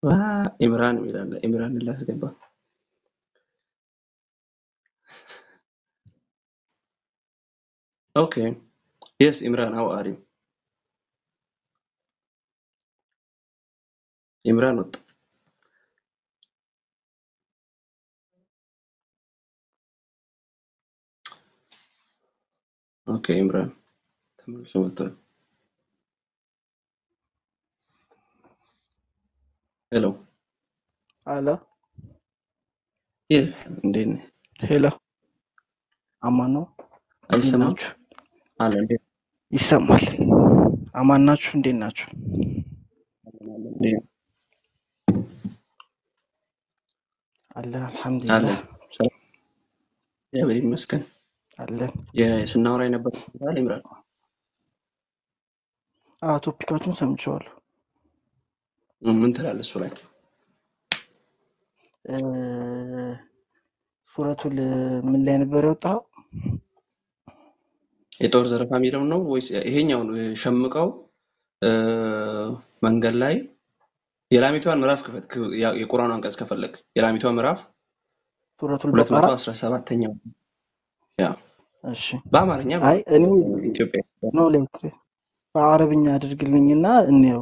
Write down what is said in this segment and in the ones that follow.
ዋ ኢምራን ይላል። ኢምራን ላስገባ። ኦኬ የስ ኢምራን አው አሪ ኢምራን ወጣ። ኦኬ ኢምራን ተመልሶ መጥቷል። ሄሎ አለ የስ እንዴት ነህ? ሄሎ፣ አማን ነው። እንዴት አይሰማም ናችሁ? አለ እንዴት ይሰማል። አማን ናችሁ? እንዴት ናችሁ? አለ እንዴት አለ አለ አልሐምዱሊላህ ሰላም እግዚአብሔር ይመስገን። አለን። የ- ስናወራ የነበረው አለ ኢምራን አዎ ቶፒካችሁን ሰምቼዋለሁ። ምን ትላለህ እሱ ላይ? እ፣ ሱረቱል ምን ላይ ነበር የወጣው? የጦር ዘረፋ የሚለውን ነው ወይስ ይሄኛውን ሸምቀው እ፣ መንገድ ላይ የላሚቷን ምዕራፍ ክፈት። ክ- ያ- የቁርአኑ አንቀጽ ከፈለግ የላሚቷ ምዕራፍ ሱረቱል በቀራ 217ኛው ያ እሺ። በአማርኛ አይ እኔ ኢትዮጵያ ኖ ሌት በአረብኛ አድርግልኝና እንየው።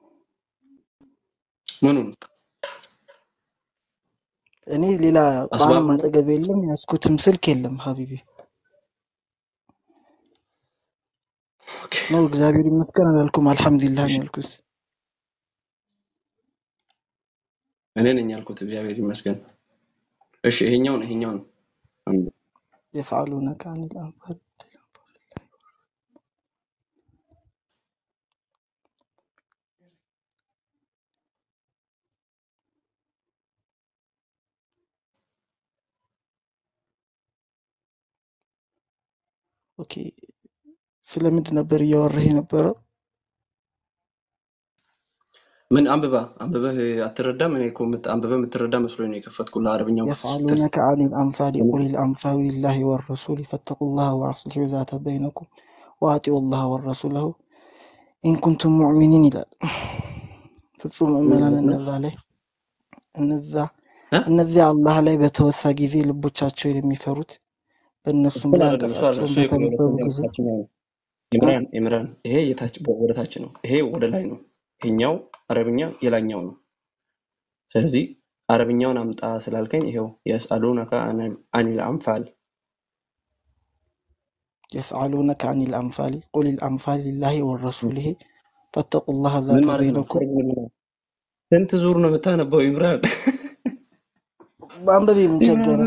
ምኑን እኔ ሌላ ቁርአንም አስባቡ አጠገብ የለም፣ ያዝኩትም ስልክ የለም ሀቢቢ ኦኬ። ነው። እግዚአብሔር ይመስገን አላልኩም፣ አልሐምዱሊላህ ነው ያልኩት። እኔ ነኝ ያልኩት እግዚአብሔር ይመስገን። እሺ ይሄኛውን ይሄኛውን አንዱ የፍዓሉነከ አኒል አንፋል ኦኬ። ስለምንድን ነበር እያወራህ የነበረው? ምን አንብባ አንብበህ አትረዳም? እኔ እኮ የምት- አንብበህ የምትረዳ መስሎኝ ነው የከፈትኩልህ አረብኛው ክፍል ስትል የፍዓሉነከ አኒል አንፋል ቁል ልአንፋሉ ሊላሂ ወረሱል ፈተቁላህ ወአስሊሑ ዛተ በይነኩም ወአጢኡ ላህ ወረሱለሁ ኢንኩንቱም ሙዕሚኒን ይላል። ፍጹም ምን ምዕመናን ማለት ነው? እነዛ ላይ እነዛ እ? እነዚያ አላህ ላይ በተወሳ ጊዜ ልቦቻቸውን የሚፈሩት በእነሱም እሱን ላይ አይደለም እሱ አይደለም አንቀጻቸውን እሱ የሁለተኛ በተነበቡ ጊዜ ታችኛው ነው። እ? ኢምራን ኢምራን ይሄ የታች ወደ ታች ነው። ይሄ ወደ ላይ ነው። ይሄኛው አረብኛ የላኛው ነው። ስለዚህ አረብኛውን አምጣ ስላልከኝ ይሄው የስአሉነከ አኒል አንፋል የስአሉነከ አኒል አንፋሊ ቁል ልአንፋል ሊላሂ ወረሱሊሂ ፈተቁላህ ምን ዛተ ማለት ነው? በይነኩም ተርጉምልኝ ነው። ስንት ዙር ነው የምታነበው ኢምራን? በአንበቤ ምን ቸገረ?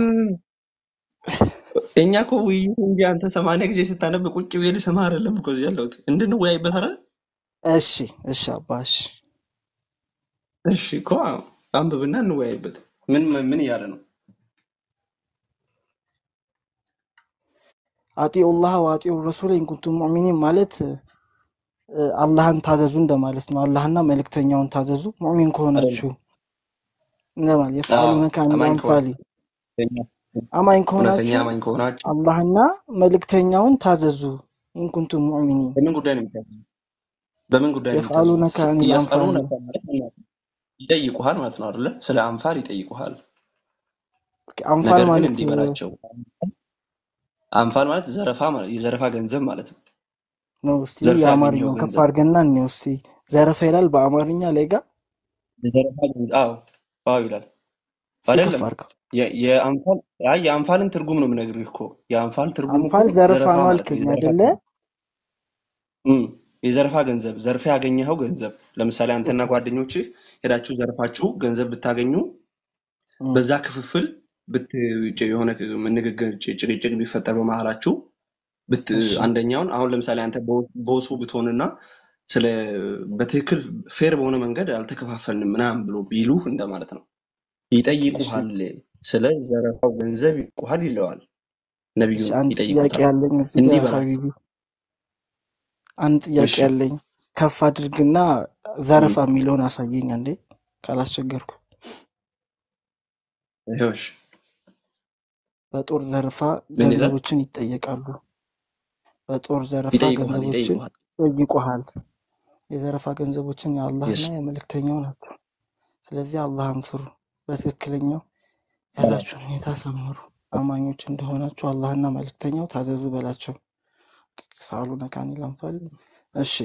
እኛ እኮ ውይይቱ እንጂ አንተ ሰማንያ ጊዜ ስታነብ ቁጭ ብዬ ልሰማህ አይደለም እኮ እዚህ ያለሁት እንድንወያይበት አይደል? እሺ እሺ አባ እሺ እሺ እኮ አንብብና እንወያይበት። ምን ምን እያለ ነው? አጢኡ ላህ ወአጢኡ ረሱል ኢንኩንቱም ሙዕሚኒን ማለት እ፣ አላህን ታዘዙ እንደማለት ነው። አላህና መልእክተኛውን ታዘዙ ሙዕሚን ከሆናችሁ እንደማለት። አዎ የፍዓሉነከ አኒል አማኝ አንፋሊ ከሆነ አማኝ እውነተኛ ከሆናችሁ አማኝ ከሆናችሁ አላህና መልእክተኛውን ታዘዙ ኢንኩንቱም ሙዕሚኒን። በምን ጉዳይ ነው የሚታዘዙት? በምን ጉዳይ ነው የሚታዘዙት? የፍዓሉነከ አኒል አንፋሊ እያስአሉነከ ማለት ምን ማለት ነው? ይጠይቁሃል ማለት ነው አይደለ? ስለ አንፋል ይጠይቁሃል። አንፋል ነገር ግን ማለት እንዲህ በላቸው። አንፋል ማለት ዘረፋ ማለት የዘረፋ ገንዘብ ማለት ነው። ነው። እስቲ ዘርፎ ያገኘው የአማርኛውን ከፍ ገንዘብ አድርገና እንየው እስቲ። ዘረፋ ይላል በአማርኛ ላይ ጋር የዘረፋ ገንዘብ አዎ አዎ ይላል እስቲ ከፍ አይደለም። አድርገው። የ- የአንፋል አይ የአንፋልን ትርጉም ነው የምነግርህ እኮ የአንፋል ትርጉም እኮ አንፋል ዘረፋ ዘረፋ ነው ማለት ነው። አልከኝ የዘረፋ አይደለ? እም፣ የዘረፋ ገንዘብ ዘርፈ ያገኘኸው ገንዘብ ለምሳሌ አንተና ኦኬ ጓደኞችህ ሄዳችሁ ዘርፋችሁ ገንዘብ ብታገኙ እም፣ በዛ ክፍፍል ብት የሆነ ንግግር ጭ- ጭቅጭቅ ቢፈጠር በመሀላችሁ ብት እሺ አንደኛውን አሁን ለምሳሌ አንተ ቦ- ቦሱ ብትሆንና ስለ በትክክል ፌር በሆነ መንገድ አልተከፋፈልንም ምናምን ብሎ ቢሉህ እንደማለት ነው። ኦኬ እሺ ይጠይቁሃል፣ ስለ ዘረፋው ገንዘብ ይጠይቁሃል ይለዋል። እሺ ነቢዩን አንድ ጥያቄ ይጠይቁታል። ያለኝ እዚህ እንዲህ ጋር በላቸው። ሀቢቢ አንድ ጥያቄ እሺ ያለኝ ከፍ አድርግና ዘረፋ የሚለውን አሳየኝ አንዴ ካላስቸገርኩ። ይኸው እሺ። በጦር ዘረፋ ምን ይላል? ገንዘቦችን ይጠየቃሉ። በጦር ዘረፋ ይጠይቁሃል፣ ገንዘቦችን ይጠይቁሃል። ይጠይቁሃል። የዘረፋ ገንዘቦችን የአላህና የስ የመልእክተኛው ናቸው። ስለዚህ አላህን ፍሩ፣ በትክክለኛው አዎ። ያላችሁን ሁኔታ አሳምሩ። አማኞች እንደሆናችሁ አላህና መልእክተኛው ታዘዙ በላቸው። የስአሉነከ አኒል አንፋል። እሺ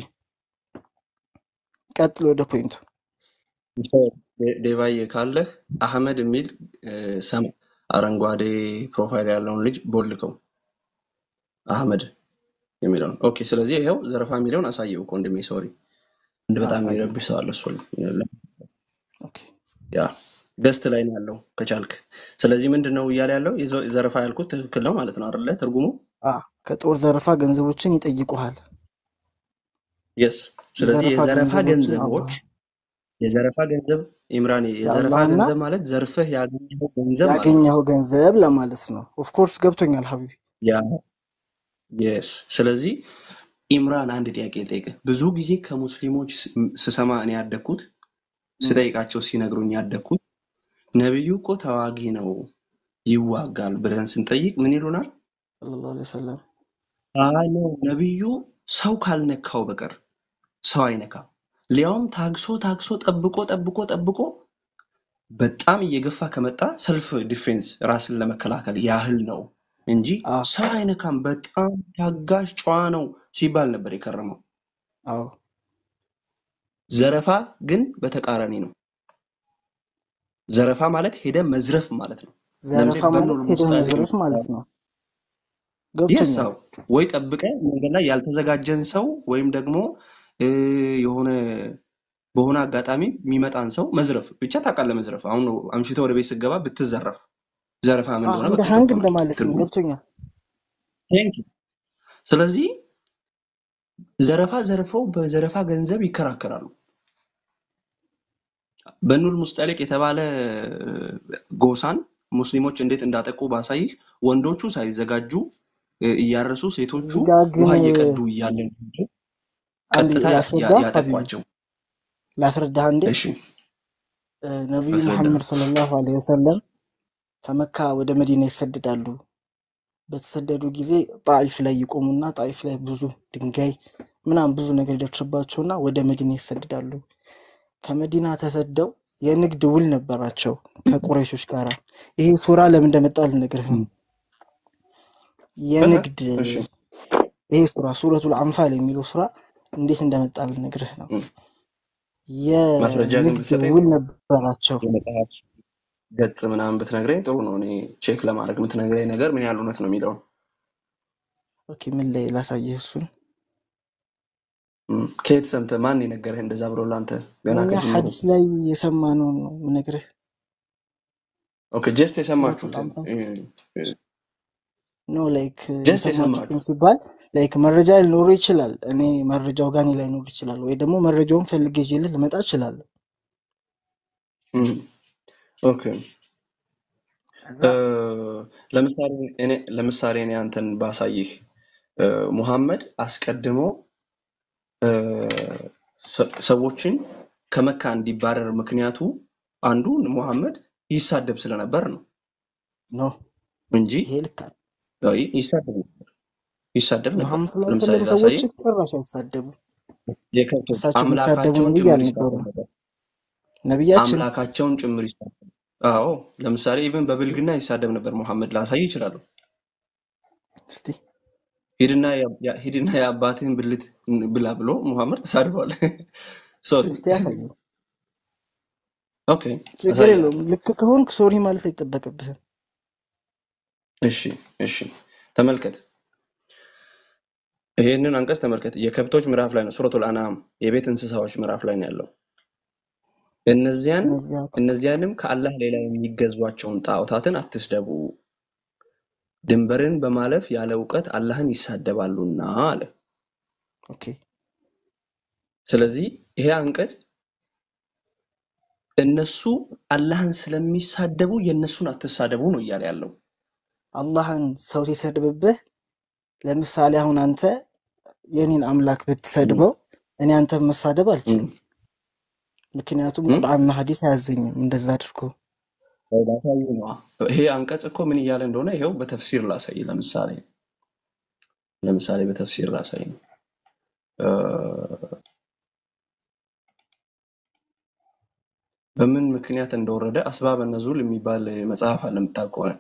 ቀጥል ወደ ፖይንቱ። ዴ- ዴቫዬ ካለህ አህመድ የሚል እ፣ ሰም አረንጓዴ ፕሮፋይል ያለውን ልጅ ቦልከው አህመድ የሚለውን ኦኬ። ስለዚህ ይኸው ዘረፋ የሚለውን አሳየው እኮ ወንድሜ። ሶሪ እንድ አ- በጣም አየሁ። የሚረብሽ ሰው አለ። እሱ ኦኬ ያ ገስት ላይ ነው ያለው ከቻልክ። ስለዚህ ምንድን ነው እያለ ያለው የዘ- ዘረፋ ያልኩት ትክክል ነው ማለት ነው አይደለ? ትርጉሙ አ ከጦር ዘረፋ ገንዘቦችን ይጠይቁሃል። የስ። ስለዚህ የዘረፋ የዘረፋ ገንዘቦችን አላህ ገንዘቦች የዘረፋ ገንዘብ ኢምራን፣ የዘረፋ የአላህና ገንዘብ ማለት ዘርፈህ ያገኘኸው ገንዘብ ማለት ነው። ያገኘኸው ገንዘብ ለማለት ነው። ኦፍኮርስ ገብቶኛል ሀቢቢ። ያ የስ። ስለዚህ ኢምራን አንድ ጥያቄ ልጠይቅህ። ብዙ ጊዜ ከሙስሊሞች ስ- ስሰማ እኔ ያደግኩት ም፣ ስጠይቃቸው ሲነግሩኝ ያደግኩት ነቢዩ እኮ ተዋጊ ነው ይዋጋል ብለን ስንጠይቅ ምን ይሉናል? ሰለላሁ ዐለይሂ ወሰለም አይ ኖ ነቢዩ ሰው ካልነካው በቀር ሰው አይነካም። ሊያውም ታግሶ ታግሶ ጠብቆ ጠብቆ ጠብቆ በጣም እየገፋ ከመጣ ሰልፍ ዲፌንስ ራስን ለመከላከል ያህል ነው እንጂ አ ሰው አይነካም፣ በጣም ታጋሽ ጨዋ ነው ሲባል ነበር የከረመው። አዎ ዘረፋ ግን በተቃራኒ ነው። ዘረፋ ማለት ሄደ መዝረፍ ማለት ነው። ለምሳሌ ዘረፋ ማለት በኑል ሄደህ ሙስጣሊቅ መዝረፍ ማለት ነው። የስ ገብቶኛል። አዎ፣ ወይ ጠብቀ መንገድ ላይ ያልተዘጋጀን ሰው ወይም ደግሞ እ፣ የሆነ በሆነ አጋጣሚ የሚመጣን ሰው መዝረፍ ብቻ ታውቃለህ። መዝረፍ አሁን አምሽተህ ወደ ቤት ስትገባ ብትዘረፍ ዘረፋ ምን አ እንደሆነ እንደ በቃ ሀንግ ገብቶሃል እንደማለት ነው። ትርጉሙ። ገብቶኛል። ቴንክ ዩ። ስለዚህ ዘረፋ ዘርፈው በዘረፋ ገንዘብ ይከራከራሉ። በኑል ሙስጠሊቅ የተባለ ጎሳን ሙስሊሞች እንዴት እንዳጠቁ ባሳይህ ወንዶቹ ሳይዘጋጁ እ፣ እያረሱ ሴቶቹ እዚህ ጋ ግን ውሃ እየቀዱ እያለ አንድ ቀጥታ ያ- ላስረዳ ያ- ሀቢቢ ያጠቋቸው። ላስረዳህ አንዴ እሺ እ፣ ነቢዩ አስረዳ። መሐመድ ሰለላሁ ዐለይሂ ወሰለም ከመካ ወደ መዲና ይሰደዳሉ። በተሰደዱ ጊዜ ጣኢፍ ላይ ይቆሙና ጣኢፍ ላይ ብዙ ድንጋይ ምናምን ብዙ ነገር ይደርስባቸውና ወደ መዲና ይሰደዳሉ። ከመዲና ተሰደው የንግድ ውል ነበራቸው ከቁረይሾች ጋር። ይሄ ሱራ ለምን እንደመጣ ልነግርህ ነው። እህ፣ የንግድ እሺ ይሄ ሱራ ሱረቱል አንፋል የሚለው ሱራ እንዴት እንደመጣ ልነግርህ ነው። እህ። ማስረጃ ግን የንግድ ብትሰጠኝ ውል ጥሩ ነው። ነበራቸው። የመጽሐፍ ገጽ ምናምን ብትነግረኝ ጥሩ ነው። እኔ ቼክ ለማድረግ የምትነግረኝ ነገር ምን ያህል እውነት ነው የሚለውን ኦኬ ምን ላይ ላሳየህ እሱን እም፣ ከየት ሰምተህ ማን የነገረህ እንደዛ ብሎ ለአንተ ገና እኛ ከጅምሩ? ሐዲስ ላይ የሰማነውን ነው የምነግርህ። ኦኬ ጀስት ሱረቱል የሰማችሁትን አንፋል እ፣ እ፣ ኖ ላይክ ጀስት የሰማችሁትን የሰማችሁት ሲባል ላይክ መረጃ ሊኖሩ ይችላል። እኔ መረጃው ጋር እኔ ላይኖር ይችላል፣ ወይ ደግሞ መረጃውን ፈልጌ ይዤልህ ልመጣ እችላለሁ። እም፣ ኦኬ ከዛ እ፣ ለምሳሌ እኔ ለምሳሌ እኔ አንተን ባሳይህ እ፣ ሙሐመድ አስቀድሞ እ፣ ሰ- ሰዎችን ከመካ እንዲባረር ምክንያቱ አንዱ ሙሐመድ ይሳደብ ስለነበር ነው ኖ እንጂ ይሄ ልክ አለ። አይ፣ ይሳደብ ነበር ይሳደብ ነበር። መሐመድ ሰለላሁ ዐለይሂ ለምሳሌ ወሰለም ላሳይህ ሰዎችን ጭራሽ አይሳደቡ። የከብቶች እሳቸው የሚሳደቡ አምላካቸውን ነብይ ጭምር አልነበሩም። ይሳደብ ነበር። ነቢያችን አምላካቸውን ጭምር ይሳደብ። አዎ ለምሳሌ ኢቭን እስቲ በብልግና ይሳደብ ነበር ሙሐመድ። ላሳይ ይችላሉ። እስቲ ሂድና ያ- ያ- ሂድና የአባትህን ብልት ብላ ብሎ ሙሐመድ ተሳድቧል። ሶሪ እስቲ ያሳየኝ። ኦኬ ችግር አሳያለሁ። የለውም። ልክ ከሆንክ ሶሪ ማለት አይጠበቅብህም። እሺ እሺ ተመልከት፣ ይሄንን አንቀጽ ተመልከት። የከብቶች ምዕራፍ ላይ ነው። ሱረቱል አንዓም የቤት እንስሳዎች ምዕራፍ ላይ ነው ያለው። እነዚያን ነቢያት እነዚያንም ከአላህ ሌላ የሚገዟቸውን ጣዖታትን አትስደቡ፣ ድንበርን በማለፍ ያለ እውቀት አላህን ይሳደባሉና አለ። ኦኬ ስለዚህ ይሄ አንቀጽ እነሱ አላህን ስለሚሳደቡ የእነሱን አትሳደቡ ነው እያለ ያለው። አላህን ሰው ሲሰድብብህ ለምሳሌ አሁን አንተ የኔን አምላክ እም፣ ብትሰድበው እኔ አንተን መሳደብ እም፣ አልችልም። ምክንያቱም እም። ቁርአንና ሐዲስ አያዘኝም እንደዛ አድርጎ። ያው ላሳይ ነዋ። ይሄ አንቀጽ እኮ ምን እያለ እንደሆነ ይኸው በተፍሲር ላሳይ። ለምሳሌ ለምሳሌ በተፍሲር ላሳይ ነው እ፣ በምን ምክንያት እንደወረደ አስባበ ነዙል የሚባል መጽሐፍ አለ የምታውቅ ከሆነ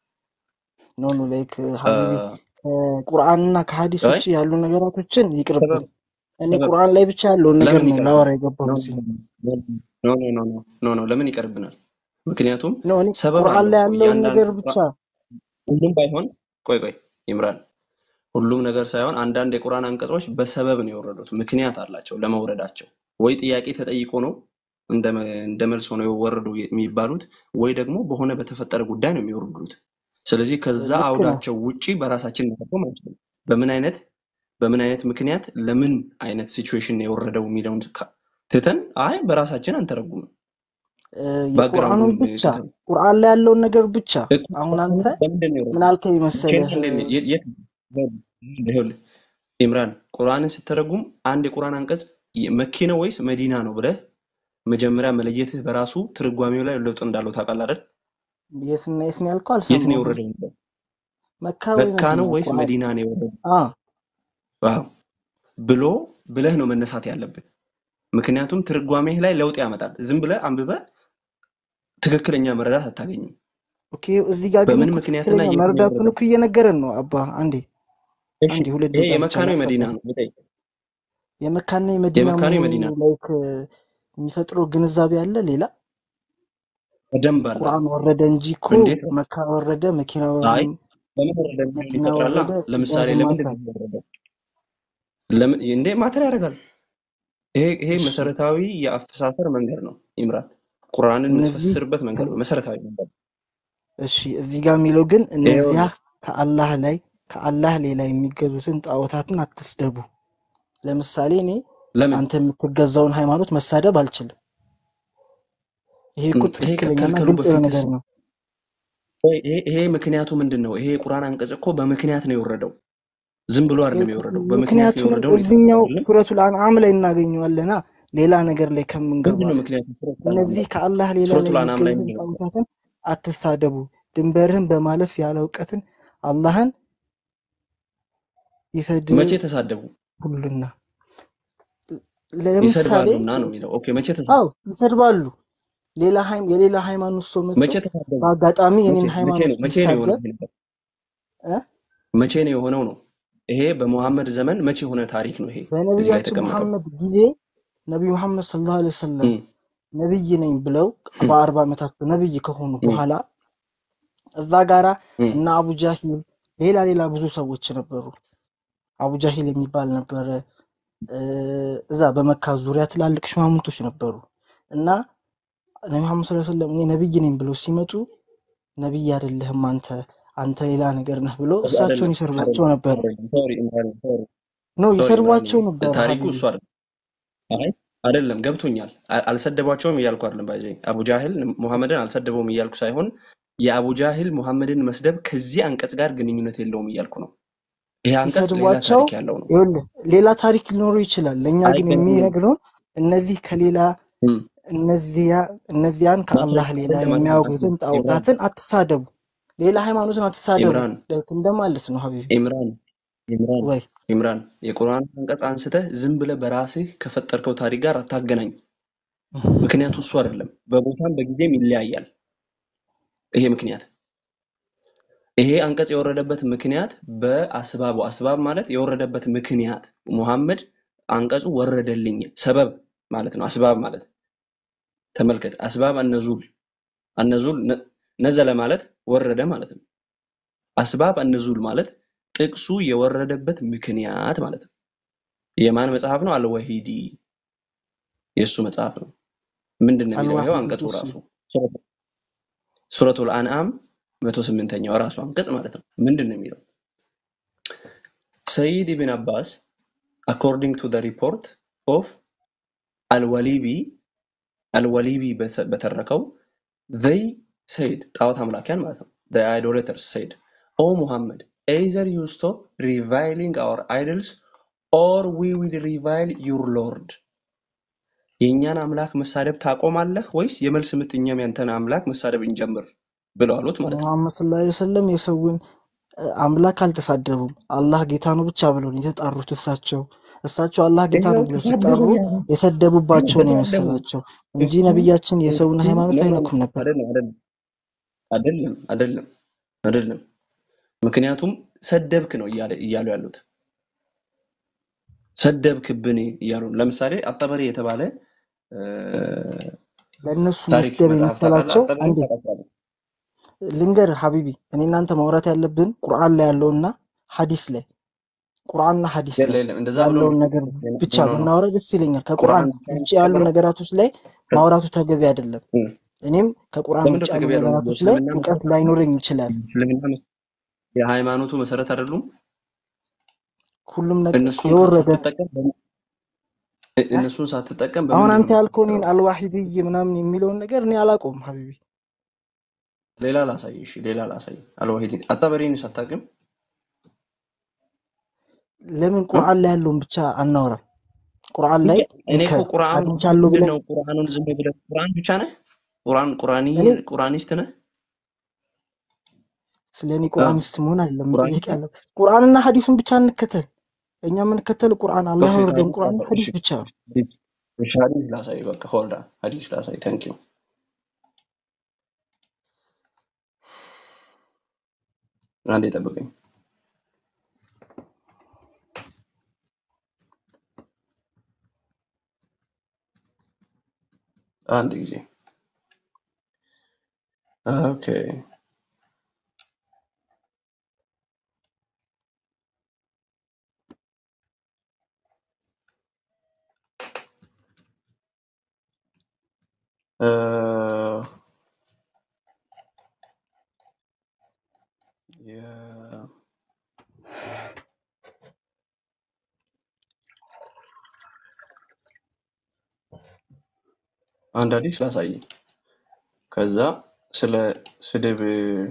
ኖ ኖ ላይክ ሀቢቢ ከቁርአንና ከሀዲስ አይ ውጭ ያሉ ነገራቶችን ይቅርብን። ሰበብ እኔ ሰበብ ቁርአን ላይ ብቻ ያለውን ነገር ለምን ነው ይቀርብናል? ላወራ ኖ የገባሁት። ኖ ኖ ኖ ኖ ኖ ኖ ለምን ይቀርብናል? ምክንያቱም ኖ እኔ ሰበብ ቁርአን አለው ላይ እኮ ያለውን ነገር እያንዳንዱ ብቻ ሁሉም ባይሆን ቆይ ቆይ ይምራል ሁሉም ነገር ሳይሆን አንዳንድ የቁርአን አንቀጾች በሰበብ ነው የወረዱት፣ ምክንያት አላቸው ለመውረዳቸው። ወይ ጥያቄ ተጠይቆ ነው እንደ መ- እንደ መልስ ሆነው የወረዱ የሚባሉት፣ ወይ ደግሞ በሆነ በተፈጠረ ጉዳይ ነው የሚወርዱት። ስለዚህ ከዛ ልክ ነው። አውዳቸው ውጪ በራሳችን መተርጎም አንችልም። በምን አይነት በምን አይነት ምክንያት ለምን አይነት ሲቹዌሽን ነው የወረደው የሚለውን ካ- ትተን አይ በራሳችን አንተረጉምም። እ፣ ባክግራውንዱን የቁርአኑን ብቻ ትተን ቁርአን ላይ ያለውን ነገር ብቻ እኮ አሁን አንተ ለምንድን ነው ምን የወረደው? አልከኝ መቼ መሰለህ? ነው እንደ የት የት- ይኸውልህ ኢምራን ቁርአንን ስትተረጉም አንድ የቁርአን አንቀጽ መኪ ነው ወይስ መዲና ነው ብለህ መጀመሪያ መለየትህ በራሱ ትርጓሜው ላይ ለውጥ እንዳለው ታውቃለህ አይደል? የትና የት ነው ያልከው? የት ነው አልሰማሁም። የወረደው? የሚለው መካ ወይ መካ ነው መዲና? ወይስ ቁርአን መዲና ነው የወረደው? አ ዋው ብሎ ብለህ ነው መነሳት ያለብህ። ምክንያቱም ትርጓሜህ ላይ ለውጥ ያመጣል። ዝም ብለህ አንብበህ ትክክለኛ መረዳት አታገኝም። ኦኬ። እዚህ ጋር ግን በምን እኮ ምክንያትና ትክክለኛ የት ነው መረዳቱን የወረደው? እኮ እየነገረን ነው። አባ አንዴ እሺ አንዴ ሁለት ይሄ ደቂቃ ብቻ የመካ ነው የመዲና ላስረዳ። ነው ልጠይቅ። የመካና የመዲና የመካ ነው መሆኑ የመዲና ነው? ላይክ የሚፈጥረው ግንዛቤ አለ ሌላ በደንብ አለ። ቁርአን ወረደ እንጂ እኮ እንዴት ነው? መካ ወረደ፣ መኪና አይ ወረደ፣ ለምን ወረደ የሚለውን መዲና ይፈጥራላ። ወረደ ለምሳሌ ዳዝንት ለምንድን ማተር። ነው የወረደው? ለምን እንዴ ማተር ያደርጋል። ይሄ ይሄ እሺ መሰረታዊ የአፈሳሰር መንገድ ነው። ኢምራን ቁርአንን እነዚህ የምትፈስርበት መንገድ ነው። መሰረታዊ መንገድ ነው። እሺ እዚህ ጋር የሚለው ግን እነዚያ ይኸውልህ ከአላህ ላይ ከአላህ ሌላ የሚገዙትን ጣዖታትን አትስደቡ። ለምሳሌ እኔ ለምን አንተ የምትገዛውን ሃይማኖት መሳደብ አልችልም። ይሄ እኮ እም፣ ይሄ ትክክለኛና ከመከልከሉ ግልጽ የሆነ በፊትስ ነገር ነው። ቆይ፣ ይሄ ይሄ ምክንያቱ ምንድን ነው? ይሄ የቁርአን አንቀጽ እኮ በምክንያት ነው የወረደው። ዝም ብሎ አይደለም የወረደው፣ በምክንያት ነው ምክንያቱንም የወረደው ነው የተባለው እዚኛው አይደለም? ሱረቱል አንዓም ላይ እናገኘዋለና ሌላ ነገር ላይ ከምንገባ ምንድን ነው ምክንያቱ? ሱረቱል አንዓም እነዚህ ላይ ከአላህ ሌላ ላይ ሱረቱል አንዓም ላይ የሚገዙትን ምንድን ነው? ጣዖታትን አትሳደቡ፣ ድንበርህን በማለፍ ያለ እውቀትን አላህን መቼ ተሳደቡ? ይሰድቡልና። ለምሳሌ ይሰድባሉና ነው የሚለው። ኦኬ መቼ ተሳደቡ? አው ይሰድባሉ። ሌላ ሃይም የሌላ ሃይማኖት ሰው መጥቶ መቼ ተሳደቡ? በአጋጣሚ መቼ የኔን መቼ ሃይማኖት ነው መቼ ነው የሆነው ቢሳደብ ይሄ ነገር? እ መቼ ነው የሆነው ነው? ይሄ በሙሐመድ ዘመን መቼ የሆነ ታሪክ ነው? ይሄ እዚህ ጋር በነቢያችን የተቀመጠው መሐመድ ጊዜ ነቢዩ መሐመድ ሰለላሁ ዐለይሂ ወሰለም እም፣ ነብይ ነኝ ብለው እም፣ በአርባ ዓመታቸው ነብይ ከሆኑ እም፣ በኋላ እዛ ጋራ እም። እና አቡ ጃሂል ሌላ ሌላ ብዙ ሰዎች ነበሩ። አቡ ጃሂል የሚባል ነበረ። እ፣ እዛ በመካ ዙሪያ ትላልቅ ሽማምንቶች ነበሩ እና ነቢ መሐመድ ሰለላሁ ዐለይሂ ወሰለም እኔ ነብይ ነኝ ብለው ሲመጡ ነብይ አይደለህም አንተ አንተ ሌላ ነገር ነህ ብለው እሳቸውን አይደለም ይሰርቧቸው አይደለም ነበር። አይደለም። ሶሪ ኢምራን ሶሪ ነው ሶሪ ኢምራን ይሰርቧቸው ነበር ታሪኩ ሀቢቢ እሱ አይደለም። አይ አይደለም ገብቶኛል። አ- አልሰደቧቸውም እያልኩ አይደለም። ባይዘ አቡ ጃህል ሙሐመድን አልሰደበውም እያልኩ ሳይሆን የአቡ ጃህል ሙሐመድን መስደብ ከዚህ አንቀጽ ጋር ግንኙነት የለውም እያልኩ ነው። ይሄ አንቀጽ ሌላ ሲሰድቧቸው ታሪክ ያለው ነው። ይኸውልህ ሌላ ታሪክ ሊኖረው ይችላል። ለእኛ ግን አይገናኝም። የሚነግረውን እነዚህ ከሌላ እም፣ እነዚያ እነዚያን ከአላህ ማስረጃ ሌላ አይደለም አይደለም የሚያወግዙትን አይደለም። ኢምራን ጣዖታትን አትሳደቡ፣ ሌላ ሃይማኖትን አትሳደቡ ኢምራን ላይክ እንደማለት ነው ሀቢቢ ኢምራን ኢምራን ወይ ኢምራን የቁርአን አንቀጽ አንስተህ ዝም ብለህ በራስህ ከፈጠርከው ታሪክ ጋር አታገናኝ። ምክንያቱ እሱ አይደለም። በቦታም በጊዜም ይለያያል። ይሄ ምክንያት ይሄ አንቀጽ የወረደበት ምክንያት በአስባቡ አስባብ ማለት የወረደበት ምክንያት ሙሐመድ አንቀጹ ወረደልኝ ሰበብ ማለት ነው። አስባብ ማለት ተመልከት። አስባብ አነዙል አነዙል ነ- ነዘለ ማለት ወረደ ማለት ነው። አስባብ አነዙል ማለት ጥቅሱ የወረደበት ምክንያት ማለት ነው። የማን መጽሐፍ ነው? አልወሂዲ የእሱ መጽሐፍ ነው። ምንድን ነው የሚለው? ይኸው አልዋሂድ አንቀጹ እሺ ራሱ ሱረቱል አንዓም መቶ ስምንተኛው ራሱ አንቀጽ ማለት ነው። ምንድን ነው የሚለው? ሰይድ ኢብን አባስ according to the report of አልወሊቢ አልወሊቢ በተ- በተረከው they said ጣዖት አምላኪያን ማለት ነው the idolaters said o muhammad either you stop reviling our idols or we will revile your lord የእኛን አምላክ መሳደብ ታቆማለህ ወይስ የመልስ ምት እኛም ያንተን አምላክ መሳደብ እንጀምር ብለው አሉት ማለት ነው ሙሐመድ ሰለላሁ ዐለይሂ ወሰለም የሰውን አምላክ አልተሳደቡም። አላህ ጌታ ነው ብቻ ብለው ነው የተጣሩት። እሳቸው እሳቸው አላህ ጌታ ይኸው ነው ብለው ሲጠሩ ተሳደቡ ያሉ የሰደቡባቸው ነው ተሳደቡ የመሰላቸው እንጂ እሱ ነቢያችን የሰውን እሱ ሃይማኖት ኖ ኖ ኖ አይነኩም ነበር። አይደለም አይደለም አይደለም አይደለም አይደለም ምክንያቱም ሰደብክ ነው እያለ እያሉ ያሉት ሰደብክብን እያሉ ነው። ለምሳሌ አጠበሪ የተባለ እ፣ ለእነሱ ታሪክ መስደብ መጽሐፍ ታውቃለህ? የመሰላቸው አጠበሪ አንዴ ታውቃለህ? ልንገር ሀቢቢ፣ እኔ እናንተ ማውራት ያለብን ቁርአን ላይ ያለውና ሀዲስ ላይ ቁርአንና ሀዲስ የለ ላይ የለም እንደዛ ብሎ ያለውን ነገር ብቻ ኖ ኖ ኖ ብናወራ ደስ ይለኛል። ከቁርአን ቁርአን ብቻ ነው ውጭ ያሉ የሚያስተምረው ነገራቶች ላይ ከ- ማውራቱ ተገቢ አይደለም። እ፣ እኔም ከቁርአን ለምንድን ውጭ ነው ያሉ ተገቢ ያልሆነው? ነገራቶች ላይ እስልምና እውቀት መሰረት ላይኖረኝ ይችላል። እስልምና መስ- የሃይማኖቱ መሰረት አይደሉም። ሁሉም ነገር እነሱን የወረደ ሳትጠቀም በምን- እ- እ? እነሱን ሳትጠቀም አሁን በምንድን አንተ ነው ያልከው እኔን የምትፈጥረው? አልዋሂድይ ምናምን የሚለውን ነገር እኔ አላውቀውም ሀቢቢ። ሌላ ላሳይ፣ እሺ ሌላ ላሳይ። አልዋሂድ አጣበሪን ሳታውቅም ለምን እ? ቁርአን ላይ ያለውን ብቻ አናወራም? ቁርአን ላይ እኔ እኮ እንከ ቁርአኑ አግኝቻለሁ ምንድን ብለን ነው? ቁርአኑን ዝም ብለህ ቁርአን ብቻ ነህ? ቁርአን ቁርአኒ እኔ ቁርአኒስት ነህ? ስለ እኔ አዎ ቁርአኒስት መሆን አይደለም መጠየቅ ቁርአኒስት ነህ? ያለብን። ቁርአንና ሐዲሱን ብቻ እንከተል። እኛ የምንከተል ቁርአን አላህ ኦኬ ያወረደውን ሐዲስ ቁርአንና ላሳይ። ሐዲስ እሺ ብቻ ነው። ሐዲስ እሺ ሐዲስ ላሳይ። በቃ ሆልዳ ሐዲስ ላሳይ። ታንክ ዩ አንዴ ጠብቀኝ። አንድ ጊዜ ኦኬ እ፣ የ- አንድ ሐዲስ ላሳይ። ከዛ ስለ ስድብ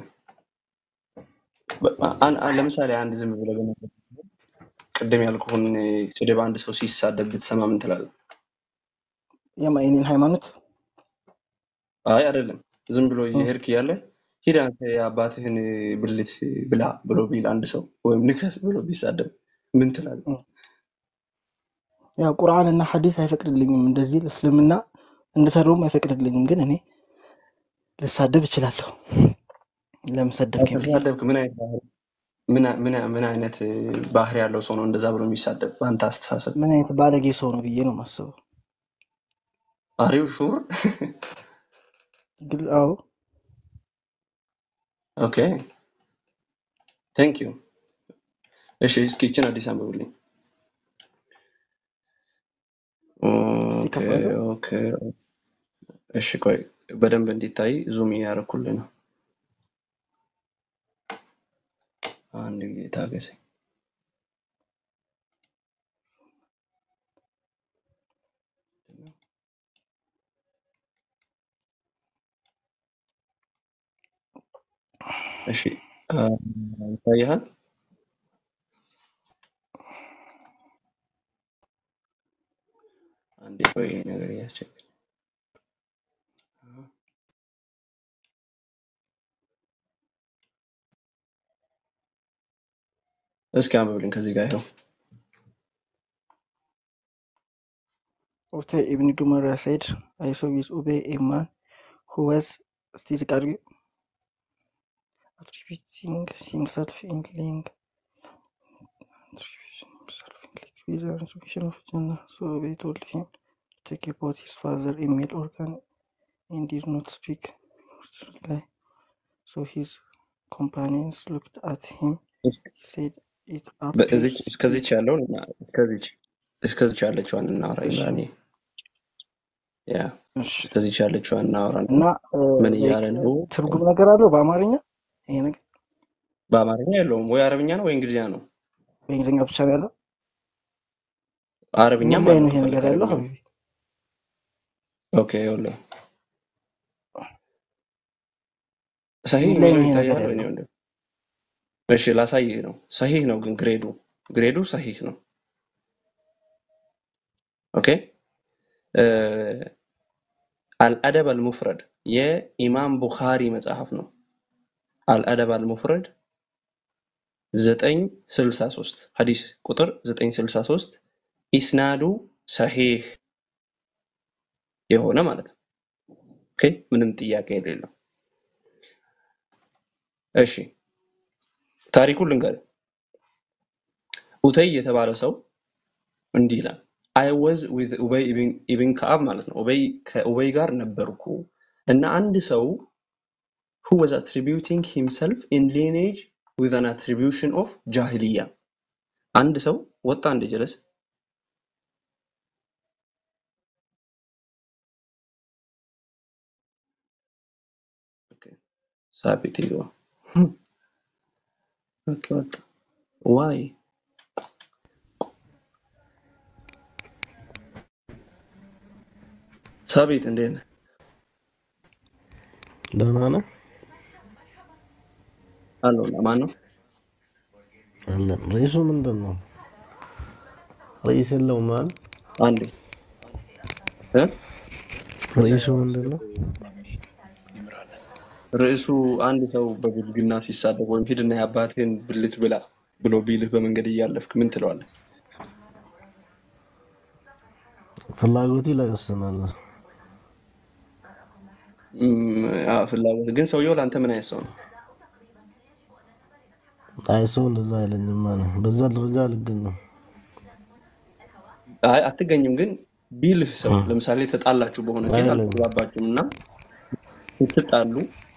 በ- አን- አን- ለምሳሌ አንድ ዝም ብለህ በመ- ቅድም ያልኩህን ስድብ አንድ ሰው ሲሳደብ ብትሰማ ምን ትላለህ? የማ- የኔን ሃይማኖት አይ አይደለም፣ ዝም ብሎ እ፣ እየሄድክ እያለ ሂድ አንተ የአባትህን ብልት ብላ ብሎ ቢል አንድ ሰው ወይም ንከስ ብሎ ቢሳደብ ምን ትላለህ? እ። ያው ቁርአንና ሐዲስ አይፈቅድልኝም እንደዚህ እስልምና እንድሰድበውም አይፈቅድልኝም። ግን እኔ ልሳደብ እችላለሁ። ለምን ሰደብከኝ ብዬ ከተሳደብክ ምን አይነት ባህሪ ምን አ- ምን አ- ምን አይነት ባህሪ ያለው ሰው ነው እንደዛ ብሎ የሚሳደብ በአንተ አስተሳሰብ? ምን አይነት ባለጌ ሰው ነው ብዬ ነው የማስበው። አሪው ሹር ግን አዎ ኦኬ ቴንክ ዩ። እሺ እስኪ ይችን አዲስ አንብብልኝ። እስቲ ኦኬ ከፍ አድርገው። ኦኬ እሺ ቆይ በደንብ እንዲታይ ዙም እያደረኩልህ ነው። አንድ ጊዜ ታገሰኝ። እሺ አ፣ ይታይሃል? አንዴ ቆይ ይሄ ነገር እያስቸገረኝ እስኪ አንብብልኝ ከዚህ ጋር ይኸው Ota Ibn Dumara said, I saw with Ube a man who was still attributing himself in laying attributing himself in laying with the resurrection of Jannah. So Ube told him to take about his father a male organ and did not speak. Lie. So his companions looked at him. He said, It በእዚች appears እስከዚች you. ያለውን እና እስከዚች እስከዚች ያለችዋን እናውራ እሺ ይምራኒ ያ እሺ እስከዚች ያለችዋን እናውራ እና ምን ላይክ እያለ ነው? ትርጉም ነገር አለው በአማርኛ ይሄ ነገር በአማርኛ የለውም ወይ አረብኛ ነው ወይ እንግሊዝኛ ነው። በእንግሊዝኛ ብቻ ነው ያለው። ምን አረብኛም ላይ አለው ነው ይሄ ከፈለክ ነገር ያለው አረብኛ ሀቢቢ? ኦኬ ይኸውልህ ሰሂህ ምን ላይ ነው የሚለው ይሄ ነገር ይታያል ወይ ያለው? ነው እንዴ? እሺ ላሳይህ ነው። ሰሂህ ነው ግን ግሬዱ ግሬዱ ሰሂህ ነው። ኦኬ እ፣ አልአደብ አልሙፍረድ የኢማም ቡኻሪ መጽሐፍ ነው። አልአደብ አልሙፍረድ 963 ሐዲስ ቁጥር 963 ኢስናዱ ሰሂህ የሆነ ማለት ነው። ኦኬ ምንም ጥያቄ የሌለው። እሺ ታሪኩን ልንገርህ። ኡተይ የተባለ ሰው እንዲህ ይላል አይ ወዝ ዊዝ ኡበይ ኢብን ከአብ ማለት ነው። ኡበይ ከኡበይ ጋር ነበርኩ እና አንድ ሰው who was attributing himself in lineage with an attribution of ጃሂልያ አንድ ሰው ወጣ እንደ ጀለስ ኦኬ ሳቢት ይገባ ኦኬ ወጣ ዋይ ሳቢት እንዴት ነህ? ደህና ነህ? አለው ማን ነው? አለን። ርዕሱ ምንድን ነው? ርዕስ የለውም አይደል? አንዴ እ? ርዕሱ ምንድን ነው? ርዕሱ አንድ ሰው በብልግና ሲሳደብ ወይም ሂድና የአባትህን ብልት ብላ ብሎ ቢልህ በመንገድ እያለፍክ ምን ትለዋለህ? ፍላጎቴ ላይ ይወስናል። እም፣ አዎ፣ ፍላጎት ግን ሰውየው ለአንተ ምን አይነት ሰው ነው? አይ ሰው እንደዛ አይለኝም ማለት በዛ ደረጃ አልገኝም። አይ አትገኝም። ግን ቢልህ ሰው ለምሳሌ ተጣላችሁ በሆነ ኬዝ አይለኝም። አልተግባባችሁም እና ስትጣሉ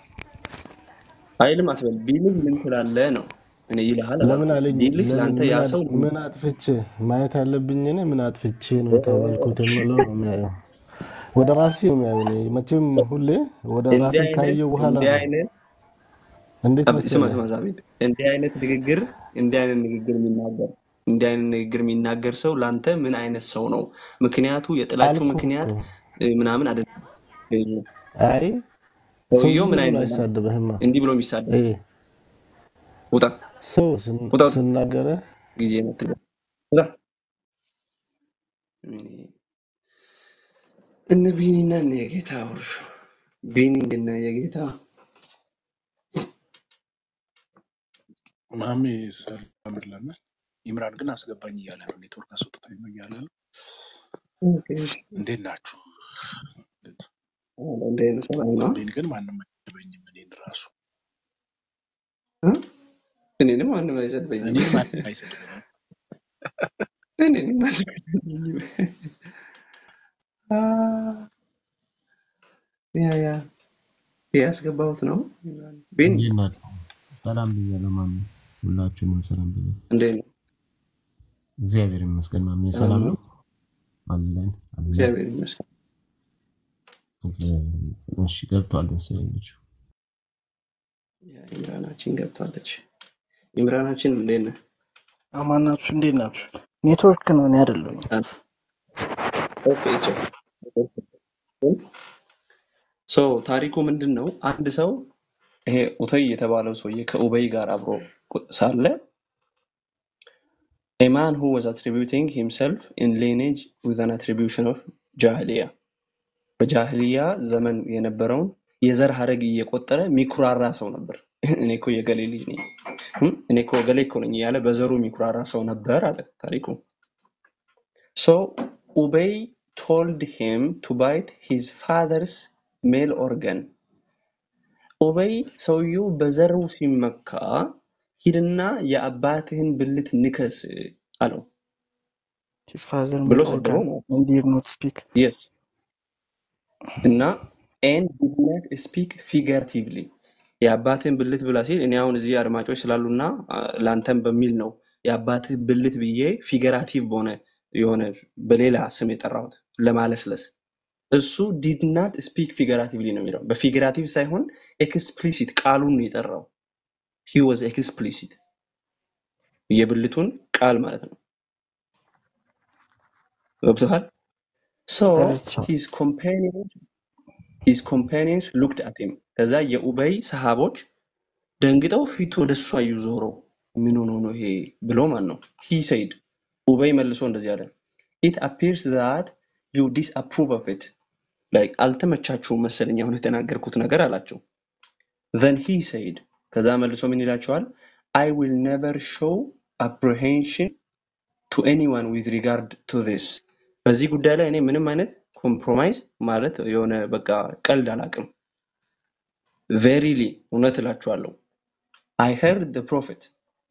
አይልም አትበል። ቢልህ ምን ትላለህ ነው። እኔ ይልሃል ለምን አላልኩም። አለኝ? ቢልህ ለምን ለአንተ ምን ያ አጥ- ሰው ምን አጥፍቼ ማየት ያለብኝ እኔ ምን አጥፍቼ ነው የተባልኩት የምለው ነው የሚያየው። ወደ ራሴ ነው የሚያየው። እኔ መቼም ሁሌ ወደ እንዲህ ራሴ አይነት ካየው በኋላ እንዲህ ነው አይነት እንዴት አብ- ስማ መሰለህ ስማ ዛቤት እንዲህ አይነት ንግግር እንዲህ አይነት ንግግር የሚናገር እንዲህ አይነት ንግግር የሚናገር ሰው ለአንተ ምን አይነት ሰው ነው? ምክንያቱ የጥላችሁ አልኩህ ምክንያት እኮ። እ፣ ምናምን አይደለም። አይ ሰው ሰውየው ዝም ምን ብሎ አይነት ነው? አይሳደብህማ። እንዲህ ብሎ የሚሳደብ ይሄ ውጣ ሰው ስን- ውጣ ውጣ ስናገርህ ጊዜ መትገ ውጣ እነ ቢኒና እነ የጌታ ውርሹ ቢኒ እና የጌታ ማሜ ሰላም ብለናል። ኢምራን ግን አስገባኝ እያለ ነው። ኔትወርክ አስወጥቶኝ ነው እያለ ነው። ኦኬ፣ እሺ። እንዴት ናችሁ? አዎ፣ እንዲህ አይነት ሰላም ነው። እኔን ግን ማንም አይገበኝም። እኔን ራሱ እ? እኔንም ማንም አይሰድበኝም። እኔን ማንም አይሰድበኝም። እኔንም ማንም አይሰድበኝም። አ፣ ያ ያ ያስገባሁት ነው። ቢኒ እንዴት ናችሁ? ሰላም ብያለሁ ማሜ፣ ሁላችሁንም ሰላም ብያለሁ። እንዴት ነው? እግዚአብሔር ይመስገን ማሜ፣ ሰላም ሰላም ነው። ነው አለን አለን። እግዚአብሔር ይመስገን። እግዚአብሔር ይመስገን። እሺ ገብቷል መሰለኝ ልጁ። ያ ኢምራናችን ገብታለች። ኢምራናችን እንዴት ነህ? አማን ናችሁ? እንዴት ናችሁ? ኔትወርክ ነው፣ እኔ አይደለሁም። አ፣ ኦኬ ቼክ ሶ ታሪኩ ምንድን ነው? አንድ ሰው ይሄ ኡተይ የተባለው ሰውዬ ከኡበይ ጋር አብሮ ቁ- ሳለ a man who was attributing himself in lineage with an attribution of ጃህሊያ በጃህሊያ ዘመን የነበረውን የዘር ሀረግ እየቆጠረ ሚኩራራ ሰው ነበር። እኔ እኮ የገሌ ልጅ ነኝ፣ እም፣ እኔ እኮ ገሌ እኮ ነኝ እያለ በዘሩ ሚኩራራ ሰው ነበር አለ ታሪኩ። ሶ ኡበይ told him to bite his father's male organ ኡበይ ሰውየው በዘሩ ሲመካ ሂድና የአባትህን ብልት ንከስ አለው ሂዝ ፋዘር ብሎ ሜል ሰደበው ኦርጋን ማለት ነው። ኤንድ ዲድ ኖት ስፒክ Yes. እና and did not speak figuratively የአባትህን ብልት ብላ ሲል እኔ አሁን እዚህ አድማጮች ስላሉና አ፣ ለአንተም በሚል ነው የአባትህ ብልት ብዬ ፊገራቲቭ በሆነ የሆነ በሌላ ስም የጠራሁት ለማለስለስ እሱ ዲድ ናት ስፒክ ፊገራቲቭሊ ነው የሚለው በፊገራቲቭ ሳይሆን ኤክስፕሊሲት ቃሉን ነው የጠራው ሂ ዋዝ ኤክስፕሊሲት የብልቱን ቃል ማለት ነው ገብቶሃል ሶ ተረድቻለሁ። ሂዝ ኮምፓኒዮንስ ሂዝ ኮምፓኒየንስ ሉክድ አት ሂም ከዛ የኡበይ ሰሃቦች ደንግጠው ፊቱ ወደ እሱ አዩ ዞረው ምን ሆኖ ነው ይሄ ብሎ ማን ነው ሂ ሰይድ ኡበይ መልሶ እንደዚህ አለ ኢት አፒርስ ዛት ዩ ዲስ አፕሩቭ ኦፍ ኢት ላይክ አልተመቻችሁም መሰለኝ አሁን የተናገርኩት ነገር አላቸው ዘን ሂ ሰይድ ከዛ መልሶ ምን ይላቸዋል I will never show apprehension to anyone with regard to this በዚህ ጉዳይ ላይ እኔ ምንም አይነት ኮምፕሮማይዝ ማለት የሆነ በቃ ቀልድ አላውቅም። ቬሪሊ እውነት እላችኋለሁ I heard the prophet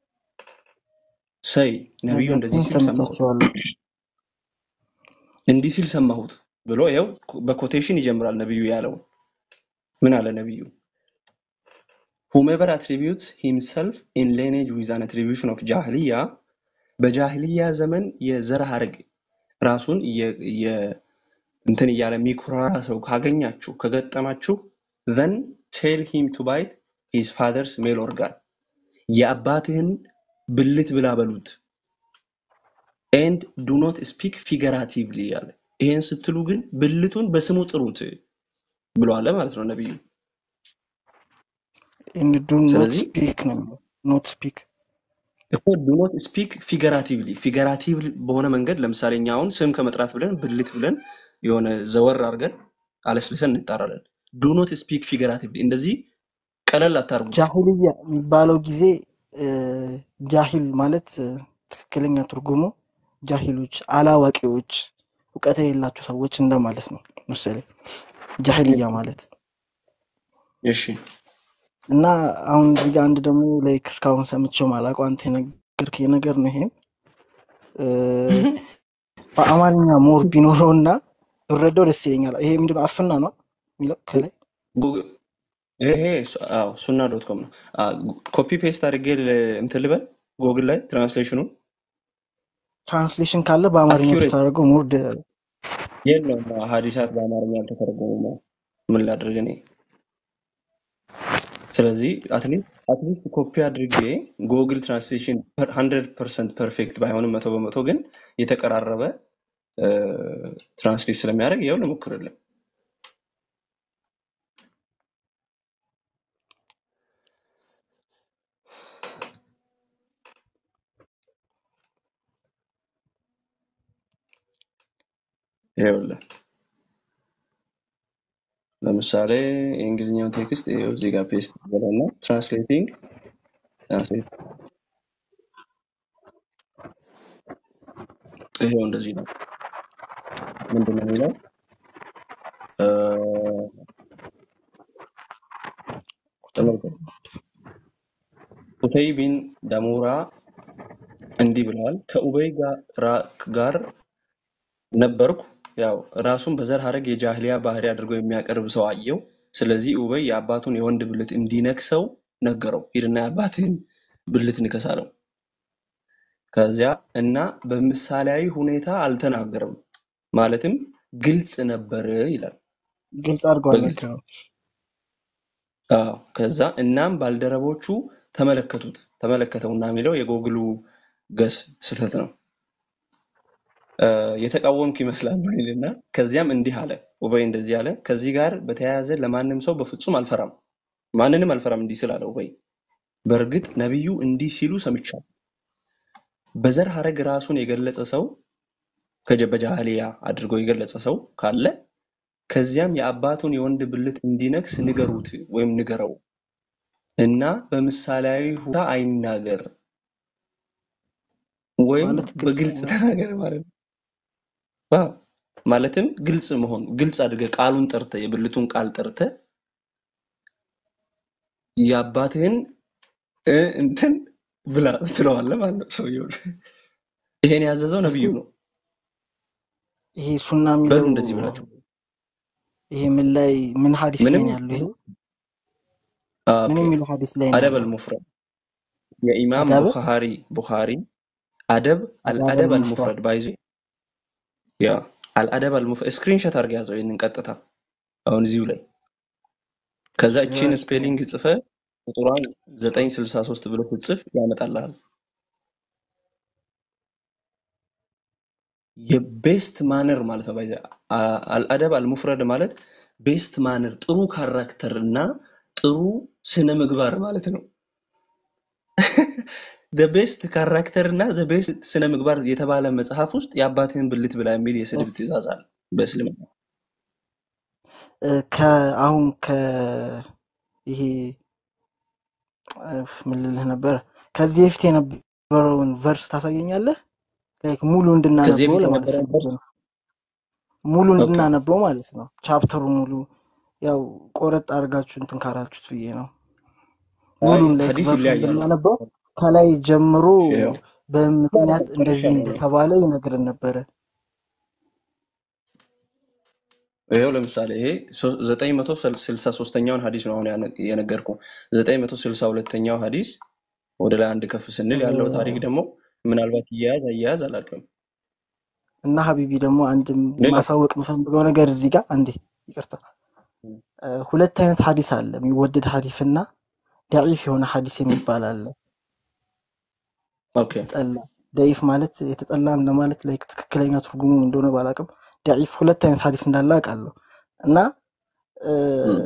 say ነቢዩ እንደዚህ ነገርኩኝ፣ ሲል ሰማሁት ሰምቻቸዋለሁ። እንዲህ ሲል ሰማሁት ብሎ ይኸው በኮቴሽን ይጀምራል ነቢዩ ያለውን ምን አለ ነቢዩ whomever attributes himself in lineage with an attribution of ጃህልያ በጃህልያ ዘመን የዘር ሐረግ ራሱን እየ- እየ- እንትን እያለ የሚኩራራ ሰው ካገኛችሁ ከገጠማችሁ then tell him to bite his father's male organ የአባትህን ብልት ብላ በሉት and do not speak figuratively ያለ ይሄን ስትሉ ግን ብልቱን በስሙ ጥሩት ብሎ አለ ማለት ነው ነቢዩ and do not ስለዚህ speak ነው የሚለው ኖት ስፒክ እኮ ዱ ኖት ስፒክ ፊገራቲቭሊ ፊገራቲቭ በሆነ መንገድ ለምሳሌ እኛ አሁን ስም ከመጥራት ብለን ብልት ብለን የሆነ ዘወር አድርገን አለስልሰን እንጣራለን። ዱ ኖት ስፒክ ፊገራቲቭሊ እንደዚህ ቀለል አታርጉት። ጃሂልያ የሚባለው ጊዜ እ፣ ጃሂል ማለት እ፣ ትክክለኛ ትርጉሙ ጃሂሎች፣ አላዋቂዎች፣ እውቀት የሌላቸው ሰዎች እንደማለት ነው መሰለኝ ጃሂልያ ማለት እሺ እና አሁን እዚህ ጋር አንድ ደግሞ ላይክ እስካሁን ሰምቼው ማላውቀው አንተ የነገርከኝ ነገር ነው። ይሄም እ፣ በአማርኛ ሞር ቢኖረው እና ብረዳው ደስ ይለኛል። ይሄ ምንድነው አፍና ነው የሚለው ከላይ ጉ- ይሄ ሱ- አዎ ሱና ዶት ኮም ነው። ኮፒ ፔስት አድርጌ ል- እንትን ልበል ጎግል ላይ ትራንስሌሽኑን ትራንስሌሽን ካለ በአማርኛ አኪሬት ብታደርገው ሞር ደ- የለውም ሀዲሳት በአማርኛ አልተተረጎሙም። ምን ላድርግ እኔ? ስለዚህ አትሊስት አትሊስት ኮፒ አድርጌ ጉግል ትራንስሌሽን ሀንድረድ ፐርሰንት ፐርፌክት ባይሆንም መቶ በመቶ ግን የተቀራረበ ትራንስሌት ስለሚያደርግ ይኸው ልሞክርልን። ይኸውልህ ለምሳሌ የእንግሊዝኛውን ቴክስት ይኸው እዚህ ጋር ፔስት በለና ትራንስሌቲንግ ትራንስሌት ይኸው እንደዚህ ነው። ምንድን ነው የሚለው? እ፣ ተመልከቱ። ኡተይ ቢን ዳሙራ እንዲህ ብለዋል። ከኡበይ ጋር ጋር ነበርኩ። ያው ራሱን በዘር ሐረግ የጃህሊያ ባህሪ አድርጎ የሚያቀርብ ሰው አየው። ስለዚህ ኡበይ የአባቱን የወንድ ብልት እንዲነክሰው ነገረው። ሂድና የአባትህን ብልት ንከስ አለው። ከዚያ እና በምሳሌያዊ ሁኔታ አልተናገረም፣ ማለትም ግልጽ ነበር ይላል። ግልጽ አድርገዋል። በግልጽ ልክ ነው። አዎ። ከዛ እናም ባልደረቦቹ ተመለከቱት። ተመለከተውና የሚለው የጎግሉ ገስ ስህተት ነው። እ፣ የተቃወምክ ይመስላል ይልና ከዚያም እንዲህ አለ። ኡበይ እንደዚህ አለ። ከዚህ ጋር በተያያዘ ለማንም ሰው በፍጹም አልፈራም፣ ማንንም አልፈራም እንዲህ ስላለ ኡበይ። በእርግጥ ነቢዩ እንዲህ ሲሉ ሰምቻለሁ። በዘር ሐረግ ራሱን የገለጸ ሰው ከጀ- በጃህሊያ አድርጎ የገለጸ ሰው ካለ ከዚያም የአባቱን የወንድ ብልት እንዲነክስ ንገሩት ወይም ንገረው እና በምሳሌያዊ ሁኔታ አይናገር ወይም ማለት ግልጽ በግልጽ ነው። ተናገር ማለት ነው። አዎ። ማለትም ግልጽ መሆን ግልጽ አድርገህ ቃሉን ጠርተህ የብልቱን ቃል ጠርተህ የአባትህን እ እንትን ብላ ትለዋለህ ማለት ነው ሰውየው። ይሄን ያዘዘው እሱ ነብዩ ነው። ይሄ ሱና በሉ የሚለው እንደዚህ ብላችሁ ይሄ ምን ላይ ምን ሀዲስ ላይ ምንም ነው ያለው? ይሄ ምን ኦኬ የሚለው ሀዲስ ላይ ነው አደብ ያለው? አልሙፍረድ የኢማም አዳብ ቡኻሪ ቡኻሪ አደብ አዳብ አልአደብ አልሙፍረድ አልሙፍረድ ባይዞ ያ አልአደብ አልሙፍረድ ስክሪንሾት አድርገህ ያዘው ይህንን ቀጥታ አሁን እዚሁ ላይ ከዛ እሺ እቺን ኦኬ ስፔሊንግ ጽፈ ቁጥሯን 963 ብሎ ስትጽፍ ያመጣልሃል። የቤስት ማነር ማለት ነው። ባይዘ አልአደብ አልሙፍረድ ማለት ቤስት ማነር ጥሩ ካራክተር እና ጥሩ ስነ ምግባር ማለት ነው። ቤስት ካራክተር እና ቤስት ስነ ምግባር የተባለ መጽሐፍ ውስጥ የአባትህን ብልት ብላ የሚል የስድብ እስ ትእዛዝ አለ በእስልምና። እ፣ ከአሁን ከ ይሄ እ፣ ምን ልልህ ነበር ከዚህ በፊት የነበረውን ቨርስ ታሳየኛለህ? ላይክ ሙሉ ከዚህ እንድናነበው በፊት ለማለት የነበረውን ፈልጌ ቨርስ ነው። ሙሉ ኦኬ እንድናነበው ማለት ነው። ቻፕተሩ ሙሉ ያው ቆረጥ አድርጋችሁ እንትን ካላችሁት ብዬ ነው። አይ ሙሉን ላይክ ሀዲስ ቨርሱን ይለያያል። ብናነበው ከላይ ጀምሮ ያው በምክንያት እንደዚህ ጨርሻለሁ እኔ። እንደተባለ ይነግረን ነበረ። ይኸው ለምሳሌ ይሄ ዘጠኝ መቶ ስልሳ ሶስተኛውን ሀዲስ ነው አሁን ያነ- የነገርኩ። ዘጠኝ መቶ ስልሳ ሁለተኛው ሀዲስ ወደ ላይ አንድ ከፍ ስንል ያለው ታሪክ ደግሞ ምናልባት እያያዝ አያያዝ አላውቅም። እና ሀቢቢ ደግሞ አንድም ሌላ ማሳወቅ የምፈልገው ነገር እዚህ ጋር አንዴ ይቅርታ፣ እ፣ ሁለት አይነት ሀዲስ አለ። የሚወደድ ሀዲስ እና ደዒፍ የሆነ ሀዲስ የሚባል አለ። ኦኬ የተጠላ ደዒፍ ማለት የተጠላ እንደማለት ላይ ትክክለኛ ትርጉሙ እንደሆነ ባላቅም ደዒፍ ሁለት አይነት ሀዲስ እንዳለ አውቃለሁ። እና እ፣ እም።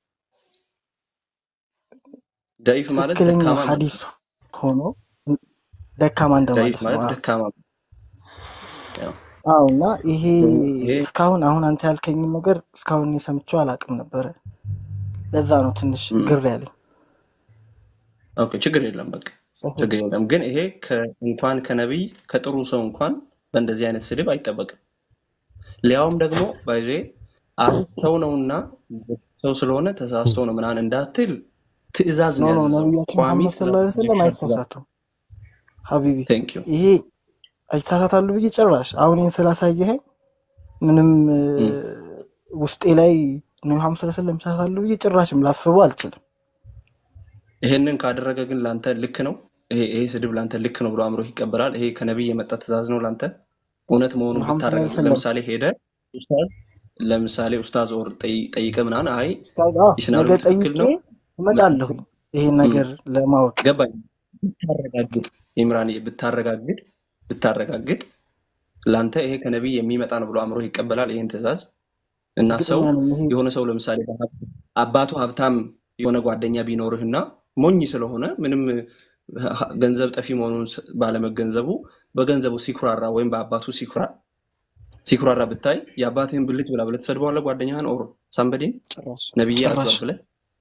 ደኢፍ ማለት ትክክለኛ ደካማ ማለት ሀዲስ ነው። ሆኖ ደካማ ደኢፍ እንደማለት ነው። ማለት አዎ ደካማ ያው አዎ። እና ይሄ ይሄ እስካሁን አሁን አንተ ያልከኝን ነገር እስካሁን እኔ ሰምቼው አላውቅም ነበረ። ለዛ ነው ትንሽ እም። ግር ያለኝ። ኦኬ ችግር የለም በቃ ሰሂህ ችግር የለም። ግን ይሄ ከ- እንኳን ከነቢይ ከጥሩ ሰው እንኳን በእንደዚህ አይነት ስድብ አይጠበቅም። ሊያውም ደግሞ ባይዜ አይ ሰው ነውና ሰው ስለሆነ ተሳስቶ ነው ምናምን እንዳትል ትዕዛዝ ኖ ነው ኖ ያዘዘው። ነቢያችን ቋሚ መሐመድ ሰለላሁ ዐለይሂ ወሰለም ትእዛዝ ትእዛዝ አይሳሳቱም ሀቢቢ። ቴንክ ዩ ይሄ አይሳሳታሉ ብዬ ጭራሽ አሁን ይህን ስላሳየኸኝ ምንም እ፣ እም። ውስጤ ላይ ነቢ መሐመድ ሰለላሁ ዐለይሂ ወሰለም ይሳሳታሉ ብዬ ጭራሽም ላስበው አልችልም። ይሄንን ካደረገ ግን ላንተ ልክ ነው። ይሄ ይሄ ስድብ ላንተ ልክ ነው ብሎ አእምሮ ይቀበላል። ይሄ ከነቢይ የመጣ ትእዛዝ ነው ላንተ እውነት መሆኑን መሐመድ ሰለላሁ ዐለይሂ ብታረጋግጥ፣ ወሰለም ለምሳሌ ሄደ ኡስታዝ ለምሳሌ ኡስታዝ ኦር ጠይ- ጠይቀህ ምናምን አይ ኡስታዝ፣ አዎ ኢስናዱ ነገ ትክክል ጠይቄ ነው እመጣለሁኝ ይሄን እም፣ ነገር ለማወቅ ገባኝ ብታረጋግጥ ኢምራን ብታረጋግጥ ብታረጋግጥ ለአንተ ይሄ ከነቢይ የሚመጣ ነው ብሎ አእምሮ ይቀበላል ይሄን ትእዛዝ እና ሰው እርግጠኛ ነኝ። ይሄ የሆነ ሰው ለምሳሌ በሀብ- አባቱ ሀብታም የሆነ ጓደኛ ቢኖርህና ሞኝ ስለሆነ ምንም ሀ- ገንዘብ ጠፊ መሆኑን ስ- ባለመገንዘቡ በገንዘቡ ሲኩራራ ወይም በአባቱ ሲኩራ ሲኩራራ ብታይ የአባትህን ብልት ብላ ብለህ ትሰድበዋለህ ጓደኛህን ኦር ሳምበዲን ጭራሽ ነብዬ ጭራሽ አዟል ብለህ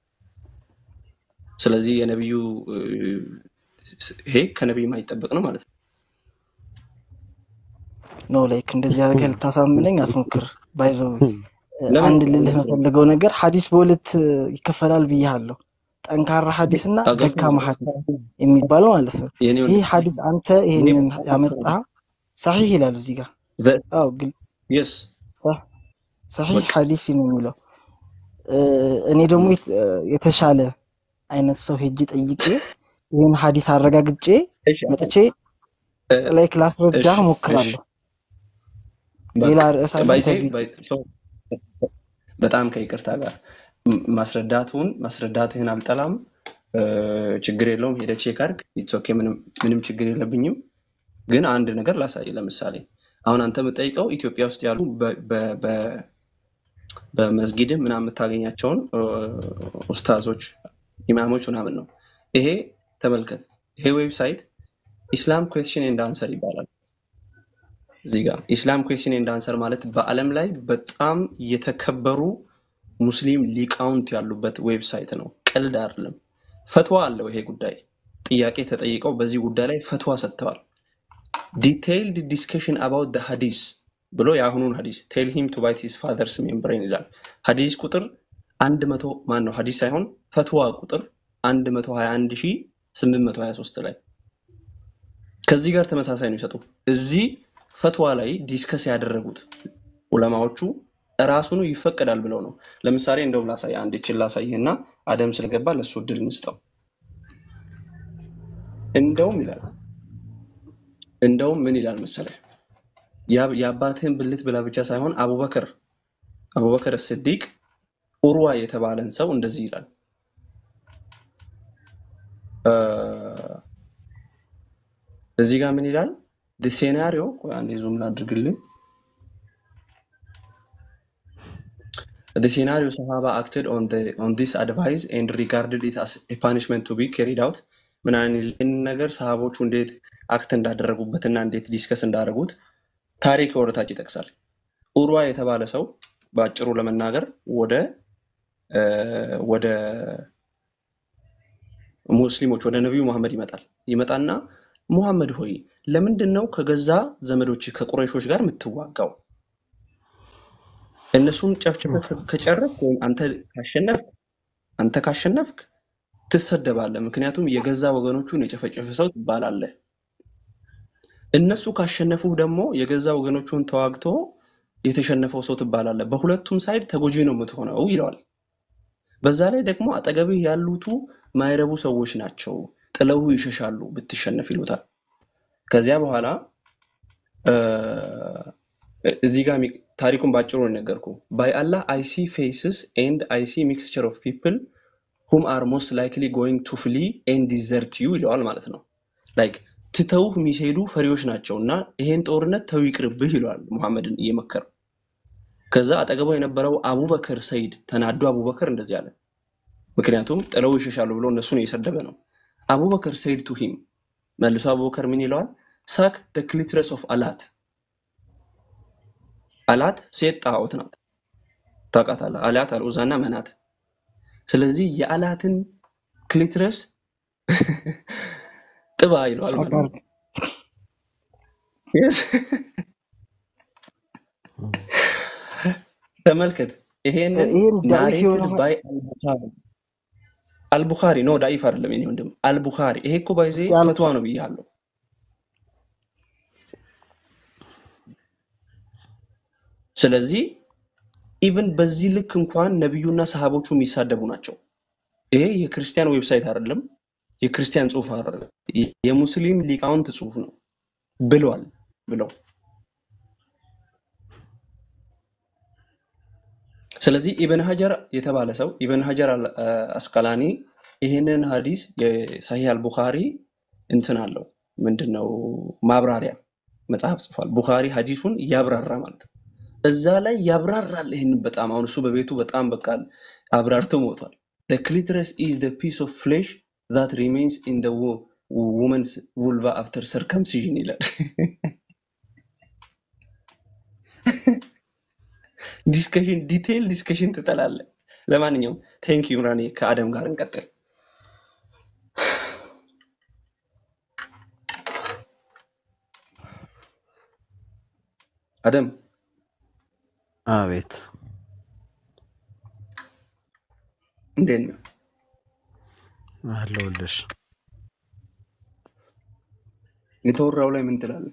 ስለዚህ የነቢዩ እ፣ ይሄ ከነቢይ የማይጠበቅ ነው ማለት ነው ኖ ላይክ እንደዚህ አድርገህ ልታሳምነኝ አትሞክር። ባይዘው ለምን አንድ ልልህ የምፈልገው ነገር ሀዲስ በሁለት እ፣ ይከፈላል ብያለሁ። ጠንካራ ሀዲስ እና ደካማ ሀዲስ የሚባል ማለት ነው። የኔ ይህ ሀዲስ አንተ ይሄንን ያመጣህ ሰሒህ ይላል እዚህ ጋር። አዎ ግልጽ የስ ሰ- ሰሒህ በቃ ሀዲስ ነው የሚለው። እ፣ እኔ ደግሞ የት- እ፣ የተሻለ አይነት ሰው ሄጄ ጠይቄ ይህን ሀዲስ አረጋግጬ እሺ መጥቼ እ፣ ላይክ ላስረዳህ እሺ እሺ ሞክራለሁ። ሌላ በቃ ርዕስ አለን ባይዜ ከዚህ ውጭ? ባይ- ሰው በጣም ከይቅርታ ጋር ም- ማስረዳቱን ማስረዳትህን አልጠላም እ፣ ችግር የለውም ሄደህ ቼክ አድርግ ኢትስ ኦኬ ምንም ምንም ችግር የለብኝም ግን አንድ ነገር ላሳይ ለምሳሌ አሁን አንተ የምጠይቀው ኢትዮጵያ ውስጥ ያሉ በ- በ- በ- በመስጊድህ ምናምን የምታገኛቸውን እ፣ ኡስታዞች ኢማሞች ምናምን ነው ይሄ ተመልከት ይሄ ዌብሳይት ኢስላም ኩዌስችን ኤንድ አንሰር ይባላል እዚህ ጋር ኢስላም ኩዌስችን ኤንድ አንሰር ማለት በዓለም ላይ በጣም የተከበሩ ሙስሊም ሊቃውንት ያሉበት ዌብሳይት ነው። ቀልድ አይደለም። ፈትዋ አለው ይሄ ጉዳይ። ጥያቄ ተጠይቀው በዚህ ጉዳይ ላይ ፈትዋ ሰጥተዋል። ዲቴይልድ ዲስከሽን አባውት ደ ሀዲስ ብሎ የአሁኑን ሀዲስ ቴል ሂም ቱ ባይት ሂዝ ፋዘርስ ሜምብሬን ይላል። ሀዲስ ቁጥር አንድ መቶ ማን ነው ሀዲስ ሳይሆን ፈትዋ ቁጥር አንድ መቶ ሀያ አንድ ሺህ ስምንት መቶ ሀያ ሶስት ላይ ከዚህ ጋር ተመሳሳይ ነው ይሰጡ እዚህ ፈትዋ ላይ ዲስከስ ያደረጉት ዑለማዎቹ ራሱኑ ይፈቀዳል ብለው ነው። ለምሳሌ እንደውም ላሳይ አንድ ይችን ላሳይህና አደም ስለገባ ለሱ እድል እንስጠው። እንደውም ይላል እንደውም ምን ይላል መሰለህ ያ- የአባትህን ብልት ብላ ብቻ ሳይሆን አቡበክር አቡበክር ስዲቅ ኡርዋ የተባለን ሰው እንደዚህ ይላል እ፣ እዚህ ጋር ምን ይላል ሴናሪዮ አንዴ ዙም ላድርግልህ The scenario Sahaba acted on the on this advice and regarded it as a punishment to be carried out ምን አይነት ይህን ነገር ሰሃቦቹ እንዴት አክት እንዳደረጉበትና እንዴት ዲስከስ እንዳደረጉት ታሪክ ወደታች ይጠቅሳል። ኡርዋ የተባለ ሰው በአጭሩ ለመናገር ወደ እ፣ ወደ ሙስሊሞች ወደ ነቢዩ መሐመድ ይመጣል። ይመጣና ሙሐመድ ሆይ ለምንድን ነው ከገዛ ዘመዶች ከቁረይሾች ጋር የምትዋጋው? እነሱን ጨፍጭፈህ ከጨረስክ ወይም አንተ ካሸነፍክ አንተ ካሸነፍክ ትሰደባለህ። ምክንያቱም የገዛ ወገኖቹን የጨፈጨፈ ሰው ትባላለህ። እነሱ ካሸነፉህ ደግሞ የገዛ ወገኖቹን ተዋግቶ የተሸነፈው ሰው ትባላለህ። በሁለቱም ሳይድ ተጎጂ ነው የምትሆነው ይለዋል። በዛ ላይ ደግሞ አጠገብህ ያሉቱ ማይረቡ ሰዎች ናቸው፣ ጥለው ይሸሻሉ ብትሸነፍ ይሉታል። ከዚያ በኋላ እ፣ እዚህ ጋር የሚ- ታሪኩን ባጭሩ ነው የነገርኩህ። ባይ አላህ አይ ሲ ፌስስ ኤንድ አይ ሲ ሚክስቸር ኦፍ ፒፕል ሁም አር ሞስት ላይክሊ ጎይንግ ቱ ፍሊ ኤንድ ዲዘርት ዩ ይለዋል ማለት ነው። ላይክ ትተውህ የሚሄዱ ፈሪዎች ናቸው እና ይሄን ጦርነት ተው ይቅርብህ ይለዋል ሙሐመድን እየመከረው። ከዛ አጠገቡ የነበረው አቡበከር ሰይድ ተናዶ አቡበከር እንደዚህ አለ። ምክንያቱም ጥለው ይሸሻሉ ብሎ እነሱን እየሰደበ ነው። አቡበከር ሰይድ ቱ ሂም መልሶ አቡበከር ምን ይለዋል? ሳክ ደ ክሊትረስ ኦፍ አላት አላት ሴት ጣዖት ናት። ታውቃታለህ? አላት አልዑዛና መናት። ስለዚህ የአላትን ክሊትረስ ጥባ ይለዋል ሳቅ ማለት ነው። አድርግ። Yes። ተመልከት። ይሄንን ይህም ዳኢፍ ናሬትድ የሆነ ባይ አልቡኻሪ አልቡኻሪ ኖ ዳኢፍ አይደለም የኔ ወንድም አልቡኻሪ። ይሄ እኮ ባይዜ እስቲ አልኩ ፈትዋ ነው ብያለሁ። ስለዚህ ኢቭን በዚህ ልክ እንኳን ነቢዩና ሰሃቦቹ የሚሳደቡ ናቸው። ይሄ የክርስቲያን ዌብሳይት አይደለም፣ የክርስቲያን ጽሁፍ አይደለም፣ የሙስሊም ሊቃውንት ጽሁፍ ነው ብለዋል ብለው ስለዚህ ኢብን ሀጀር የተባለ ሰው ኢብን ሀጀር አል- አስቀላኒ ይህንን ሀዲስ የሳሂህ አልቡኻሪ እንትን አለው ምንድን ነው ማብራሪያ መጽሐፍ ጽፏል። ቡኻሪ ሀዲሱን ያብራራ ማለት ነው። እዛ ላይ ያብራራል። ይህንን በጣም አሁን እሱ በቤቱ በጣም በቃ አብራርቶ ሞቷል። the clitoris is the piece of flesh that remains in the wo- woman's vulva after circumcision ይላል። ዲስከሽን ዲቴይል ዲስከሽን ትጠላለህ። ለማንኛውም ቴንክ ዩ ምራኔ ከአደም ጋር እንቀጥል። አደም አቤት እንዴት ነው? አለሁልሽ። የተወራው ላይ ምን ትላለህ?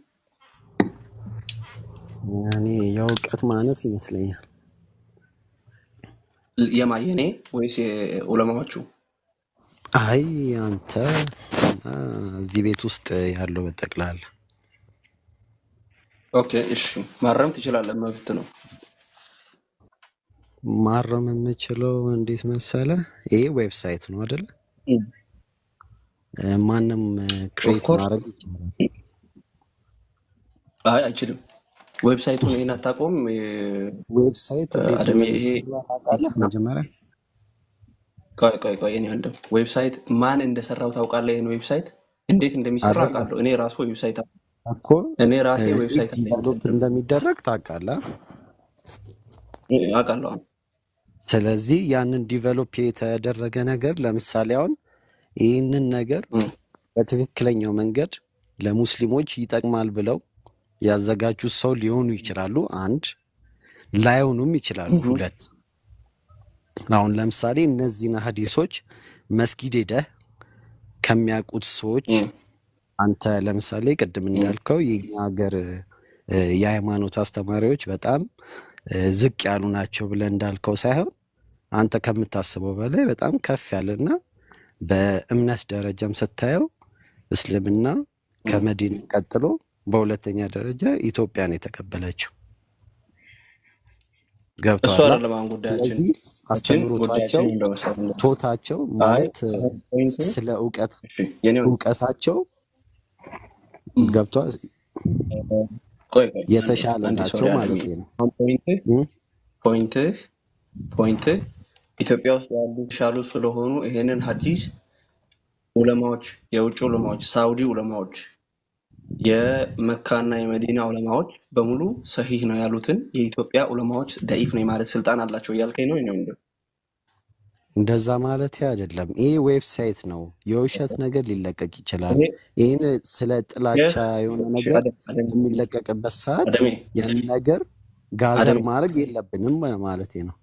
እኔ የእውቀት ማነስ ይመስለኛል። የማ የኔ ወይስ የዑለማዎቹ? አይ አንተ እና እዚህ ቤት ውስጥ ያለው በጠቅላላ ኦኬ እሺ፣ ማረም ትችላለህ፣ መብት ነው። ማረም የምችለው እንዴት መሰለ? ይሄ ዌብሳይት ነው አይደለ? እ፣ ማንም ኦፍ ክሬት ኮርስ ማድረግ ይችላል። አይ አይችልም። ዌብሳይቱን ይሄን አታውቀውም? የ- ዌብሳይት እንዴት አደም ይሄ እንደሚሰራ ታውቃለህ? መጀመሪያ ቆይ ቆይ ቆይ የኔ ወንድም ዌብሳይት ማን እንደሰራው ታውቃለህ? ይሄን ዌብሳይት እንዴት እንደሚሰራ አይደለም አውቃለሁ። እኔ ራሱ ዌብሳይት አለ- እኮ እኔ ራሴ እንዴት ዌብሳይት አለኝ ዲቨሎፕ እንደሚደረግ ታውቃለህ? አውቃለሁ። አሁን ስለዚህ ያንን ዲቨሎፕ የተደረገ ነገር ለምሳሌ አሁን ይህንን ነገር እም፣ በትክክለኛው መንገድ ለሙስሊሞች ይጠቅማል ብለው ያዘጋጁት ሰው ሊሆኑ ይችላሉ። አንድ ላይሆኑም ይችላሉ። እም፣ ሁለት አሁን ለምሳሌ እነዚህን ሀዲሶች መስጊድ ሄደህ ከሚያውቁት ሰዎች እም፣ አንተ ለምሳሌ ቅድም እም፣ እንዳልከው የኛ ሀገር እ፣ የሃይማኖት አስተማሪዎች በጣም እ፣ ዝቅ ያሉ ናቸው ብለህ እንዳልከው ሳይሆን አንተ ከምታስበው በላይ በጣም ከፍ ያለና በእምነት ደረጃም ስታየው እስልምና እም። ከመዲና ቀጥሎ በሁለተኛ ደረጃ ኢትዮጵያን የተቀበለችው እሱ ገብተዋላ። አይደለም አሁን ጉዳያችን። ስለዚህ ግን አስተምሮታቸው ጉዳያችን እንደመሰለ ነው። ቶታቸው አይ ማለት እ፣ አሁን ፖይንቱ ስለ እውቀት እሺ፣ የኔ ወንድም እውቀታቸው እም፣ ገብተዋል ቆይ ቆይ አንዴ የተሻለ አንዴ ናቸው ሶሪ አደም ማለት ነው። አሁን ፖይንትህ እም? ፖይንትህ ፖይንትህ ኢትዮጵያ ውስጥ ያሉ የተሻሉ ስለሆኑ ይሄንን ሀዲስ ዑለማዎች፣ የውጭ ዑለማዎች፣ ሳውዲ ዑለማዎች፣ የመካና የመዲና ዑለማዎች በሙሉ ሰሂህ ነው ያሉትን የኢትዮጵያ ዑለማዎች ደኢፍ ነው የማለት ስልጣን አላቸው እያልከኝ ነው? ነው እንደዛ ማለት አይደለም። ይህ ዌብሳይት ነው። የውሸት ነገር ሊለቀቅ ይችላል። ይሄ ይህን ስለ ጥላቻ ይህ የሆነ እሺ፣ ነገር አደም አደም በሚለቀቅበት ሰዓት አደሜ ያን ነገር ጋዘር አደሜ ማድረግ የለብንም ማለት ነው።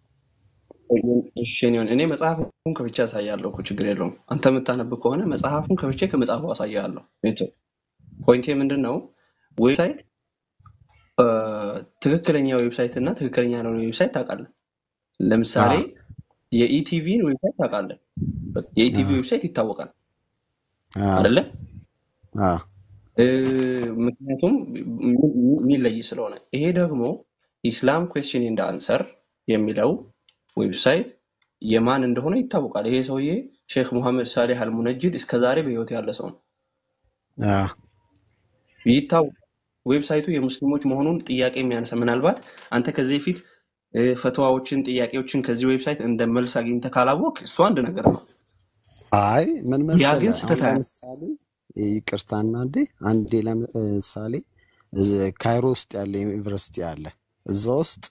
እሺ፣ እኔ እኔ መጽሐፉን ከፍቼ አሳያለሁ እኮ ችግር የለውም። አንተ የምታነብ ከሆነ መጽሐፉን ከፍቼ ከመጽሐፉ አሳያለሁ። ፖይንቴ ምንድን ነው? ዌብሳይት እ፣ ትክክለኛ ዌብሳይት እና ትክክለኛ ያልሆነ ዌብሳይት ታውቃለህ። ለምሳሌ አዎ የኢቲቪን ዌብሳይት ታውቃለህ። የኢቲቪ አዎ ዌብሳይት ይታወቃል አዎ አይደለ? አዎ እ፣ ምክንያቱም ሚ- ሚ- የሚለይ ስለሆነ። ይሄ ደግሞ ኢስላም ኩዌስችን ኤንድ አንሰር የሚለው ዌብሳይት የማን እንደሆነ ይታወቃል። ይሄ ሰውዬ ሼክ ሙሐመድ ሳሌህ አልሙነጅድ እስከዛሬ በህይወት ያለ ሰው ነው። አዎ ይታወቃል። ዌብሳይቱ የሙስሊሞች መሆኑን ጥያቄ የሚያነሳ ምናልባት አንተ ከዚህ በፊት እ፣ ፈትዋዎችን፣ ጥያቄዎችን ከዚህ ዌብሳይት እንደ መልስ አግኝተህ ካላወቅ እሱ አንድ ነገር ነው። አይ ምን ያ መሰለ፣ ግን አሁን ስህተት አያመጣም። ለምሳሌ ይቅርታና እንዴ አንዴ ለምሳሌ እዚህ ካይሮ ውስጥ ያለ ዩኒቨርሲቲ አለ። እዛ ውስጥ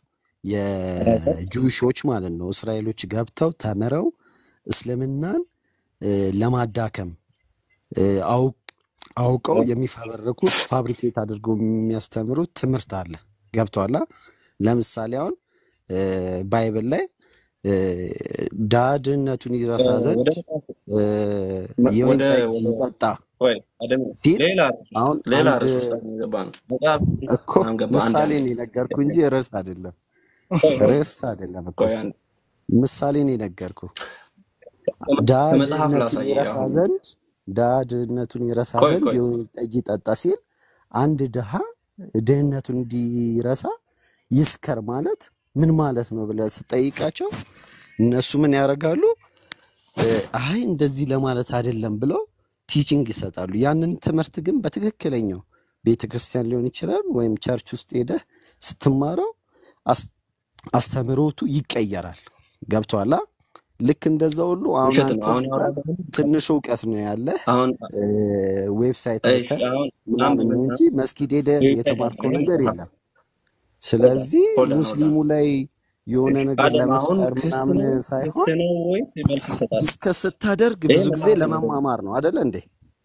የጁሾች ማለት ነው እስራኤሎች ገብተው ተምረው እስልምናን እ፣ ለማዳከም እ፣ አውቅ አውቀው የሚፈበርኩት ፋብሪኬት አድርገው የሚያስተምሩት ትምህርት አለ። ገብቷላ? ለምሳሌ አሁን እ፣ ባይብል ላይ እ፣ ድሀ ድህነቱን እ፣ ይረሳ ዘንድ ወደ መጽሐፉ እ፣ መ- የወይን ወደ ጠጅ ወደ ይጠጣ ወይ አደም ሲል ሌላ ርዕስ ውስጥ አሁን ሌላ አንድ ርዕስ ውስጥ አሁን የገባ ነው። መጽሐፍ እኮ አሁን ገባ። አንድ ምሳሌ አንድ ነው የነገርኩ እንጂ ርዕስ አይደለም። ቆይ ቆይ ርዕስ አይደለም እኮ ቆይ አንድ ምሳሌ ነው የነገርኩ። ከመ- ድሀ ከመጽሐፍ ድህነቱን ላሳይ ይረሳ አሁን ዘንድ ድሀ ድህነቱን ይረሳ ቆይ ዘንድ ቆይ የወይን ጠጅ ይጠጣ ሲል አንድ ድሀ ድህነቱን እንዲረሳ ይስከር ማለት ምን ማለት ነው ብለህ ስጠይቃቸው እነሱ ምን ያደርጋሉ? እ፣ አይ እንደዚህ ለማለት አይደለም ብለው ቲቺንግ ይሰጣሉ። ያንን ትምህርት ግን በትክክለኛው ቤተ ክርስቲያን ሊሆን ይችላል ወይም ቸርች ውስጥ ሄደህ ስትማረው አስ- አስተምህሮቱ ይቀየራል። ገብቶሃል? ልክ እንደዛ ሁሉ አሁን ውሸት አንተ ነው። አሁን እዚህ ጋር ያወራሁት ሁሉ ትንሽ እውቀት ነው ያለህ አሁን እ፣ ዌብሳይት እሺ አይተህ አሁን አሁን ምናምን ነው እንጂ በመጽሐፍ መስጊድ ሄደህ ዌብሳይት የተማርከው ይሄ ነገር መጽሐፍ የለም። ሆልዳን ስለዚህ ሆልዳን ሆልዳን ሙስሊሙ ላይ የሆነ ነገር አደም አሁን ለመፍጠር ክስ ምናምን ነው ክስ ሳይሆን ነው ወይ መልስ ይሰጣል? ዲስከስ ስታደርግ ይሄ ብዙ ጊዜ መጽሐፍ ነው ደግሞ ለመማማር ነው አደለ እንዴ?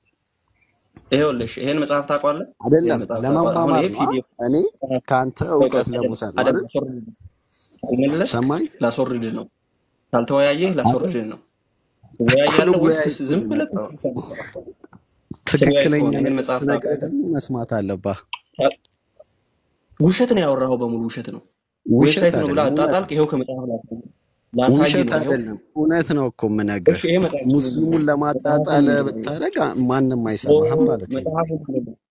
ይኸውልሽ ይሄን መጽሐፍ ታውቀዋለህ? ይሄን አይደለም መጽሐፍ ታውቀዋለህ? አሁን ለመማማር ይሄ ነው። ፒዲኤፍ እኔ ከአንተ ቆይ ቆይ እውቀት አደም ለመውሰድ ነው አደም አይደል? ላስወርድ ካልመለስክ ሰማኝ ላስወርድ ነው። ካልተወያየህ አይደል? ላስወርድ ነው። እኮ ትወያያለህ ወይስ ልወያይ ክስ እኮ ዝም ነው ብለህ የመጣሁት። ክስ ብቻ ነው የምትሰራው? ትወያይ ትክክለኛ ከሆነ ይሄን ነገር መጽሐፍ ስነግርህ ታውቃለህ? ደግሞ መስማት አለብህ። ታ- ውሸት ነው ያወራኸው በሙሉ ውሸት ነው። ውሸት ዌብሳይት ነው ብለህ አይደለም፣ እውነት አጣጣልክ። ነው። ይኸው ከመጽሐፍ ላሳይ ላሳይ ውሸት ነው። ይኸው አይደለም፣ እውነት ነው እኮ እሺ የምነግርህ። ይሄ መጽሐፍ ምንድን ሙስሊሙን ነው? ለማጣጣል መጽሐፉ ምንድን ነው? ብታደርግ ማንም ኦ አይሰማህም ማለት ነው። መጽሐፉ ምንድን ነው?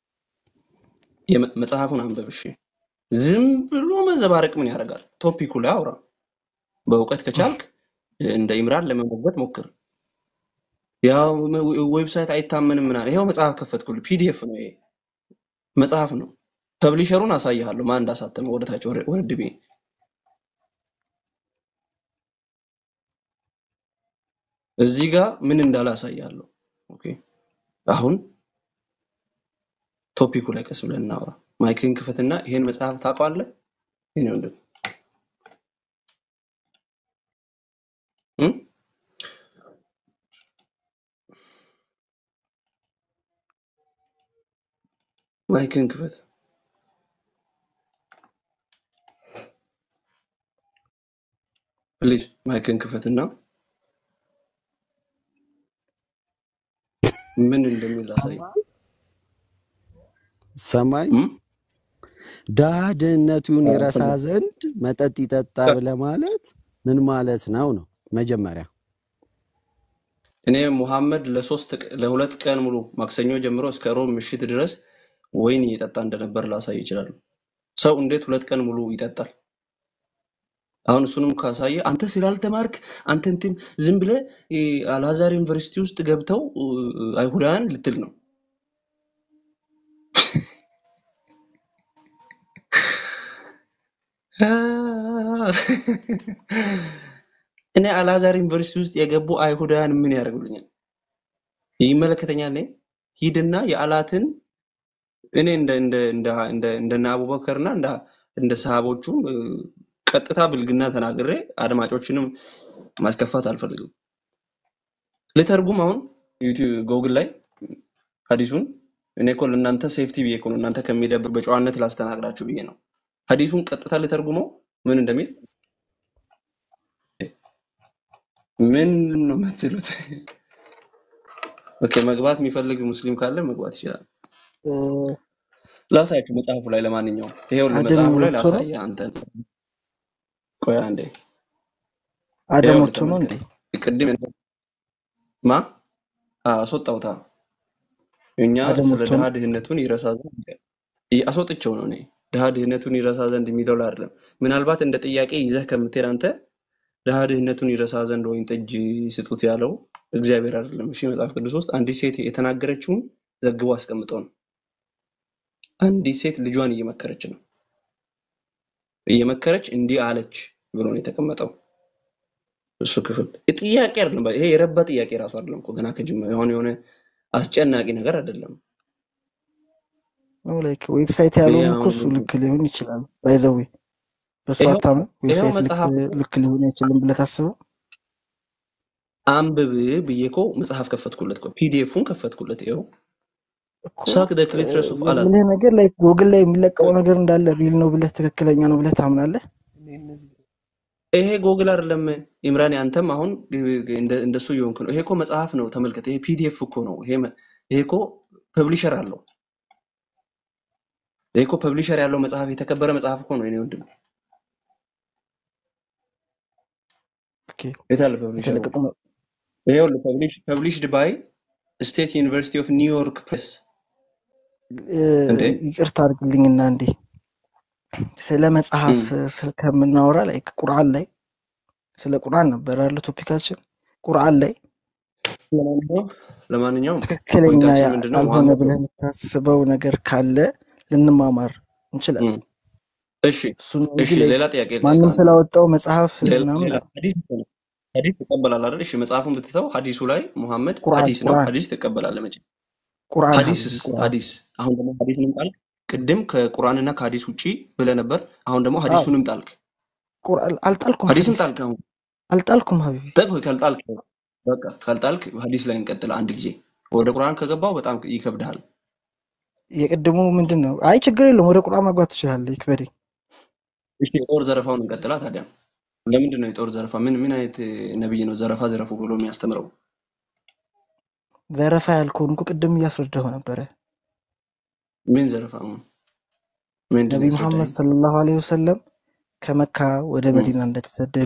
የመ- መጽሐፉን አንብብ። እሺ ዝም ብሎ መዘባረቅ ምን ያደርጋል? ቶፒኩ ላይ አውራ። በእውቀት ከቻልክ እንደ ኢምራን ለመሞገት ሞክር። ያው ዌ- ዌብሳይት አይታመንም ምናምን። ይኸው መጽሐፍ ከፈትኩልህ። ፒዲኤፍ ነው ይሄ መጽሐፍ ነው። ፐብሊሸሩን አሳይሃለሁ ማን እንዳሳተመ ወደታች ወረ- ወረድ ብዬ እዚህ ጋር ምን እንዳለ አሳይሃለሁ። ኦኬ አሁን ቶፒኩ ላይ ቀስ ብለን እናውራ። ማይክን ክፈትና ይሄን መጽሐፍ ታውቀዋለህ? ይሄን ወንድም እ? ማይክን ክፈት። ፕሊዝ ማይክን ክፈትና ምን እንደሚል አሳይ። ሰማኝ እ? ድሀ ድህነቱን አዎ፣ ይረሳ ፈለግ ዘንድ መጠጥ ይጠጣ ብለህ ማለት ምን ማለት ነው ነው መጀመሪያ እኔ ሙሐመድ ለሶስት ቅ- ለሁለት ቀን ሙሉ ማክሰኞ ጀምሮ እስከ ሮብ ምሽት ድረስ ወይን እየጠጣ እንደነበር ላሳይ ይችላል። ሰው እንዴት ሁለት ቀን ሙሉ ይጠጣል? አሁን እሱንም ካሳየ አንተ ስላልተማርክ አንተ እንትን ዝም ብለህ እ፣ አልአዛር ዩኒቨርሲቲ ውስጥ ገብተው እ፣ አይሁዳውያን ልትል ነው። እኔ አልአዛር ዩኒቨርሲቲ ውስጥ የገቡ አይሁዳውያን ምን ያደርጉልኛል? ይመለከተኛል። እኔ ሂድና የአላትን እኔ እንደ እንደ እንደ እንደ እንደነ አቡበከርና እንደ እንደ ሰሃቦቹም እ፣ ቀጥታ ብልግና ተናግሬ አድማጮችንም ማስከፋት አልፈልግም። ልተርጉም አሁን ዩቲዩብ ጎግል ላይ ሀዲሱን እኔ እኮ ለእናንተ ሴፍቲ ብዬ እኮ ነው እናንተ ከሚደብር በጨዋነት ላስተናግዳችሁ ብዬ ነው። ሀዲሱን ቀጥታ ልተርጉመው ምን እንደሚል ምን ነው የምትሉት? ኦኬ መግባት የሚፈልግ ሙስሊም ካለ መግባት ይችላል። እ፣ ላሳያችሁ መጽሐፉ ላይ ለማንኛውም ይሄው አደም መጽሐፉ ላይ ወጥቶ ነው ላሳየ አንተ ቆይ አንዴ አደም ይኸውልህ ወጥቶ ነው እንዴ? ተመልከት ቅድም እንትን- ማ አዎ፣ አስወጣሁታ እኛ አደም ስለ ወጥቶ ድሃ ነው ድህነቱን ይረሳ ዘንድ ይ- አስወጥቼው ነው እኔ ድሃ ድህነቱን ይረሳ ዘንድ የሚለው ላይ አይደለም ምናልባት እንደ ጥያቄ ይዘህ ከምትሄድ አንተ ድሃ ድህነቱን ይረሳ ዘንድ ወይን ጠጅ ስጡት ያለው እግዚአብሔር አይደለም እሺ መጽሐፍ ቅዱስ ውስጥ አንዲት ሴት የተናገረችውን ዘግቦ አስቀምጠው ነው አንዲት ሴት ልጇን እየመከረች ነው እየመከረች እንዲህ አለች ብሎ ነው የተቀመጠው እሱ ክፍል ጥያቄ አይደለም ይሄ የረባ ጥያቄ ራሱ አይደለም እኮ ገና ከጅምር አሁን የሆነ አስጨናቂ ነገር አይደለም ነው ላይክ ዌብሳይት ይሄ ያለውን እኮ አሁን እሱ ልክ ሊሆን ይችላል። ባይዘዌ በእሱ ይኸው አታምንም? ይኸው ዌብሳይት ልክ መጽሐፍ ልክ ሊሆን አይችልም ብለህ ታስበው አንብብ ብዬ እኮ መጽሐፍ ከፈትኩለት እኮ ፒዲኤፉን ከፈትኩለት ይኸው እኮ ሳክ ደ እ፣ ክሊትረስ ኦፍ አላት የምልህ ነገር ላይ ጎግል ላይ የሚለቀቀው ነገር እንዳለ ሪል ነው ብለህ ትክክለኛ ነው ብለህ ታምናለህ? ይሄ ጎግል አይደለም ኢምራን አንተም አሁን እንደ- እንደሱ እየሆንክ ነው ይሄ እኮ መጽሐፍ ነው ተመልከት ይሄ ፒዲኤፍ እኮ ነው ይሄ መ- ይሄ እኮ ፐብሊሸር አለው ይሄ እኮ ፐብሊሸር ያለው መጽሐፍ የተከበረ መጽሐፍ እኮ ነው የኔ ወንድም ኦኬ የት አለ ፐብሊሸሩ የተለቀቁ ነው። ይሄው ፐብሊሽድ ባይ ስቴት ዩኒቨርሲቲ ኦፍ ኒውዮርክ ፕሬስ እ፣ እንዴ ይቅርታ አድርግልኝና እንዴ ስለ መጽሐፍ እም። ስለ ከምናወራ ላይ ቁርአን ላይ ስለ ቁርአን ነበር ያለ ቶፒካችን። ቁርአን ላይ ለማንኛውም ለማንኛውም ትክክለኛ ፖይንታችን ምንድነው ያልሆነ መሐመድ ብለህ የምታስበው ነገር ካለ ልንማማር እንችላለን። እም። እሺ እሱን ነው እንጂ እሺ ላይክ ሌላ ጥያቄ ልጠይቅህ ማንም አንተ ስላወጣው መጽሐፍ ሌላ ምናምን ሌላ ሐዲስ እኮ ነው ሐዲስ ትቀበላለህ አይደል? እሺ መጽሐፉን ብትተው ሐዲሱ ላይ ሙሐመድ ቁርአን ሐዲስ ነው ቁርአን ሐዲስ ትቀበላለህ መቼ ቁርአን ሐዲስስ ሀቢቢ ቁርአን ሐዲስ አሁን ደግሞ ሐዲስንም ጣልክ ቅድም ከቁርአንና ከሐዲስ ውጪ ብለህ ነበር አሁን ደግሞ አዎ ሐዲሱንም ጣልክ ቁርአን አልጣልኩም ሐዲስን ሀዲስ ጣልክ አሁን አልጣልኩም ሀቢቢ ጠቅህ ካልጣልክ በቃ ካልጣልክ ሐዲስ ላይ እንቀጥል አንድ ጊዜ ወደ ቁርአን ከገባው በጣም ይከብድሃል የቅድሙ ምንድን ነው? አይ ችግር የለውም ወደ ቁርአን መግባት ትችላለህ። ይክበደኝ። እሺ የጦር ዘረፋውን እንቀጥላ ታዲያ ለምንድን ነው የጦር ዘረፋ ምን ምን አይነት ነብይ ነው ዘረፋ ዘረፉ ብሎ የሚያስተምረው ዘረፋ ያልከውን እኮ ቅድም እያስረዳሁ ነበረ። ምን ዘረፋ ነው ምንድን ነው ነቢይ መሐመድ ያስረዳኝ ሰለላሁ ዐለይሂ ወሰለም ከመካ ወደ እም። መዲና እንደተሰደዱ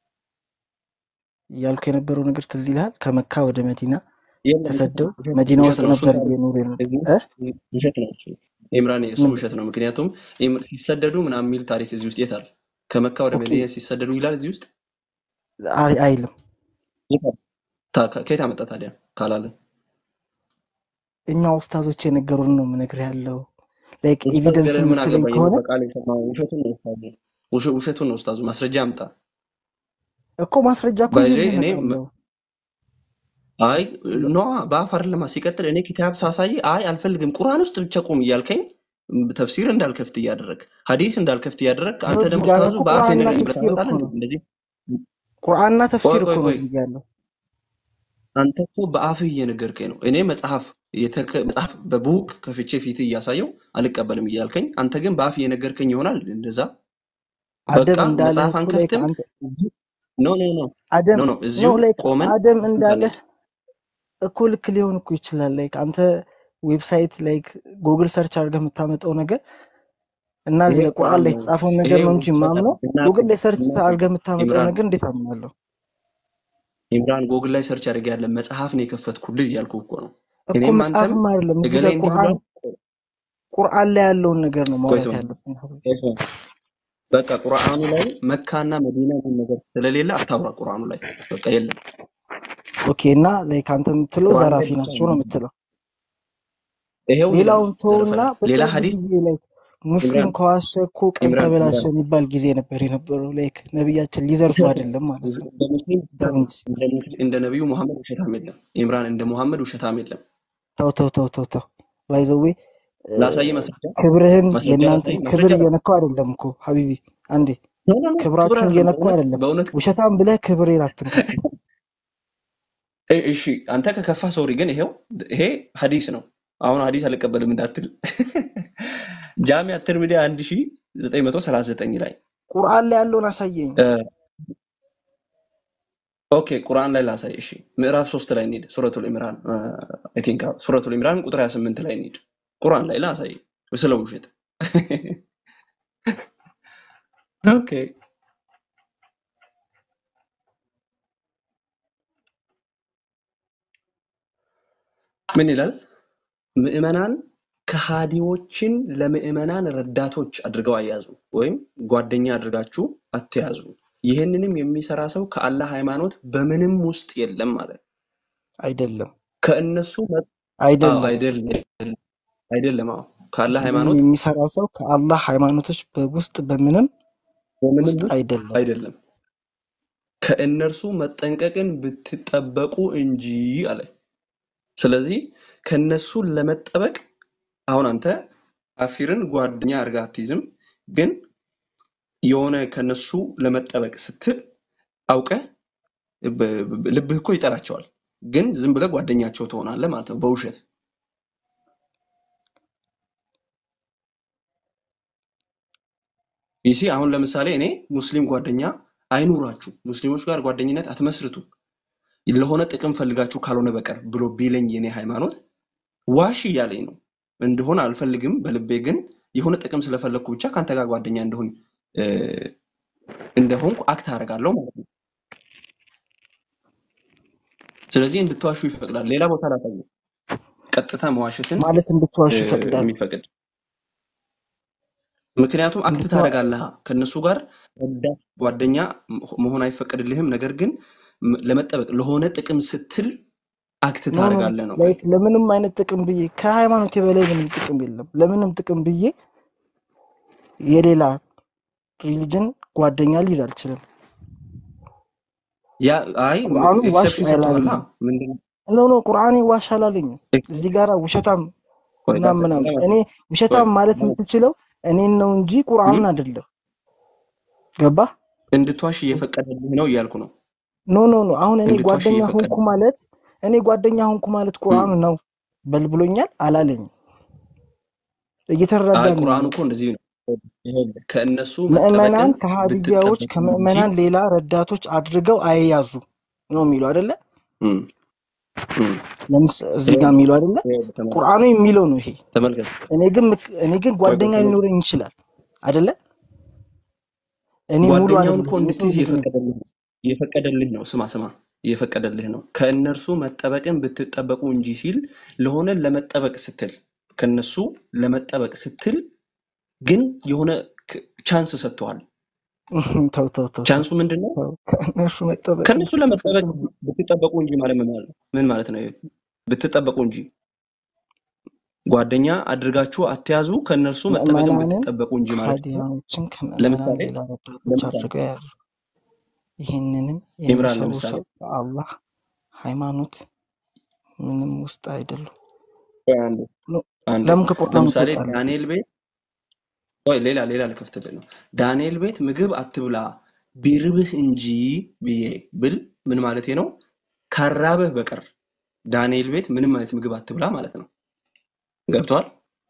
እያልኩ የነበረው ነገር ትዝ ይልሃል? ከመካ ወደ መዲና የለም ውሸት ተሰደው ነው ውሸት መዲና ውሸት ውስጥ ነው እሱን ነበር ታሪክ እየኖሩ የነበ እዚህ እ? ውስጥ ውሸት ነው እሱ ኢምራን እሱ ምን ውሸት ነው ምክንያቱም ኢም- ሲሰደዱ ምናምን የሚል ታሪክ እዚህ ውስጥ የት አለ ከመካ ወደ ኦኬ መዲና ሲሰደዱ ይላል እዚህ ውስጥ አይ- አይልም። የት አለ? ታ- ከ- ከየት አመጣ ታዲያ ካላለ እኛ ኡስታዞች የነገሩን ነው የምነግርህ ያለው ላይክ ኡስታዝ ኤቪደንስ ገለ ምን የምትለኝ አገባኝ እኔ ከሆነ በቃል የሰማው ውሸቱን ነው ኡስታዙ ውሸ- ውሸቱን ነው ኡስታዙ ማስረጃ አምጣ እኮ ማስረጃ እኮ ባይዜ ይዤልህ እኔ እመጣለሁ። አይ ኖ በአፍ አይደለም ሲቀጥል እኔ ኪታብ ሳሳይ አይ አልፈልግም ቁርአን ውስጥ ብቻ ቁም እያልከኝ ተፍሲር እንዳልከፍት እያደረግ ሀዲስ እንዳልከፍት እያደረግ ይኸው አንተ እዚህ ደግሞ ጋር ኡስታዙ እኮ በአፍ ቁርአንና የነገረኝ ብለህ ተፍሲር እኮ ታመጣለህ ነው። እንዴ እንደዚህ ቁርአንና ቆይ ተፍሲር እኮ ቆይ ነው ቆይ እዚህ ጋር ያለው። አንተ እኮ በአፍህ እየነገርከኝ ነው እኔ መጽሐፍ የተከ- መጽሐፍ በቡክ ከፍቼ ፊት እያሳየው አልቀበልም እያልከኝ አንተ ግን በአፍ እየነገርከኝ ይሆናል እንደዛ አደም በቃ እንዳለህ መጽሐፍ እኮ ላይክ አንከፍትም አንተ ኖ ኖ ኖ አደም ኖ ኖ ኖ እዚሁ ላይክ ቆመን አደም እንትን እንዳለህ እንሄድ እኮ ልክ ሊሆን እኮ ይችላል። ላይክ አንተ ዌብሳይት ላይክ ጉግል ሰርች አድርገህ የምታመጣው ነገር እና ይሄ እዚህ ጋር ቁርአን ቁርአን ላይ ነው የተጻፈውን ይሄ ነገር ነው እንጂ ውሸት ማምነው አይደለም ጉግል እናትህ ላይ ሰርች እናትህ አድርገህ የምታመጣው ኢምራን ነገር እንዴት አምናለሁ? ኢምራን ጎግል ላይ ሰርች አድርጌ ያለ መጽሐፍ ነው የከፈትኩልህ እያልኩህ እኮ ነው እኮ እኔም አንተም መጽሐፍም አይደለም እዚህ እገሌ ጋር እንዲህ ቁርአን ብሏል ቁርአን ላይ ያለውን ነገር ነው ቆይ ማውራት ስማ ያለብን። ቆይ ስማ በቃ ቁርአኑ ላይ መካና መዲና የሚል ነገር ስለሌለ አታውራ ቁርአኑ ላይ በቃ የለም ኦኬ እና ላይክ አንተ የምትለው ቁርአን ላይ ዘራፊ ብቻ ናቸው ነው ነው የምትለው። ይሄው ይላል ሌላውን ዘረፋ ተውና ይላል ሌላ በቅርብ ሀዲስ ጊዜ ላይ ሙስሊም ኢምራን ከዋሸ እኮ ቀን ኢምራን ተበላሸ ኢምራን የሚባል ጊዜ ነበር የነበረው። ላይክ ነቢያችን ሊዘርፉ ውሸት ነው አይደለም ማለት ነው። እንደ ሙስሊም ተው ውሸት ነው እንጂ እንደ ሙስሊም እንደ ነቢዩ መሐመድ ውሸታም የለም ኢምራን እንደ መሐመድ ውሸታም የለም ተው ተው ተው ተው ተው ባይዘዌ ላሳይ ማስረጃ ክብርህን ማስረጃ የእናንተን ላሳይ ክብር ማስረጃ እየነካው አይደለም እኮ ሀቢቢ። አንዴ ኖ ኖ ኖ ክብር ክብራችሁን አይደለም እየነኩ በእውነት አይደለም። በእውነት ውሸታም ብለህ ክብሬን አትንካብኝ። እ- እሺ አንተ ከከፋ ሶሪ፣ ግን ይሄው ይሄ ሀዲስ ነው። አሁን ሀዲስ አልቀበልም እንዳትል ጃሚዓ ትርሚዲ 1939 ላይ ቁርአን ላይ ያለውን አሳየኝ። እ፣ ኦኬ ቁርአን ላይ ላሳይ። እሺ ምዕራፍ ሶስት ላይ እንሂድ። ሱረቱል ኢምራን አይ ቲንክ ሱረቱል ኢምራን ቁጥር 28 ላይ እንሂድ። ቁርአን ላይ ላሳይ ስለ ውሸት። ኦኬ ምን ይላል? ምዕመናን ከሃዲዎችን ለምዕመናን ረዳቶች አድርገው አያዙ ወይም ጓደኛ አድርጋችሁ አትያዙ። ይህንንም የሚሰራ ሰው ከአላህ ሃይማኖት በምንም ውስጥ የለም ማለት ነው። አይደለም ከእነሱ መ- አዎ አይደለም። አይደለም አይደለም። አዎ ከአላህ ይህንን ሃይማኖት የሚሰራ ሰው ከአላህ ሃይማኖቶች በውስጥ በምንም በምንም ውስጥ ውስጥ አይደለም። አይደለም። ከእነርሱ መጠንቀቅን ብትጠበቁ እንጂ አለ። ስለዚህ ከእነሱ ለመጠበቅ አሁን አንተ ካፊርን ጓደኛ አድርገህ አትይዝም፣ ግን የሆነ ከነሱ ለመጠበቅ ስትል አውቀህ በ- በ- ልብህ እኮ ይጠራቸዋል፣ ግን ዝም ብለህ ጓደኛቸው ትሆናለህ ማለት ነው በውሸት። ይሲ አሁን ለምሳሌ እኔ ሙስሊም ጓደኛ አይኑራችሁ፣ ሙስሊሞች ጋር ጓደኝነት አትመስርቱ ለሆነ ጥቅም ፈልጋችሁ ካልሆነ በቀር ብሎ ቢለኝ የኔ ሃይማኖት ዋሽ እያለኝ ነው። እንደሆነ አልፈልግም፣ በልቤ ግን የሆነ ጥቅም ስለፈለግኩ ብቻ ከአንተ ጋር ጓደኛ እንደሆን እ፣ እንደሆንኩ አክት አደርጋለሁ ማለት ነው። ስለዚህ እንድትዋሹ ይፈቅዳል። ሌላ ቦታ ላሳየ ቀጥታ መዋሸትን ማለት እንድትዋሹ እ፣ ይፈቅዳል። የሚፈቅድ ምክንያቱም አክት እንድትዋ ታደርጋለህ ከእነሱ ጋር ረዳት ጓደኛ መሆን አይፈቀድልህም። ነገር ግን ም- ለመጠበቅ ለሆነ ጥቅም ስትል አክት ኖ ኖ ታደርጋለህ ነው። ላይክ ለምንም አይነት ጥቅም ብዬ ከሃይማኖት የበላይ ምንም ጥቅም የለም። ለምንም ጥቅም ብዬ የሌላ ሪሊጅን ጓደኛ ሊይዝ አልችልም። ያ አይ ቁርአኑ ዋሽ ኤክሰፕሽን ሰጥተዋላ አይላለኝም። ምንድን ነው? ኖ ኖ ቁርአኔ ዋሽ አላለኝም። እዚህ ጋር ውሸታም ቆይ ምናምን ላሳይ ምናምን ላሳይ እኔ ቆይ ውሸታም ማለት ላሳይ የምትችለው እኔን ነው እንጂ እም? ቁርአንን አይደለም። ገባ? እንድትዋሽ እየፈቀደልህ ነው እያልኩ ነው። ኖ ኖ ኖ አሁን እኔ እንድትዋሽ ጓደኛ ሆንኩ እየፈቀደ ማለት እኔ ጓደኛ ሆንኩ ማለት እም። ቁርአኑ ነው በል ብሎኛል አላለኝም። አይ እየተረዳን ነው ቁርአኑ ያለው። እኮ እንደዚህ ነው። ይኸውልህ፣ ከእነሱ ምዕመናን መጠበቅን ከሃዲያዎች ብትጠበቁ እንጂ ከምዕመናን ሌላ ረዳቶች አድርገው አይያዙ ነው የሚለው አይደለ? እም፣ እም። ለምስ እዚህ ጋር ይኸውልህ የሚለው አይደለ? ይኸውልህ፣ ተመልከት ቁርአኑ የሚለው ነው ይሄ። ተመልከት እኔ ግን ምክ- እኔ ግን ቆይ ቆይ ጓደኛ ተመልከት ሊኖረኝ ይችላል አይደለ? እኔ ሙሉ ጓደኛውን አይደለም እኮ የሰው እንድትይዝ ልጅ ነኝ። እየፈቀደልህ ነው እየፈቀደልህ ነው። ስማ ስማ እየፈቀደልህ ነው። ከእነርሱ መጠበቅን ብትጠበቁ እንጂ ሲል ለሆነ ለመጠበቅ ስትል ከእነሱ ለመጠበቅ ስትል ግን የሆነ ክ- ቻንስ ሰጥተዋል። ተው ተው ተው ተው ቻንሱ ምንድን ነው? ተው። ከእነሱ መጠበቅ ከእነሱ ለመጠበቅ ብትጠበቅ ብትጠበቁ እንጂ ማለት ምን ማለት ነው? ምን ማለት ነው? ይሄ? ብትጠበቁ እንጂ ጓደኛ አድርጋችሁ አትያዙ፣ ከእነርሱ መጠበቅን ምዕመናንን ብትጠበቁ እንጂ ማለት ነው። ከሃዲያኖችን ከምዕመናን ለምሳሌ ሌላ ረዳቶች ለምሳሌ አድርገው የያዙ ይህንንም ኢምራን የሚሰሩ ለምሳሌ ሰው በአላህ ሃይማኖት ምንም ውስጥ አይደሉም። ቆይ አንዴ ኖ፣ አንዴ ለምን ከቁርአኑ ለምሳሌ ትወጣለህ? ዳንኤል ቤት ቆይ ሌላ ሌላ ልከፍትልህ ነው። ዳንኤል ቤት ምግብ አትብላ ቢርብህ እንጂ ብዬ ብል ምን ማለቴ ነው? ካራበህ በቀር ዳንኤል ቤት ምንም አይነት ምግብ አትብላ ማለት ነው። ገብቷል?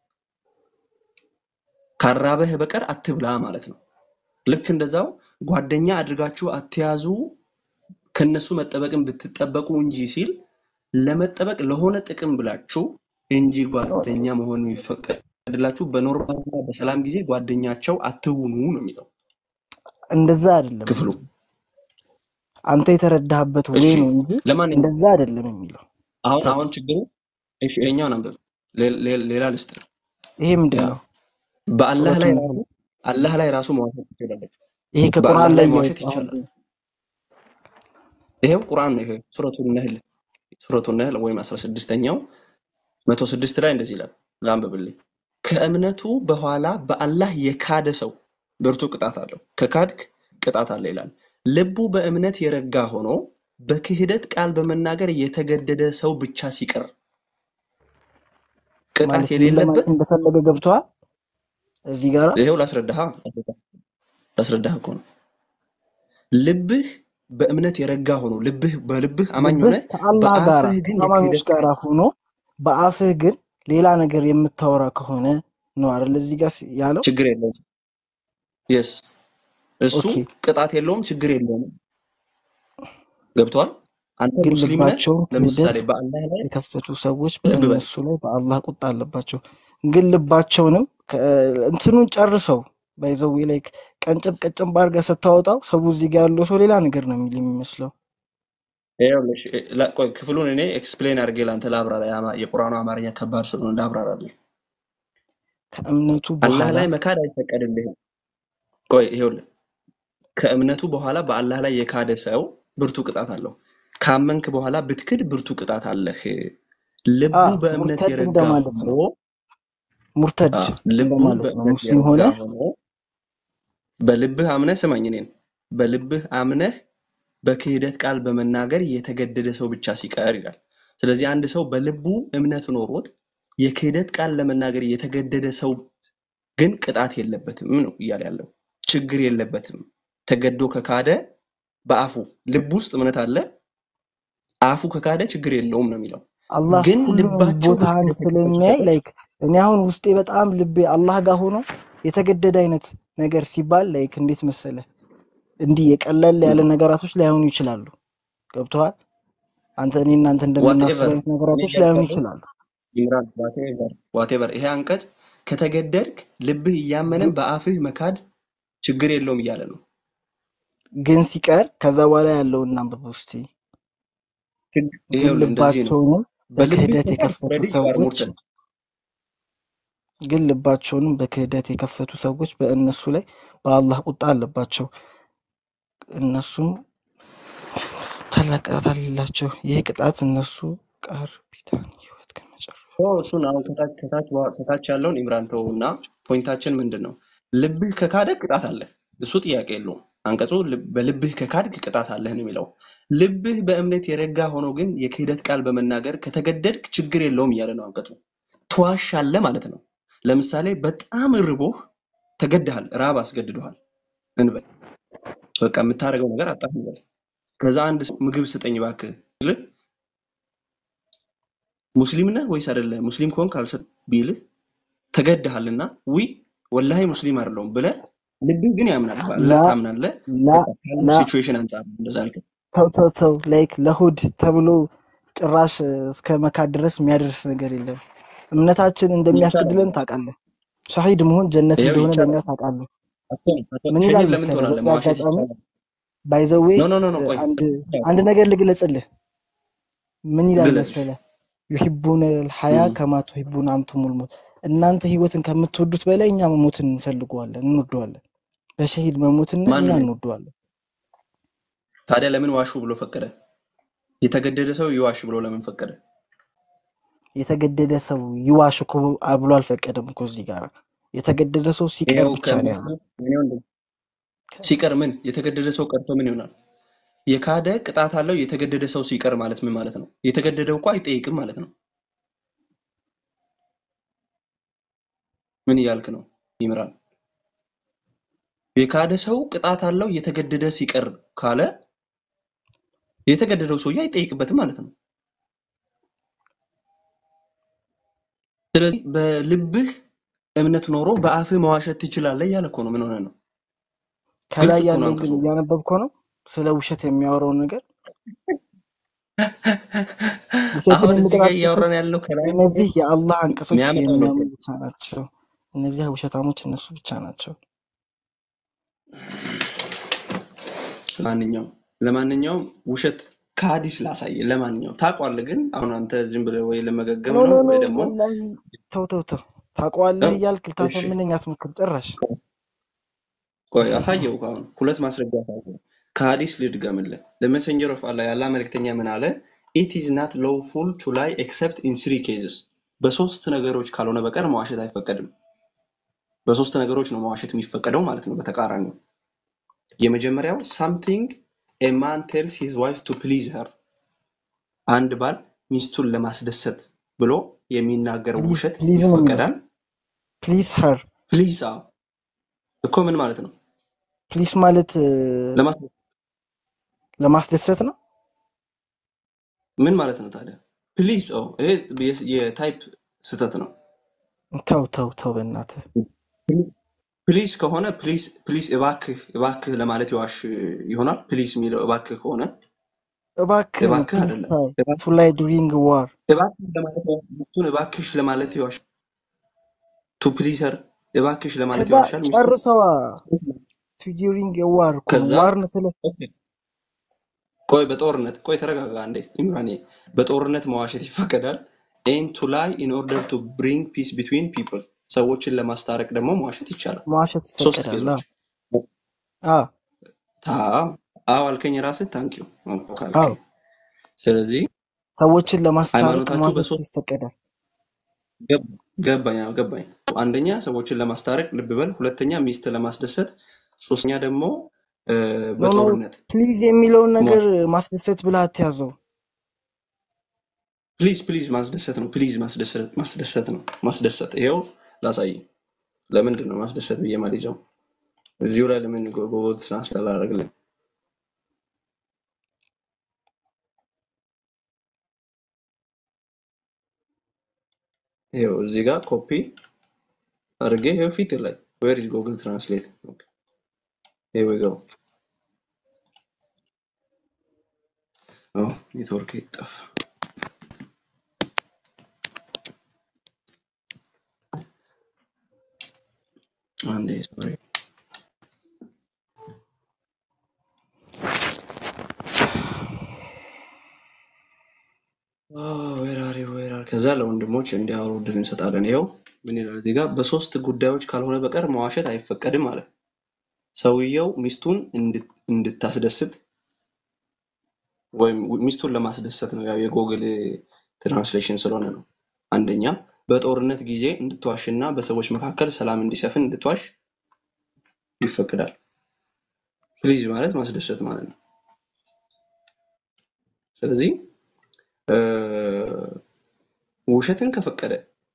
ካራበህ በቀር አትብላ ማለት ነው። ልክ እንደዛው ጓደኛ አድርጋችሁ አትያዙ ከነሱ መጠበቅን ብትጠበቁ እንጂ ሲል ለመጠበቅ ለሆነ ጥቅም ብላችሁ እንጂ ኖ፣ ጓደኛ መሆን የሚፈቀድላችሁ በኖርማልና በሰላም ጊዜ ጓደኛቸው አትሁኑ ነው የሚለው እንደዛ አይደለም ክፍሉ። የሚለው አንተ የተረዳህበት ወይ እሺ ነው እንጂ ለማንኛውም እንደዛ አይደለም የሚለው። አሁን ተው፣ አሁን ችግሩ እሺ ይኸኛውን አንብብ። ሌ- ሌ- ሌላ ልስጥ ይሄ ምንድን ያ ነው? በአላህ ሱረቱ ላይ ነህል ራሱ አላህ ላይ ራሱ መዋሸት ትችላለች። ይሄ ከቁርአን በአላህ ላይ ላይ መዋሸት እያወጣሁ ይቻላል። ይሄው ቁርአን ነው። ይሄ ሱረቱ ነህል ሱረቱ ነህል ወይም 16ኛው 106 ላይ እንደዚህ ይላል። ላንብብልኝ። ከእምነቱ በኋላ በአላህ የካደ ሰው ብርቱ ቅጣት አለው። ከካድክ ቅጣት አለ ይላል። ልቡ በእምነት የረጋ ሆኖ በክህደት ቃል በመናገር የተገደደ ሰው ብቻ ሲቀር ቅጣት ማለት ምን የሌለበት ለማለት እንደፈለገ ገብቶሃል? እዚህ ጋር ይሄው ላስረዳሃ። ላስረዳህ እኮ ነው። ልብህ በእምነት የረጋ ሆኖ ልብህ በልብህ አማኝ ሆነ ልብህ ከአላህ ጋር በአፍህ ግን ከአማኞች የክህደት ጋር ሆኖ በአፍህ ግን ሌላ ነገር የምታወራ ከሆነ ነው አይደል እዚህ ጋር ሲ- ያለው ችግር የለውም። የስ እሱ ኦኬ ቅጣት የለውም፣ ችግር የለውም። ገብቷል። አንተ ግን ሙስሊም ነህ። ልባቸውን ለምሳሌ ክህደት በአላህ ላይ የከፈቱ ሰዎች ልብ በል በእነሱ ላይ በአላህ ቁጣ አለባቸው። ግን ልባቸውንም ከ- እንትኑን ጨርሰው ባይዘዌ ላይ ቀንጨብ ቀንጨብ አድርገህ ስታወጣው ሰው እዚህ ጋር ያለው ሰው ሌላ ነገር ነው የሚል የሚመስለው። ይኸውልሽ፣ እ- ላ- ቆይ ክፍሉን እኔ ኤክስፕሌን አድርጌ ለአንተ ላብራራ። የአማ- የቁርአኑ አማርኛ ከባድ ስለሆነ ላብራራልህ። ከእምነቱ አላህ በኋላ ላይ መካድ አይፈቀድልህም። ቆይ ይኸውልህ፣ ከእምነቱ በኋላ በአላህ ላይ የካደ ሰው ብርቱ ቅጣት አለው። ካመንክ በኋላ ብትክድ ብርቱ ቅጣት አለህ። ልቡ አ በእምነት ሙርተድ የረጋ እንደማለት ሆኖ ነው። ሙርተድ አ፣ ልቡ እንደማለት ነው። በእምነት ሙስሊም የረጋ ሆነ ሆኖ በልብህ አምነህ ስማኝ፣ እኔን በልብህ አምነህ በክህደት ቃል በመናገር የተገደደ ሰው ብቻ ሲቀር ይላል። ስለዚህ አንድ ሰው በልቡ እምነት ኖሮት የክህደት ቃል ለመናገር የተገደደ ሰው ግን ቅጣት የለበትም ነው እያለ ያለው። ችግር የለበትም። ተገዶ ከካደ በአፉ ልብ ውስጥ እምነት አለ፣ አፉ ከካደ ችግር የለውም ነው የሚለው። አላህ ግን ሁሉንም ልባቸው ቦታህን በክህደት ስለሚያይ የተከፈተ ላይክ እኔ አሁን ውስጤ በጣም ልቤ አላህ ጋር ሆኖ የተገደደ አይነት ነገር ሲባል ላይክ እንዴት መሰለ እንዲህ የቀለል ያለ ነገራቶች ላይሆኑ ይችላሉ። ገብተዋል። አንተ እኔ እናንተ እንደምናስብ ዋትኤቨር አይነት እኔ ነገራቶች ላይሆኑ እያልኩ ይችላሉ። ኢምራን ዋቴቨር ዋቴቨር ይሄ አንቀጽ ከተገደድክ ልብህ እያመነ ግን በአፍህ መካድ ችግር የለውም እያለ ነው። ግን ሲቀር ከዛ በኋላ ያለውን እናንብብ እስቲ። ችግ- ግን ይኸውልህ እንደዚህ ነው። ልባቸውንም በልብህ በክህደት ከካድክ የከፈቱ ኦልሬዲ ዩ አር ሰዎች ሙርተድ። ግን ልባቸውንም በክህደት የከፈቱ ሰዎች በእነሱ ላይ በአላህ ቁጣ አለባቸው። እነሱም ታላቅ ቅጣት አለላቸው። ይህ ቅጣት እነሱ ቃር ቢታን ህይወት ከመጨረሻ ኦ፣ እሱን አሁን ከታች ከታች ዋ- ከታች ያለውን ኢምራን ተው እና ፖይንታችን ምንድን ነው? ልብህ ከካደ ቅጣት አለ። እሱ ጥያቄ የለውም። አንቀጹ ልብ- በልብህ ከካድክ ቅጣት አለህ ነው የሚለው። ልብህ በእምነት የረጋ ሆኖ ግን የክህደት ቃል በመናገር ከተገደድክ ችግር የለውም እያለ ነው አንቀጹ። ትዋሻለህ ማለት ነው። ለምሳሌ በጣም ርቦህ ተገድሃል፣ ራብ አስገድዶሃል እንበል። በቃ የምታደርገው ነገር አጣህ እንበል። ከዛ አንድ ሰው ምግብ ስጠኝ እባክህ ቢልህ ሙስሊም ነህ ወይስ አይደለህ? ሙስሊም ከሆንክ አልሰጥም ቢልህ ተገድሃልና ውይ ወላሂ ሙስሊም አይደለሁም ብለህ ልብህ ግን ያምናል፣ ላ ባላህ ታምናለህ። ላ በቃ ካለው ላ ሲቹዌሽን አንጻር ነው እንደዛ አልከኝ። ተው ተው ተው ላይክ ለሁድ ተብሎ ጭራሽ እ፣ እስከ መካድ ድረስ የሚያደርስ ነገር የለም። እምነታችን ይቻላል። እንደሚያስገድለን ታውቃለህ። ሸሂድ መሆን ጀነት ይኸው እንደሆነ ለእኛ ይቻላል። ታውቃለህ። አትሆንም፣ አትሆንም። ምን ይላል ሸሂድ ለምን መሰለህ ትሆናለህ? በዚህ መዋሸት አጋጣሚ ይቻላል። ባይዘዌ ኖ ኖ ኖ ኖ ቆይ አንድ ያው አንድ ነገር ልግለጽልህ። ምን ይላል ግለጽ። መሰለህ ዩሂቡነ ልሐያ እም፣ ከማ ቱሂቡነ አንቱሙል ሞት። እናንተ ህይወትን ከምትወዱት በላይ እኛ መሞትን እንፈልገዋለን፣ እንወደዋለን። በሸሂድ መሞትን ማን እኛ ነው? እንወደዋለን። ታዲያ ለምን ዋሹ ብሎ ፈቀደ? የተገደደ ሰው ይዋሽ ብሎ ለምን ፈቀደ? የተገደደ ሰው ይዋሽ እኮ ብሎ አልፈቀደም እኮ እዚህ ጋር የተገደደ ሰው ሲቀር ይኸው ብቻ ነው ከእምነቱ ያለው። ምን ይሆን ሲቀር ምን የተገደደ ሰው ቀርቶ ምን ይሆናል? የካደ ቅጣት አለው። የተገደደ ሰው ሲቀር ማለት ምን ማለት ነው? የተገደደው እኮ አይጠይቅም ማለት ነው። ምን እያልክ ነው ይምራል? የካደ ሰው ቅጣት አለው። የተገደደ ሲቀር ካለ የተገደደው ሰውዬ አይጠይቅበትም ማለት ነው። ስለዚህ በልብህ እምነት ኖሮ በአፍህ መዋሸት ትችላለህ እያለ እኮ ነው። ምን ሆነ ነው? ግልጽ ከላይ እኮ ነው ያለውን አንቀጹ። ግን እያነበብከው ነው ስለ ውሸት የሚያወራውን ነገር ውሸትን አሁን እዚህ ጋር የሚቀጣጥፉት እያወራን ያለው ከላይ እነዚህ የአላህ አንቀጾች የሚያመጣው የሚያምኑ ነገር ብቻ ናቸው። እነዚያ ውሸታሞች እነሱ ብቻ ናቸው። ለማንኛውም ለማንኛውም ውሸት ከሀዲስ ላሳየ። ለማንኛውም ታውቋለህ፣ ግን አሁን አንተ ዝም ብለህ ወይ ለመገገም ኖ ኖ ነው ኖ ወይ ደግሞ ወላሂ ተው ተው ተው ታውቀዋለህ ነው። እያልክ እሺ ልታሳምነኝ አትሞክር ጭራሽ። ቆይ አሳየው። አሁን ሁለት ማስረጃ አሳየው። ከሀዲስ ልድገምልህ። the messenger of Allah የአላህ መልእክተኛ ምን አለ? it is not lawful to lie except in three cases በሶስት ነገሮች ካልሆነ በቀር መዋሸት አይፈቀድም። በሶስት ነገሮች ነው መዋሸት የሚፈቀደው ማለት ነው። በተቃራኒው የመጀመሪያው something a man tells his wife to please her አንድ ባል ሚስቱን ለማስደሰት ብሎ የሚናገረው ፕሊዝ ውሸት ፕሊዝ ነው የሚለው ይፈቀዳል። ፕሊዝ ሀር ፕሊዝ አዎ እኮ ምን ማለት ነው? ፕሊስ ማለት እ፣ ለማስ ለማስደሰት ነው። ምን ማለት ነው ታዲያ? ፕሊዝ ኦ ይሄ የ- የታይፕ ስህተት ነው። ተው ተው ተው በእናትህ ፕሊዝ ከሆነ ፕሊዝ ፕሊዝ እባክህ እባክህ ለማለት ይዋሽ ይሆናል። ፕሊዝ የሚለው እባክህ ከሆነ እባክህ ነው እባክህ ፕሊስ አይደለም። እባክህ ቱ ላይ ዱሪንግ ዋር እባክህ ለማለት ይዋሽ- ሚስቱን እባክሽ ለማለት ይዋሽ ቱ ፕሊዘር እባክሽ ለማለት ከዛ ይዋሻል ሚስቱን ጨርሰዋ ቱ ዱሪንግ ዋር እኮ ነው ከዛ ዋር ነው ስለ ኦኬ፣ ቆይ በጦርነት ቆይ ተረጋጋ አንዴ ኢምራኔ በጦርነት መዋሸት ይፈቀዳል ኤን ቱ ላይ ኢን ኦርደር ቱ ብሪንግ ፒስ ቢትዊን ፒፕል ሰዎችን ለማስታረቅ ደግሞ መዋሸት ይቻላል መዋሸት ሶስት ይፈቀዳል። ኬዞች አ ታ አዎ አልከኝ ራስህ ታንኪዩ አዎ ካልከኝ ስለዚህ ሰዎችን ለማስታረቅ ሃይማኖታችሁ መዋሸት በሶስት ይፈቀዳል። ገብ- ገባኝ አዎ ገባኝ አንደኛ ሰዎችን ለማስታረቅ ልብ በል ሁለተኛ ሚስት ለማስደሰት ሶስተኛ ደግሞ እ፣ ኖ ኖ በጦርነት ፕሊዝ የሚለውን ነገር መዋሸት ማስደሰት ብለህ አትያዘው። ፕሊዝ ፕሊዝ ማስደሰት ነው ፕሊዝ ማስደሰት ማስደሰት ነው ማስደሰት ይሄው ላሳይ ለምንድን ነው ማስደሰት ብዬ ማልይዘው እዚሁ ላይ ለምን ጎጎ ትራንስሌት አላደርግልኝ ይሄው እዚህ ጋር ኮፒ አድርጌ ይሄው ፊት ላይ ዌር ኢዝ ጉግል ትራንስሌት ሄር ዊ ጎ ኦ ኔትወርክ ይጠፋ አንዴ ሶሪ ዌር አር ዩ ዌር አር ከዛ ለወንድሞች እንዲያወሩ እድል እንሰጣለን ይኸው ምን ይላል እዚህ ጋር በሶስት ጉዳዮች ካልሆነ በቀር መዋሸት አይፈቀድም አለ ሰውየው ሚስቱን እንድት- እንድታስደስት ወይም ሚስቱን ለማስደሰት ነው ያው የጎግል ትራንስሌሽን ስለሆነ ነው አንደኛ በጦርነት ጊዜ እንድትዋሽና በሰዎች መካከል ሰላም እንዲሰፍን እንድትዋሽ ይፈቅዳል ፕሊዝ ማለት ማስደሰት ማለት ነው ስለዚህ እ፣ ውሸትን ከፈቀደ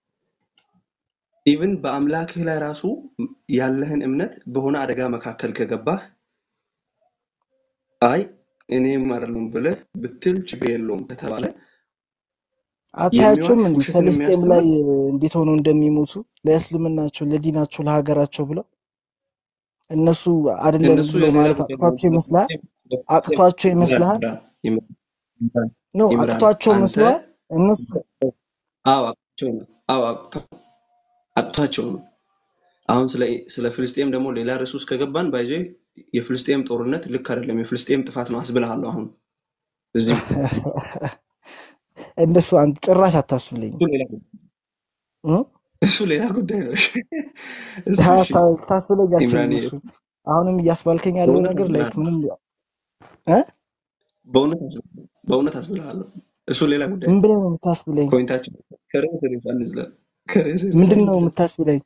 ኢቭን በአምላክህ ላይ ራሱ ያለህን እምነት በሆነ አደጋ መካከል ከገባህ አይ እኔም አይደለም ብለህ ብትል ችግር የለውም ከተባለ አታያቸውም የሚዋሽ እንዴ ውሸትን ፈልስጤም ላይ የሚያስተምር እንዴት ሆነው እንደሚሞቱ ለእስልምናቸው፣ ለዲናቸው፣ ለሀገራቸው ብለው እነሱ አይደለም እነሱ ብሎ የሌላ ማለት ጉዳይ ነው። አቅቷቸው ይመስልሃል? በፍልስጤም አቅቷቸው ኢምራን ይመስልሃል? ኢምራን ኢምራን ነው ኢምራን አቅቷቸው አንተ መስለዋል እነሱ አዎ አቅቷቸው ነው። አዎ አቅቷ- አቅቷቸው ነው። አሁን ስለ ስለ ፍልስጤም ደግሞ ሌላ ርዕስ ውስጥ ከገባን ባይዞ የፍልስጤም ጦርነት ልክ አይደለም፣ የፍልስጤም ጥፋት ነው አስብልሃለሁ። አሁን እዚሁ እንደሱ አንተ ጭራሽ አታስብለኝ እሱ ሌላ ጉዳይ እሱ ሌላ ጉዳይ ነው። እሺ፣ እሱ እሺ ታስብለኝ አልችልም። ኢምራን እሱ አሁንም እያስባልከኝ ያለው በእውነት ነገር ላይክ አስብልሃለሁ፣ ምንም እ በእውነት አስብልሃለሁ፣ በእውነት አስብልሃለሁ። እሱ ሌላ ጉዳይ ምን ነው። ብለህ ነው የምታስብለኝ? ፖይንታችን ከርዕስ ርዕስ አንዝለል፣ ከርዕስ ርዕስ ምንድን ነው አንዝለል። የምታስብለኝ?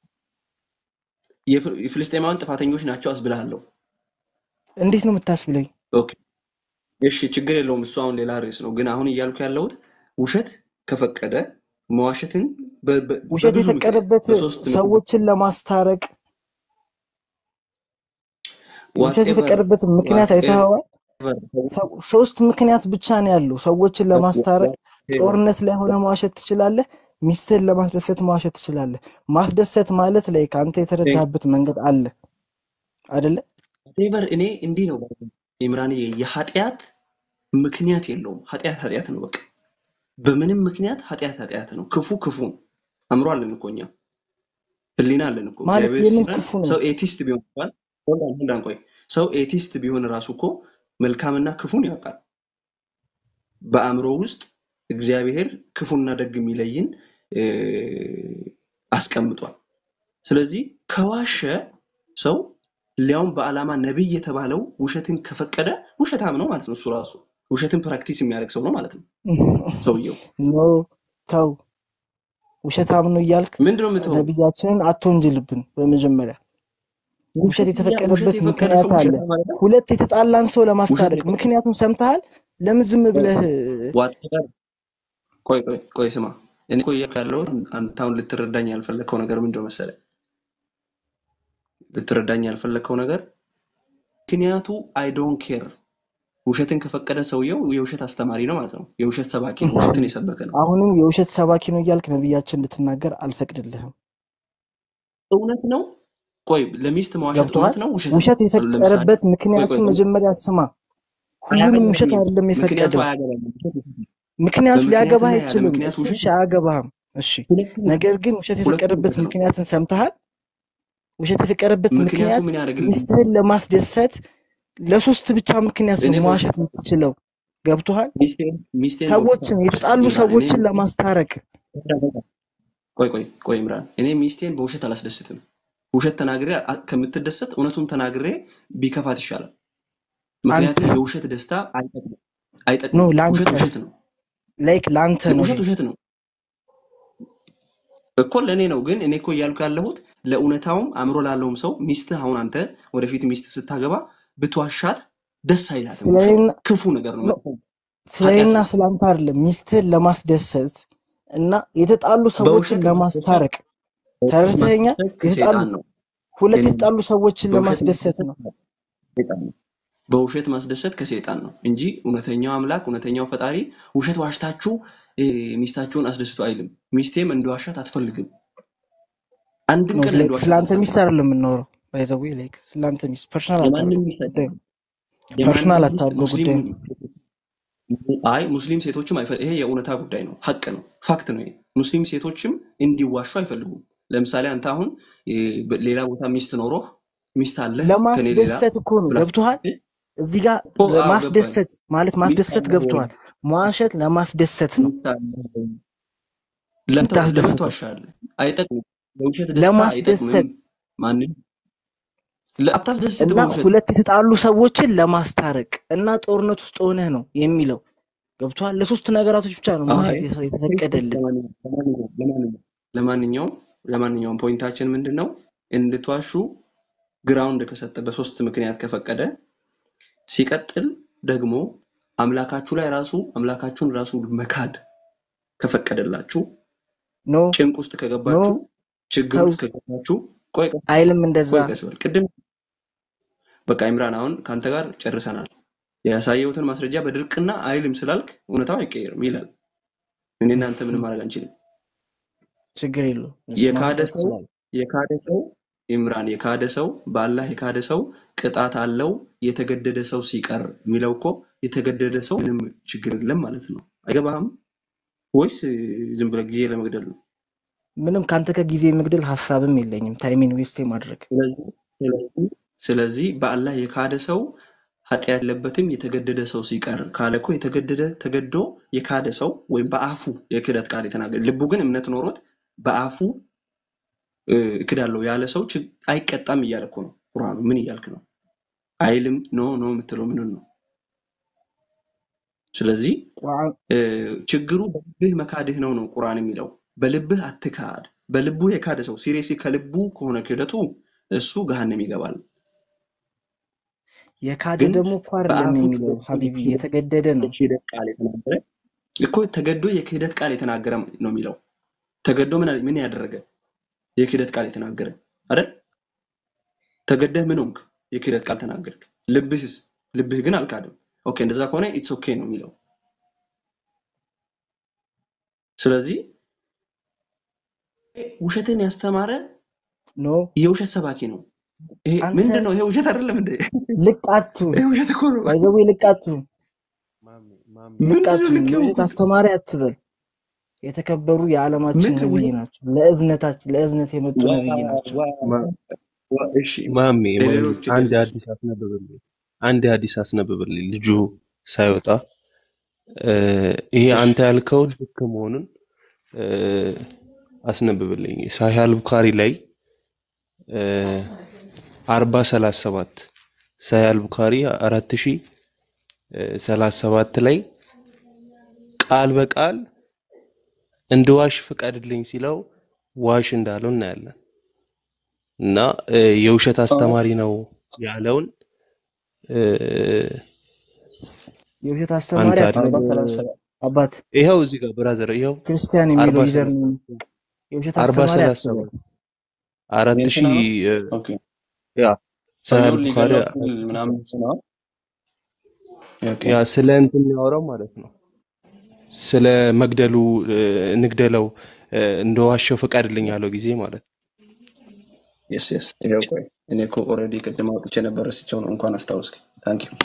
የፍ- የፍልስጤማውያን ጥፋተኞች ናቸው አስብልሃለሁ። እንዴት ነው የምታስብለኝ? ኦኬ እሺ ችግር የለውም። እሱ አሁን ሌላ ርዕስ ነው። ግን አሁን እያልኩ ያለሁት ውሸት ከፈቀደ መዋሸትን በ- በ- ውሸት በብዙ ምክንያት የፈቀደበት በሶስት ምክንያት ሰዎችን ለማስታረቅ ውሸት ዋትኤቨር የፈቀደበት ምክንያት አይተኸዋል? ሰው- ሶስት ምክንያት ብቻ ነው ያለው ሰዎችን ለማስታረቅ። ጦርነት ላይ ሆነ መዋሸት ትችላለህ። ሚስትህን ለማስደሰት መዋሸት ትችላለህ። ማስደሰት ማለት ላይ ከአንተ የተረዳህበት መንገድ አለ አይደለ? ዋትኤቨር እኔ እንዲህ ነው ኢምራንዬ፣ የኃጢአት ምክንያት የለውም። ኃጢአት ኃጢአት ነው በቃ በምንም ምክንያት ኃጢአት ኃጢአት ነው። ክፉ ክፉ ነው። አእምሮ አለን እኮ እኛ ህሊና አለን እኮ ማለት እግዚአብሔር የምን ሲለን ክፉ ነው? ሰው ኤቲስት ቢሆን እንኳን hold on, hold on፣ ቆይ ሰው ኤቲስት ቢሆን ራሱ እኮ መልካምና ክፉን ያውቃል። በአእምሮ ውስጥ እግዚአብሔር ክፉና ደግ የሚለይን እ፣ አስቀምጧል። ስለዚህ ከዋሸ ሰው ሊያውም በዓላማ ነቢይ የተባለው ውሸትን ከፈቀደ ውሸታም ነው ማለት ነው። እሱ ራሱ ውሸትን ፕራክቲስ የሚያደርግ ሰው ነው ማለት ነው ሰውየው። ኖ ተው፣ ውሸታም ነው እያልክ ምንድነው የምትሆው? ነቢያችንን አትወንጅልብን። በመጀመሪያ ውሸት ውሸት የተፈቀደበት የፈቀደ ምክንያት ሰው አለ። ውሸታም ማለት ነው። ሁለት የተጣላን ሰው ውሸት ለማስታረቅ የፈቀደ ምክንያቱም ሰምተሃል። ለምን ዝም ብለህ whatever ቆይ ቆይ ቆይ ስማ፣ እኔ እኮ እያልኩ ያለሁት አንተ አሁን ልትረዳኝ ያልፈለግከው ነገር ምንድነው መሰለህ? ልትረዳኝ ያልፈለግከው ነገር ምክንያቱ አይ ዶንት ኬር ውሸትን ከፈቀደ ሰውየው የውሸት አስተማሪ ነው ማለት ነው። የውሸት ሰባኪ ነው። ውሸትን የሰበከ ነው። አሁንም የውሸት ሰባኪ ነው እያልክ ነብያችን እንድትናገር አልፈቅድልህም። እውነት ነው። ቆይ ለሚስት መዋሸት ገብቶሃል? እውነት ነው ውሸት ነው? ውሸት ለምሳሌ የፈቀረበት ቆይ ምክንያቱን ቆይ መጀመሪያ ስማ። ሁሉንም ውሸት አያገባኝም። አይደለም ምክንያቱ የፈቀደው። አያገባኝም። ውሸት ውሸት ነው። ምክንያቱ ሊያገባህ በምክንያትና ያለ አይችልም። ምክንያት እሱ ውሸት እሺ አያገባህም። እሺ ሁለቱም ነገር ግን ውሸት ሁለቱም የፈቀደበት ውሸት ነው። ምክንያትን ሰምተሃል? ውሸት የፈቀደበት ምክንያቱ ምክንያት ምን ያደርግልኝ? ሚስትህን ለማስደሰት ለሶስት ብቻ ምክንያት ነው እኔ በውሸት መዋሸት የምትችለው። ገብቶሃል? ሚስቴን ሚስቴን በውሸት ሰዎችን የተጣሉ ይምራን እኔ ሰዎችን ለማስታረቅ ቆይ ቆይ ቆይ ይምራን እኔ ሚስቴን በውሸት አላስደስትም። ውሸት ተናግሬ አ- ከምትደሰት እውነቱን ተናግሬ ቢከፋት ይሻላል። አንተ ምክንያቱም የውሸት ደስታ አይጠቅምም ኖ አይጠቅምም። ለአንተ ውሸት ውሸት ነው። ላይክ ለአንተ ነው ውሸት ይሄ ውሸት ነው እኮ ለእኔ ነው። ግን እኔ እኮ እያልኩ ያለሁት ለእውነታውም አእምሮ ላለውም ሰው ሚስትህ አሁን አንተ ወደፊት ሚስት ስታገባ ብትዋሻት ደስ አይላትም። ውሸት ስለኔና ክፉ ነገር ነው፣ ኖ መጥፎ ነው፣ ኃጢአት ስለኔና ነው። ስለአንተ አይደለም ሚስትህን ለማስደሰት እና የተጣሉ ሰዎችን በውሸት ማስደሰት ለማስታረቅ በውሸት ተረድተኸኛል? ማስደሰት የተጣሉ ከሰይጣን ነው። ሁለት የኔ የተጣሉ ሰዎችን በውሸት ለማስደሰት ማስደሰት ነው። ከሰይጣን ነው። በውሸት ማስደሰት ከሰይጣን ነው እንጂ እውነተኛው አምላክ እውነተኛው ፈጣሪ ውሸት ዋሽታችሁ እ፣ ሚስታችሁን አስደስቱ አይልም። ሚስቴም እንደዋሻት አትፈልግም። አንድም ኖ ቀን ላይክ እንደዋሻት ስለአንተ ሚስት አትፈልግም። አይደለም የምናወራው። ባይ ዘ ዌይ ላይክ ስለአንተ ሚስት ፐርሰናል የማንም አታድርገው ሚስት ጉዳዩ አይደለም። ፐርሰናል የማንም ሚስት አታድርገው ሙስሊም ጉዳዩ አይ ሙስሊም ሴቶችም አይፈ ይሄ የእውነታ ጉዳይ ነው፣ ሀቅ ነው፣ ፋክት ነው። ይሄ ሙስሊም ሴቶችም እንዲዋሹ አይፈልጉም። ለምሳሌ አንተ አሁን እ፣ በ- ሌላ ቦታ ሚስት ኖሮህ ሚስት አለህ ከኔ ሌላ ለማስደሰት እኮ ነው። ብላ ገብቶሃል? እዚህ ጋር እኮ አዎ ገባኝ። ማስደሰት ማለት ሚስት ማስደሰት አለህ ወይ ገብቶሃል? መዋሸት ለማስደሰት ነው ሚስት አለህ ወይ? ለምን ተዋ- ለምን የምታስደስተው ትዋሻለህ? አይጠቅምም። የውሸት ደስታ አይጠቅምም። ለማስደሰት ማንም ለ- አታስደስትም እና በውሸት ሁለት የተጣሉ ሰዎችን ለማስታረቅ እና ጦርነት ውስጥ ሆነህ ነው የሚለው ገብቶሃል? ለሶስት ነገራቶች ብቻ ነው አይ መዋሸት የተ- የተፈቀደልን። ለማንኛውም ለማንኛውም ለማንኛውም ለማንኛውም ፖይንታችን ምንድን ነው? እንድትዋሹ ግራውንድ ከሰጠ በሶስት ምክንያት ከፈቀደ ሲቀጥል ደግሞ አምላካችሁ ላይ ራሱ አምላካችሁን ራሱ መካድ ከፈቀደላችሁ ኖ ጭንቅ ውስጥ ኖ ከገባችሁ ችግር ተው ውስጥ ከገባችሁ ቆይ ቀስ አይልም እንደዛ። ቆይ ቀስ በል ቅድም በቃ ኢምራን አሁን ከአንተ ጋር ጨርሰናል ያሳየሁትን ማስረጃ በድርቅና አይልም ስላልክ እውነታው አይቀየርም ይላል እኔ እናንተ ምንም ማድረግ አንችልም ችግር የለውም እሱ የካደ ማስረዳት ሰው ትችላለህ። የካደ ሰው ኢምራን የካደ ሰው በአላህ የካደ ሰው ቅጣት አለው የተገደደ ሰው ሲቀር የሚለው እኮ የተገደደ ሰው ምንም ችግር የለም ማለት ነው አይገባህም ወይስ እ, ዝም ብለህ ጊዜ ለመግደል ነው ምንም ከአንተ ከጊዜ መግደል ሀሳብም የለኝም ታይሚን ዌስት ማድረግ ስለዚህ ስለዚህ ስለዚህ በአላህ የካደ ሰው ኃጢአት ያለበትም የተገደደ ሰው ሲቀር ካለ እኮ የተገደደ ተገዶ የካደ ሰው ወይም በአፉ የክህደት ቃል የተናገረ ልቡ ግን እምነት ኖሮት በአፉ እ, እክዳለሁ ያለ ሰው ችግ- አይቀጣም እያለ እኮ ነው ቁርአኑ ምን እያልክ ነው አይልም ኖ ኖ የምትለው ምንን ነው ስለዚህ ቁርአን እ፣ ችግሩ በልብህ መካድህ ነው ነው ቁርአን የሚለው በልብህ አትካድ በልቡ የካደ ሰው ሲሪየስሊ ከልቡ ከሆነ ክህደቱ እሱ ገሃነም ይገባል የካደ ግን ደግሞ እኮ አይደለም በአፉ የሚለው ተገዶ ሀቢቢ የክህደት የተገደደ ነው። የክህደት ቃል የተናገረ እኮ ተገዶ የክህደት ቃል የተናገረ ነው የሚለው ተገዶ ምን ምን ያደረገ የክህደት ቃል የተናገረ አይደል ተገደህ ምን ሆንክ የክህደት ቃል ተናገርክ ልብህስ ልብህ ግን አልካደም ኦኬ እንደዛ ከሆነ ኢትስ ኦኬ ነው የሚለው ስለዚህ ውሸትን ያስተማረ ኖ የውሸት ሰባኪ ነው ይሄ አንተ ምንድን ነው ይሄ ውሸት አይደለም እንዴ ልቅ አትሁን፣ ይሄ ውሸት እኮ ነው ባይዘዌ ልቅ አትሁን፣ ማሜ ማሜ ልቅ ምንድን ነው አትሁን። ልክ የውሸት የሆንኩት አስተማሪ አትበል። የተከበሩ የዓለማችን ምን ነብይ ውሸት ናቸው። ለእዝነታችን ለእዝነት የመጡ ዋ ነብይ ናቸው። ማ- ዋ እሺ ማሜ ማሜ ለሌሎች አንድ እድል አዲስ አስነብብልኝ፣ አንድ አዲስ አስነብብልኝ። ልጁ ሳይወጣ እ፣ ይሄ እሺ አንተ ያልከው ልክ መሆኑን እ፣ አስነብብልኝ። ሳሂህ አልቡኻሪ ላይ አርባ ሰላሳ ሰባት ሳሂህ አልቡኻሪ አራት ሺ ሰላሳ ሰባት ላይ ቃል በቃል እንድዋሽ ፍቀድልኝ ሲለው ዋሽ እንዳለው እናያለን። እና እ፣ የውሸት አስተማሪ ነው ያለውን እ፣ የውሸት አንተ አስተማሪ አድ- አትበል አርባ ሰላሳ ሰባት አባት። ይኸው እዚህ ጋር ብራዘር፣ ይኸው ክርስቲያን አርባ የሚለው ዩዘር ሰላሳ ነው። የውሸት አርባ አስተማሪ ሰላሳ አትበል። ሰባት አራት ሺ የእንትና ነው እ፣ ኦኬ ያ ሳሂህ ሰውየውን ቡኻሪ ሊገለው ሲል ምናምን ነው። ኦኬ ያ ስለ እንትን የሚያወራው ማለት ነው ስለ መግደሉ እ፣ እንግደለው እ፣ እንደዋሸው ፍቀድልኝ ያለው ጊዜ ማለት ነው። የስ የስ ይኸው ቆይ እኔ እኮ ኦልሬዲ ቅድም አውጥቼ ነበር ረስቼው ነው። እንኳን አስታወስክ። ታንክ ዩ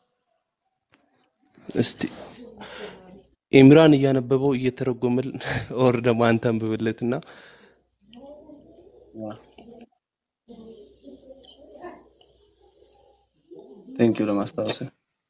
እስቲ ኢምራን እያነበበው እየተረጎመል ኦር ደግሞ አንተ አንብብለትና ቴንክ ዩ ለማስታወስ።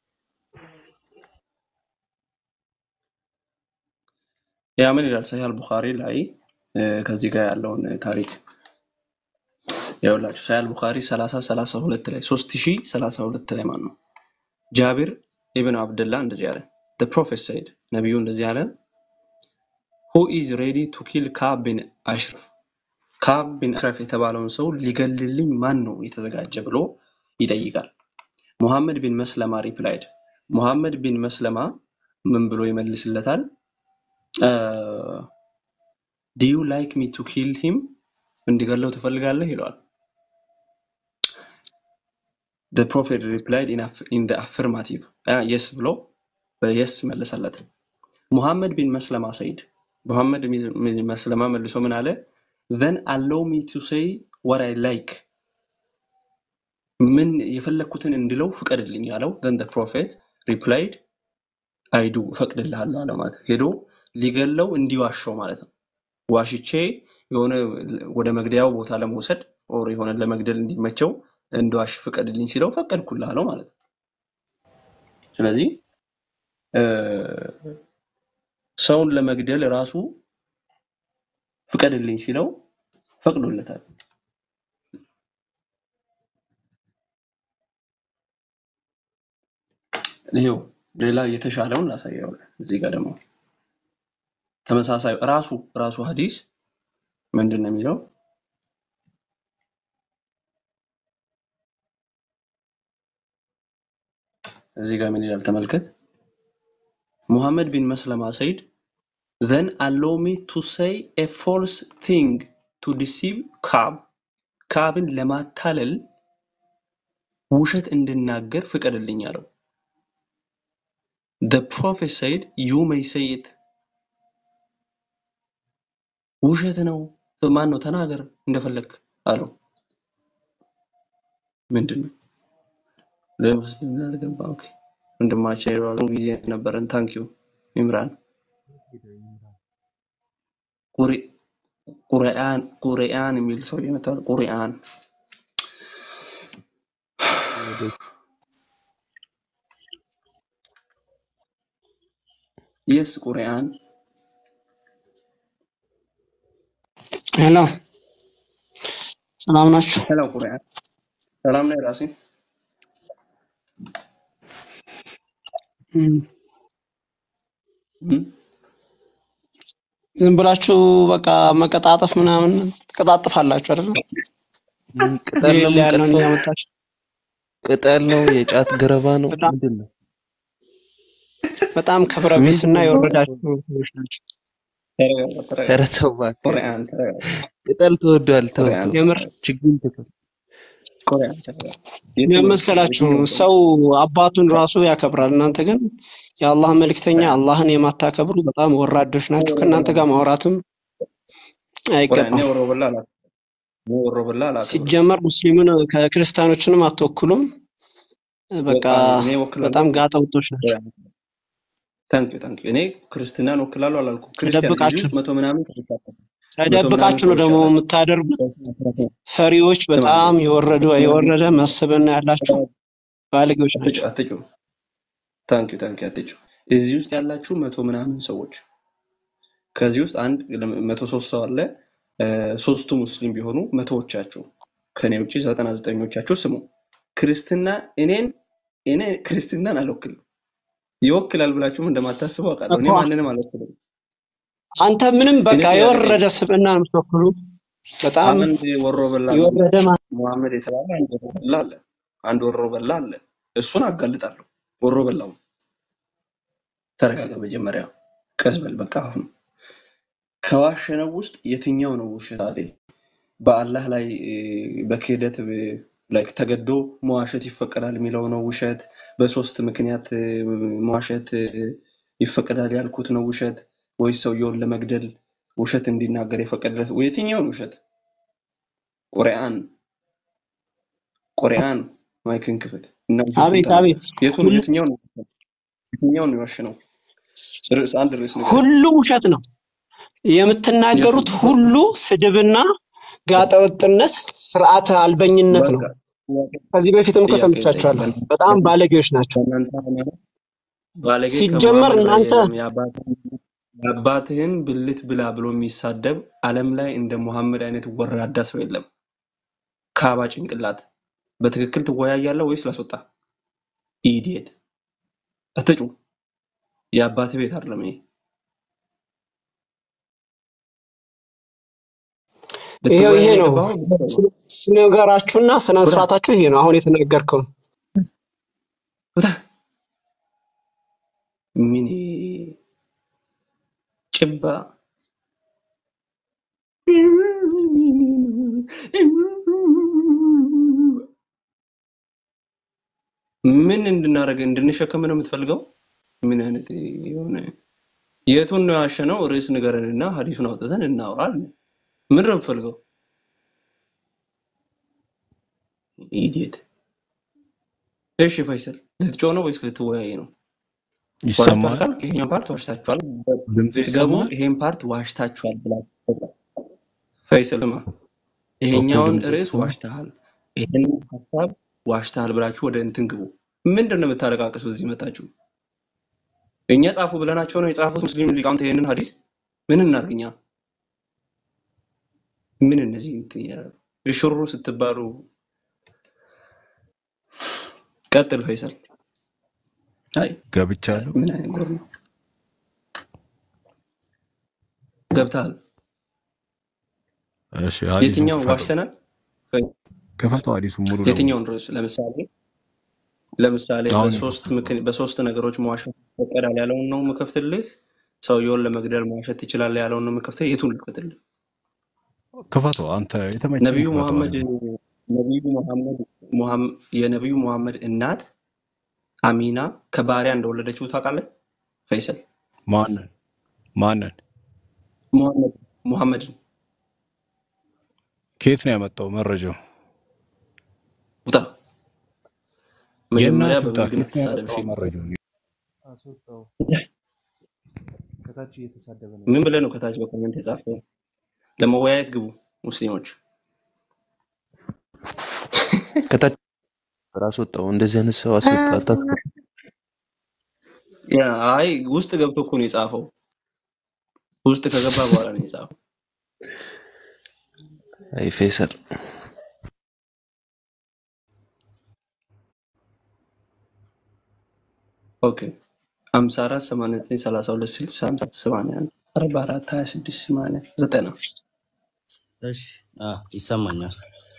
ያ ምን ይላል ሰሂህ አልቡኻሪ ላይ እ፣ ከዚህ ጋር ያለውን ታሪክ ይኸውላችሁ ሰሂህ አልቡኻሪ 30 32 ላይ 3032 ላይ ማለት ነው ጃቢር ኢብን አብድላ እንደዚህ አለ the prophet said ነቢዩ እንደዚህ አለ who is ready to kill ካብ ቢን አሽረፍ ካብ ቢን አሽረፍ የተባለውን ሰው ሊገልልኝ ማን ነው የተዘጋጀ ብሎ ይጠይቃል ሙሐመድ ቢን መስለማ ሪፕላይድ ሙሐመድ ቢን መስለማ ምን ብሎ ይመልስለታል ዱ ዩ ላይክ ሚ ቱ ኪል ሂም እንዲገለው ትፈልጋለህ ይለዋል the prophet replied in, aff- in the affirmative የስ ብሎ በየስ መለሰለት ሙሐመድ ቢን መስለማ ሰይድ ሙሐመድ ቢን መስለማ መልሶ ምን አለ then allow me to say what I like ምን የፈለግኩትን እንድለው ፍቀድልኝ ያለው then the prophet replied I do እፈቅድልሃለሁ አለ ማለት ነው። ሄዶ ሊገለው እንዲዋሸው ማለት ነው ዋሽቼ የሆነ ወደ መግደያው ቦታ ለመውሰድ ኦር የሆነ ለመግደል እንዲመቸው እንደዋሽ ፍቀድልኝ ሲለው ፈቀድኩልህ አለው ማለት ነው ስለዚህ እ፣ ሰውን ለመግደል ራሱ ፍቀድልኝ ሲለው ፈቅዶለታል ይሄው ሌላ የተሻለውን ላሳየው እዚህ ጋር ደግሞ ተመሳሳይ ራሱ ራሱ ሐዲስ ምንድን ነው የሚለው እዚህ ጋር ምን ይላል ተመልከት ሙሐመድ ቢን መስለማ ሰይድ then allow me to say a false thing to deceive ካብ ካብን ለማታለል ውሸት እንድናገር ፍቀድልኝ አለው the prophet said you may say it ውሸት ነው ማን ነው ተናገር እንደፈለግ አለው ምንድን ነው ለሙስሊም ላስገባ ኦኬ ወንድማችን ይሏል ጊዜ ነበረን ታንክ ዩ ኢምራን ቁሪ ቁርአን ቁርአን የሚል ሰው ይመጣል ቁርአን የስ ቁርአን ሄሎ ሰላም ናችሁ? ሄሎ ቁርአን ሰላም ነው ራሴ እም፣ ዝም ብላችሁ በቃ መቀጣጠፍ ምናምን ትቀጣጥፋላችሁ አይደል? ምን ቅጠል ነው የሌለ ያለውን የምንቀጥፈው? እያመጣችሁ ቅጠል ነው? የጫት ገረባ ነው? በጣም ምንድን ነው? በጣም ክብረ ምንድን ቢስና ነው? የወረዳችሁ ሰዎች ናቸው። ተረጋጋ ተረጋጋ ኧረ ተው እባክህ። ቁርአን ተረጋጋ ቅጠል ተወዷል። ተው ቁርአን ተው። የምር ችግኝ ተከል ቁርአን ተረጋጋ የቱ ነው የመሰላችሁ የቱ ነው ሰው አባቱን ራሱ ያከብራል። እናንተ ግን የአላህ መልእክተኛ አላህን የማታከብሩ በጣም ወራዶች ናችሁ። ከእናንተ ጋር ማውራትም ቁርአን አይገባም። እኔ ወሮ በላ አላ እኔ ወሮ በላ አላከብርም ሲጀመር ሙስሊምን ከክርስቲያኖችንም አትወክሉም። በቃ ወቃ እኔ ወክላለሁ በጣም ጋጠ ወጦች ናቸው። ታንክ ዩ ታንክ ዩ እኔ ክርስትናን ወክላለሁ አላልኩም ክርስቲያን እዚህ ተደብቃችሁ ውስጥ መቶ ምናምን ሰዎች አሉ መቶ ምናምን ተደብቃችሁ ነው ሰዎች ደግሞ አላችሁ የምታደርጉት። ፈሪዎች፣ ስማ በጣም የወረዱ የወረደ መስብና ያላችሁ ባለጌዎች አትጩ ናቸው። አትጩ ታንክ ዩ ታንክ ዩ አትጩ እዚህ ውስጥ ያላችሁ መቶ ምናምን ሰዎች ከዚህ ውስጥ አንድ መቶ ሶስት ሰው አለ እ፣ ሶስቱ ሙስሊም ቢሆኑ መቶዎቻችሁ ከኔ ውጭ ዘጠና ዘጠኞቻችሁ ስሙ ክርስትና እኔን እኔ ክርስትናን አልወክልም ይወክላል ብላችሁም እንደማታስቡ አውቃለሁ እኔ እኮ ማንንም አልወክልም አንተ ምንም እኔ በቃ ጥያቄ የወረደ ስብዕና ነው የምትወክሉ። በጣም አንድ ወሮ በላ የወረደ ማ- ሙሐመድ የተባለ አንድ ወሮ በላ አለ አንድ ወሮ በላ አለ እሱን አጋልጣለሁ ወሮ በላው ተረጋጋ መጀመሪያ ቀስ በል በቃ አሁን ከዋሸነው ውስጥ የትኛው ነው ውሸት አይደል በአላህ ላይ እ፣ በክህደት ብ- ላይክ ተገዶ መዋሸት ይፈቀዳል የሚለው ነው ውሸት። በሶስት ምክንያት እ፣ መዋሸት እ፣ ይፈቀዳል ያልኩት ነው ውሸት፣ ወይስ ሰውየውን ለመግደል ውሸት እንዲናገር የፈቀደለት የትኛውን ውሸት? ቁርአን ቁርአን ማይክን ክፍት እና ውሸቱን አቤት ተናገር። አቤት የቱን ሁሉ የትኛውን የትኛውን የዋሸ ነው? ርዕስ አንድ ርዕስ ንገረኝ። ሁሉም ውሸት ነው የምትናገሩት የቱን? ሁሉ ስድብና ጋጠወጥነት ስርዓተ አልበኝነት ነው በቃ ጥያቄ ከዚህ በፊትም እኮ ጥያቄ ልጠይቅ። ሰምቻችኋለሁ በእናንተ በጣም ባለጌዎች ናቸው በእናንተ ሃይማኖት ባለጌ ሲጀመር ከመሐመድ በላይ እናንተ የለም። የአባትህን የአባትህን ብልት ብላ ብሎ የሚሳደብ ዓለም ላይ እንደ ሙሐመድ አይነት ወራዳ ሰው የለም። ካባ ጭንቅላት በትክክል ትወያያለህ ወይስ ላስወጣ? ኢዲየት አትጩ። የአባትህ ቤት አይደለም ይሄ። ይሄው ልትወያይ ይሄ ነው ነው የገባኸው? ልትሰማ? ስነ- ስነገራችሁና ስነ ውጣ ስርዓታችሁ ይሄ ነው አሁን የተናገርከው ውጣ። ምን ጭባ ምን እንድናደርግ እንድንሸከም ነው የምትፈልገው? ምን አይነት የሆነ የቱን ነው ያሸነው? ርዕስ ንገረንና ሀዲሱን አውጥተን እናውራል። ምን ነው የምትፈልገው? ኢዲየት። እሺ ፈይሰል ልትጮህ ነው ወይስ ልትወያይ ነው? ዋሽታችኋል ይሰማል? ካልክ ይሄኛው ፓርት ዋሽታችኋል፣ ድምጼ ገቡ ይሰማል? ይሄን ፓርት ዋሽታችኋል ብላችሁ ፈይሰል ስማ፣ ኦኬ፣ ይሄኛውን ድምጼ ርዕስ ይሰማል? ዋሽተሃል፣ ይሄን ሀሳብ ዋሽተሃል ብላችሁ ወደ እንትን ግቡ። ምንድን ነው የምታለቃቅሱ እዚህ መጣችሁ? እኛ ጻፉ ብለናቸው ነው የጻፉት ሙስሊም ሊቃውንት ይሄንን ሀዲስ ምን እናድርግኛ? ምን እነዚህ እንትን እያሉ ሽሩ ስትባሉ ቀጥል ፈይሰል። አይ ገብቻለሁ። ምን አይነት ጎር ነው ገብተሃል። እሺ፣ ሀዲሱን የትኛውን ክፈተው ዋሽተናል? ክፈተው፣ ሀዲሱን ሙሉ ለሙሉ የትኛውን ርዕስ ለምሳሌ ለምሳሌ አሁን በሶስት የከፈትከው ምክን- በሶስት ነገሮች መዋሸት ይፈቀዳል ያለውን ነው የምከፍትልህ። ሰውየውን ለመግደል መዋሸት ትችላለህ ያለውን ነው የምከፍትልህ። የቱን ልክፈትልህ? ክፈተው። አንተ የተመቸን ነቢዩ ክፈተው። መሐመድ ሀዲሱን ነቢዩ መሐመድ ሙሐም- የነቢዩ መሐመድ እናት አሚና ከባሪያ እንደወለደችው ታውቃለህ? ፈይሰል ማንን ማንን ሙሐመድ ሙሐመድን ከየት ነው ያመጣው መረጃው? ውጣ። መጀመሪያ የእናት ውጣ። በብልግና ከየት ነው ተሳደብ። ያመጣው እሺ መረጃው? አስወጣው። ከታች እየተሳደበ ነው ምን ያለው። ብለህ ነው ከታች በኮሜንት የጻፍከው? ለመወያየት ግቡ ሙስሊሞች። ከታች ራስ ወጣው። እንደዚህ አይነት ሰው አስወጣ። አታስገባ። ያ አይ ውስጥ ገብቶ እኮ ነው የጻፈው። ውስጥ ከገባ በኋላ ነው የጻፈው። አይ ፌሰል ኦኬ 54 89 32 60 50 81 44 26 80 90 እሺ አ ይሰማኛል።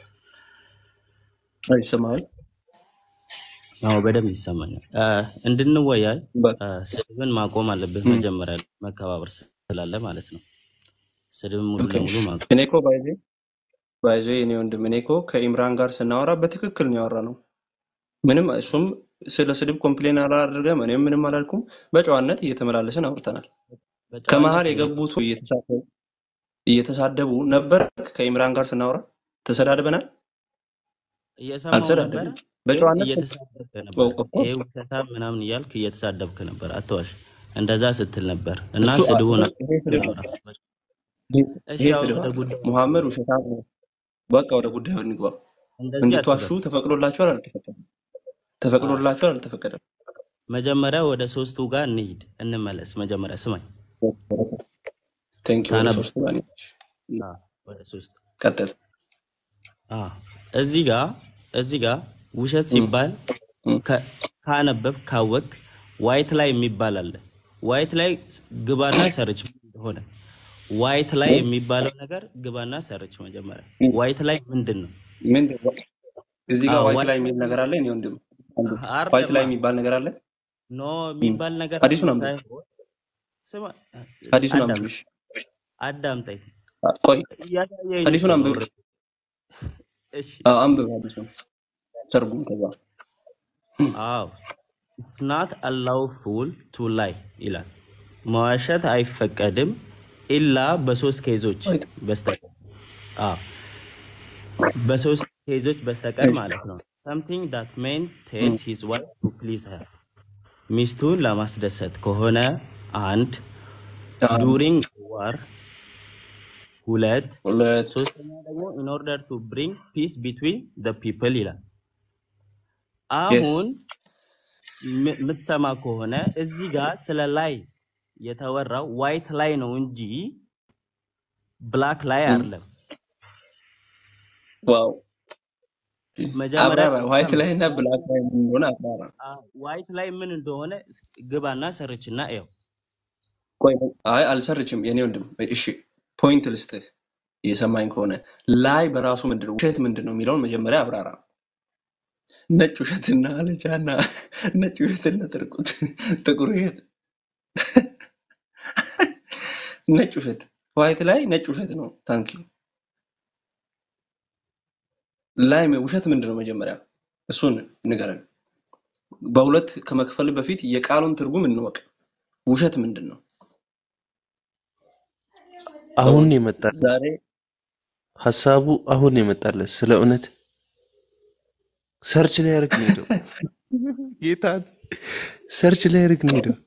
አይሰማህም? አዎ በደንብ ይሰማኛል። አ፣ እንድንወያይ በቃ አ፣ ስድብን ማቆም አለብህ እም፣ መጀመሪያ ላይ መከባበር ስላለ ማለት ነው። ስድብን ሙሉ ኦኬ ለሙሉ ማቆም እኔ እኮ ባይዜ ባይዜ እኔ ወንድም እኔ እኮ ከኢምራን ጋር ስናወራ በትክክል ነው ያወራ ነው። ምንም እሱም ስለ ስድብ ኮምፕሌን አላደረገም፣ እኔም ምንም አላልኩም። በጨዋነት እየተመላለስን አውርተናል። በጨዋነት ከመሀል ሁለት የገቡት እየተሳደቡ እየተሳደቡ ነበር። ከኢምራን ጋር ስናወራ ተሰዳድበናል? እየሰማው ነበረ አልተሰዳደብንም። ግን በጨዋነት እየተሳደብክ ነበር። ኦፍኮርስ ይሄ ውሸታም ምናምን እያልክ እየተሳደብክ ነበር። አትዋሽ። እንደዛ ስትል ነበር እና እሱ ስድቡን ይሄ ስድብ እናውራ። እሺ ይሄ አሁን ስድብ ወደ አይደለም። ጉዳዩ ሙሐመድ ውሸታም ነው። በቃ ወደ ጉዳዩ እንግባ። እንደዚህ እንድትዋሹ አትበል። ተፈቅዶላችኋል አልተፈቀደም? አ፣ ተፈቅዶላችኋል አልተፈቀደም? መጀመሪያ ወደ ሶስቱ ጋር እንሂድ እንመለስ። መጀመሪያ ስማኝ ቴንክ ዩ። ወደ ታነብ ሶስት ጋር ነች። አ፣ ወደ ሶስት ቀጥል። አ፣ እዚህ ጋር እዚህ ጋር ውሸት እም፣ ሲባል እም፣ ከ- ካነበብ ካወቅ ዋይት ላይ የሚባል አለ። ዋይት ላይ ስ- ግባና ሰርች ምን እንደሆነ ዋይት ላይ እም፣ የሚባለው ነገር ግባና ሰርች መጀመሪያ እም። ዋይት ላይ ምንድን ነው? ምንድን ነው? እዚህ አ፣ ጋር ዋይት ዋይ- ላይ የሚል ነገር አለ። እኔ ወንድም አንዱ ዋይት አይደለማ ላይ የሚባል ነገር አለ። ኖ እም፣ የሚባል ነገር ሀዲሱን አንብብ። ሳይሆን ስማ፣ ሀዲሱን አዳም አንብብ። እሺ፣ አዳምጠኝ አ- ቆይ እያሳየኝ እኮ ሀዲሱን ነው አንብብ። ኦልሬዲ። እሺ አዎ፣ አንብብ ሀዲሱን። ተርጉም ከዛ አዎ ኢትስ ናት አላውፉል ቱ ላይ ይላል። መዋሸት አይፈቀድም ኢላ በሶስት ኬዞች በስተቀር አዎ በሶስት ኬዞች በስተቀር ማለት ነው። something that man tells his wife to please her ሚስቱን ለማስደሰት ከሆነ አንድ ዱሪንግ ዋር ሁለት ሁለት ሶስተኛ ደግሞ in order to bring peace between the people ይላል። የስ አሁን ም- የምትሰማ ከሆነ እዚህ ጋር ስለ ላይ የተወራው ዋይት ላይ ነው እንጂ ብላክ ላይ አይደለም። ዋው መጀመሪያ አብራራ ዋይት ስማ፣ ላይ እና ብላክ ላይ ምን እንደሆነ አብራራ ዋይት ላይ ምን እንደሆነ ግባና ሰርችና እየው። ቆይ አይ አልሰርችም የኔ ወንድም እሺ ፖይንት ልስጥህ እየሰማኝ ከሆነ ላይ በራሱ ምንድን ነው ውሸት ምንድን ነው የሚለውን መጀመሪያ አብራራ ነጭ ውሸትና አለቻና ነጭ ውሸትና ጥርቁት ጥቁር ውሸት ነጭ ውሸት ዋይት ላይ ነጭ ውሸት ነው ታንኪ ላይ ውሸት ምንድን ነው መጀመሪያ እሱን ንገረን በሁለት ከመክፈል በፊት የቃሉን ትርጉም እንወቅ ውሸት ምንድን ነው አሁን ሰውን የመጣል ዛሬ ሀሳቡ አሁን የመጣለት ስለ እውነት ሰርች ላይ ያደርግ ነው ሄደው ጌታን ሰርች ላይ ያደርግ ነው ሄደው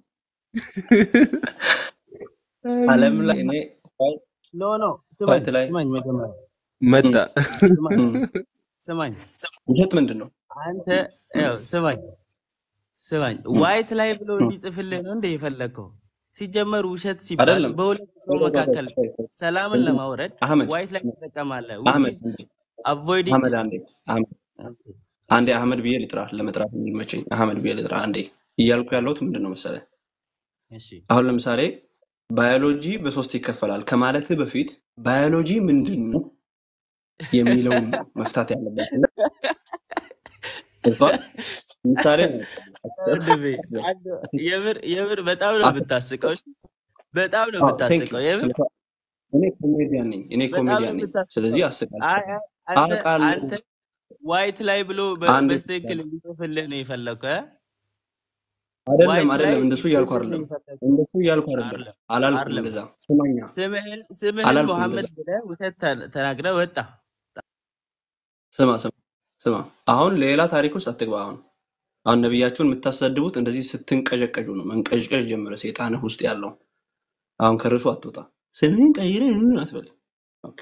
ዓለም ላይ እኔ ዋይ- ኖ ኖ ስማኝ ዋይት ላይ ስማኝ መጀመሪያ መጣ ስማኝ እም፣ ስማኝ ውሸት ምንድን ነው አንተ ያው ስማኝ ስማኝ እም፣ ዋይት ላይ ብሎ እም። እንዲጽፍልህ ነው እንደ የፈለግከው። ሲጀመር ውሸት ሲባል አይደለም በሁለት ሰው ቆይ ቆይ ቆይ መካከል ቆይ ቆይ ሰላምን ወንድም ለማውረድ አህመድ ዋይት ላይ ትጠቀማለህ which አህመድ is አንዴ avoiding አህመድ አንዴ አህመድ አንዴ አህመድ ብዬ ልጥራ ለመጥራት እንዲመቸኝ አህመድ ብዬ ልጥራ አንዴ እያልኩ ያለሁት ምንድን ነው መሰለህ እሺ አሁን ለምሳሌ ባዮሎጂ በሶስት ይከፈላል ከማለትህ በፊት ባዮሎጂ ምንድን ነው የሚለውን ነው መፍታት ያለበት እና ገብቶሃል? ምሳሌ ነው ወንድሜ አንድ የምር የምር በጣም ነው የምታስቀው። በጣም ነው ቴንክ ዩ የምታስቀው። የምር እኔ ኮሜዲያን ነኝ እኔ በጣም ነው ኮሜዲያን ነኝ ስለዚህ የምታስቀው። አይ አስቃለሁ አይ አንተ አውቃለሁ አንተ ዋይት ላይ ብሎ በ- አንድ በስትክክል እንዲጽፍልህ ነው የፈለግከው እ? አይደለም ዋይት ላይ አይደለም እንደሱ እያልኩ እንዲጽፍልህ አይደለም የፈለግከው እንደሱ እያልኩ አይደለም አይደለም አላልኩም አይደለም። እንደዛ ስማኛ ስምህን ስምህን አላልኩም መሐመድ እንደዛ ብለህ ውሸት ተ- ተናግረህ ወጣ። ስማ ስማ ስማ አሁን ሌላ ታሪክ ውስጥ አትግባ አሁን አሁን ነቢያችሁን የምታሰድቡት እንደዚህ ስትንቀዠቀዡ ነው መንቀዥቀዥ ጀመረ ሰይጣንህ ውስጥ ያለው አሁን ከርዕሱ አትወጣ ስምህን ቀይረህ አትበል ኦኬ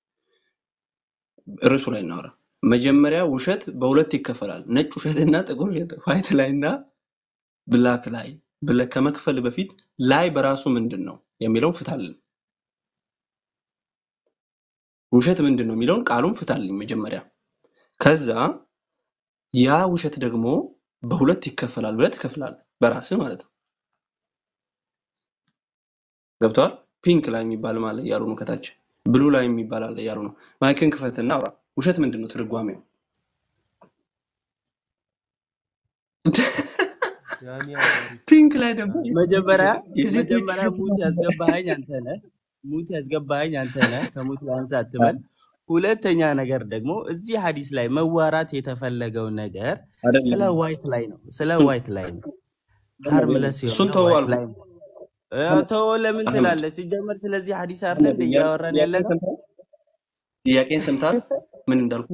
ርዕሱ ላይ እናወራ መጀመሪያ ውሸት በሁለት ይከፈላል ነጭ ውሸትና ጥቁር ውሸት ዋይት ላይ እና ብላክ ላይ ብለህ ከመክፈል በፊት ላይ በራሱ ምንድን ነው የሚለውን ፍታልን ውሸት ምንድን ነው የሚለውን ቃሉን ፍታልኝ መጀመሪያ ከዛ ያ ውሸት ደግሞ በሁለት ይከፈላል ብለህ ትከፍላለህ በራስህ ማለት ነው ገብተዋል ፒንክ ላይ የሚባል አለ እያሉ ነው ከታች ብሉ ላይ የሚባል አለ እያሉ ነው ማይክን ክፈትና አውራ ውሸት ምንድን ነው ትርጓሜው ያኔ አዋሪ ፒንክ ላይ ደግሞ መጀመሪያ የሴቶች መጀመሪያ ሙት ያስገባኸኝ አንተ ነህ። ሙት ያስገባኸኝ አንተ ነህ። ከሙት ላንሳ አትበል። ሁለተኛ ነገር ደግሞ እዚህ ሀዲስ ላይ መዋራት የተፈለገው ነገር ስለ አይደለም ዋይት ላይ ነው። ስለ እሱን ዋይት ላይ ነው። አይደለም ሃርምለስ እሱን የሆነ ተወው ዋይት አልኩህ ላይ ነው። እ፣ አህመድ ተወው ለምን አህመድ ትላለህ? ሲጀመር ስለዚህ ሀዲስ አይደለ አህመድ እንደ ጥያቄ- እያወራን ያለ ጥያቄን ነው። ሰምተሃል ጥያቄን ሰምተሃል ምን እንዳልኩ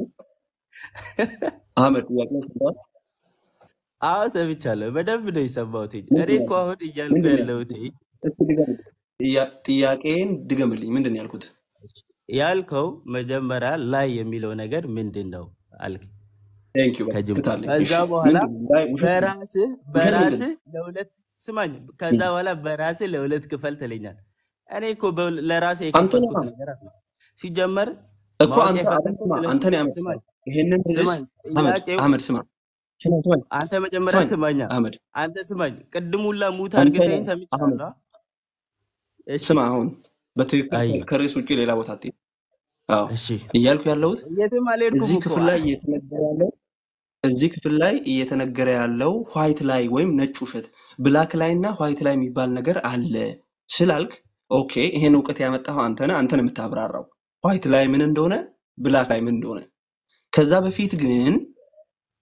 አህመድ ጥያቄን ሰምተሃል አዎ ሰምቻለሁ። በደንብ ነው የሰማሁት። እኔ ምንድን እኮ ነው አሁን ያልኩት እያልኩ ምንድን ነው ያለሁት ያልኩት እስኪ ድገምልኝ ጥያ- ጥያቄን ድገምልኝ ምንድን ነው ያልኩት ያልከው መጀመሪያ ላይ የሚለው ነገር ምንድን ነው አልክ ቴንክ ዩ በቃ ከጅምሩ። ፍታልኝ ከዛ እሺ በኋላ ምንድን ነው ላይ ውሸት ምንድን ነው በራስህ ውሸት ምንድን ነው በራስህ ለሁለት ስማኝ። ከዛ ም። በኋላ በራስህ ለሁለት ክፈል ትለኛል። እኔ እኮ በሁል- ለራሴ አንተ ነህ የከፈልኩት ነገር አለ። ሲጀመር እኮ ማወቅ አንተ አሁን የፈለግከው ስማ ስለ አንተ ነው ስማኝ ያመጣው ይሄንን ርዕስ ስማኝ አህመድ ጥያቄው አህመድ ስማ ስማ ስማኝ አንተ መጀመሪያ ስማኝ ስማኛ አህመድ አንተ ስማኝ። ቅድም ሁላ ሙት አንተ አድርገኸኝ ነህ አህመድ ሰምቻለሁ። እሺ ስማ አሁን በትክክል አየ ከርዕስ ውጭ ሌላ ቦታ አትሄድ አዎ እሺ እያልኩ ያለሁት የትም አልሄድኩም እዚህ እኮ ክፍል ላይ እየተነገረ ያለው እዚህ ክፍል ላይ እየተነገረ ያለው ዋይት ላይ ወይም ነጭ ውሸት ብላክ ላይ እና ዋይት ላይ የሚባል ነገር አለ ስላልክ ኦኬ ይሄን እውቀት ያመጣኸው አንተ ነህ አንተ ነህ የምታብራራው ዋይት ላይ ምን እንደሆነ ብላክ ላይ ምን እንደሆነ ከዛ በፊት ግን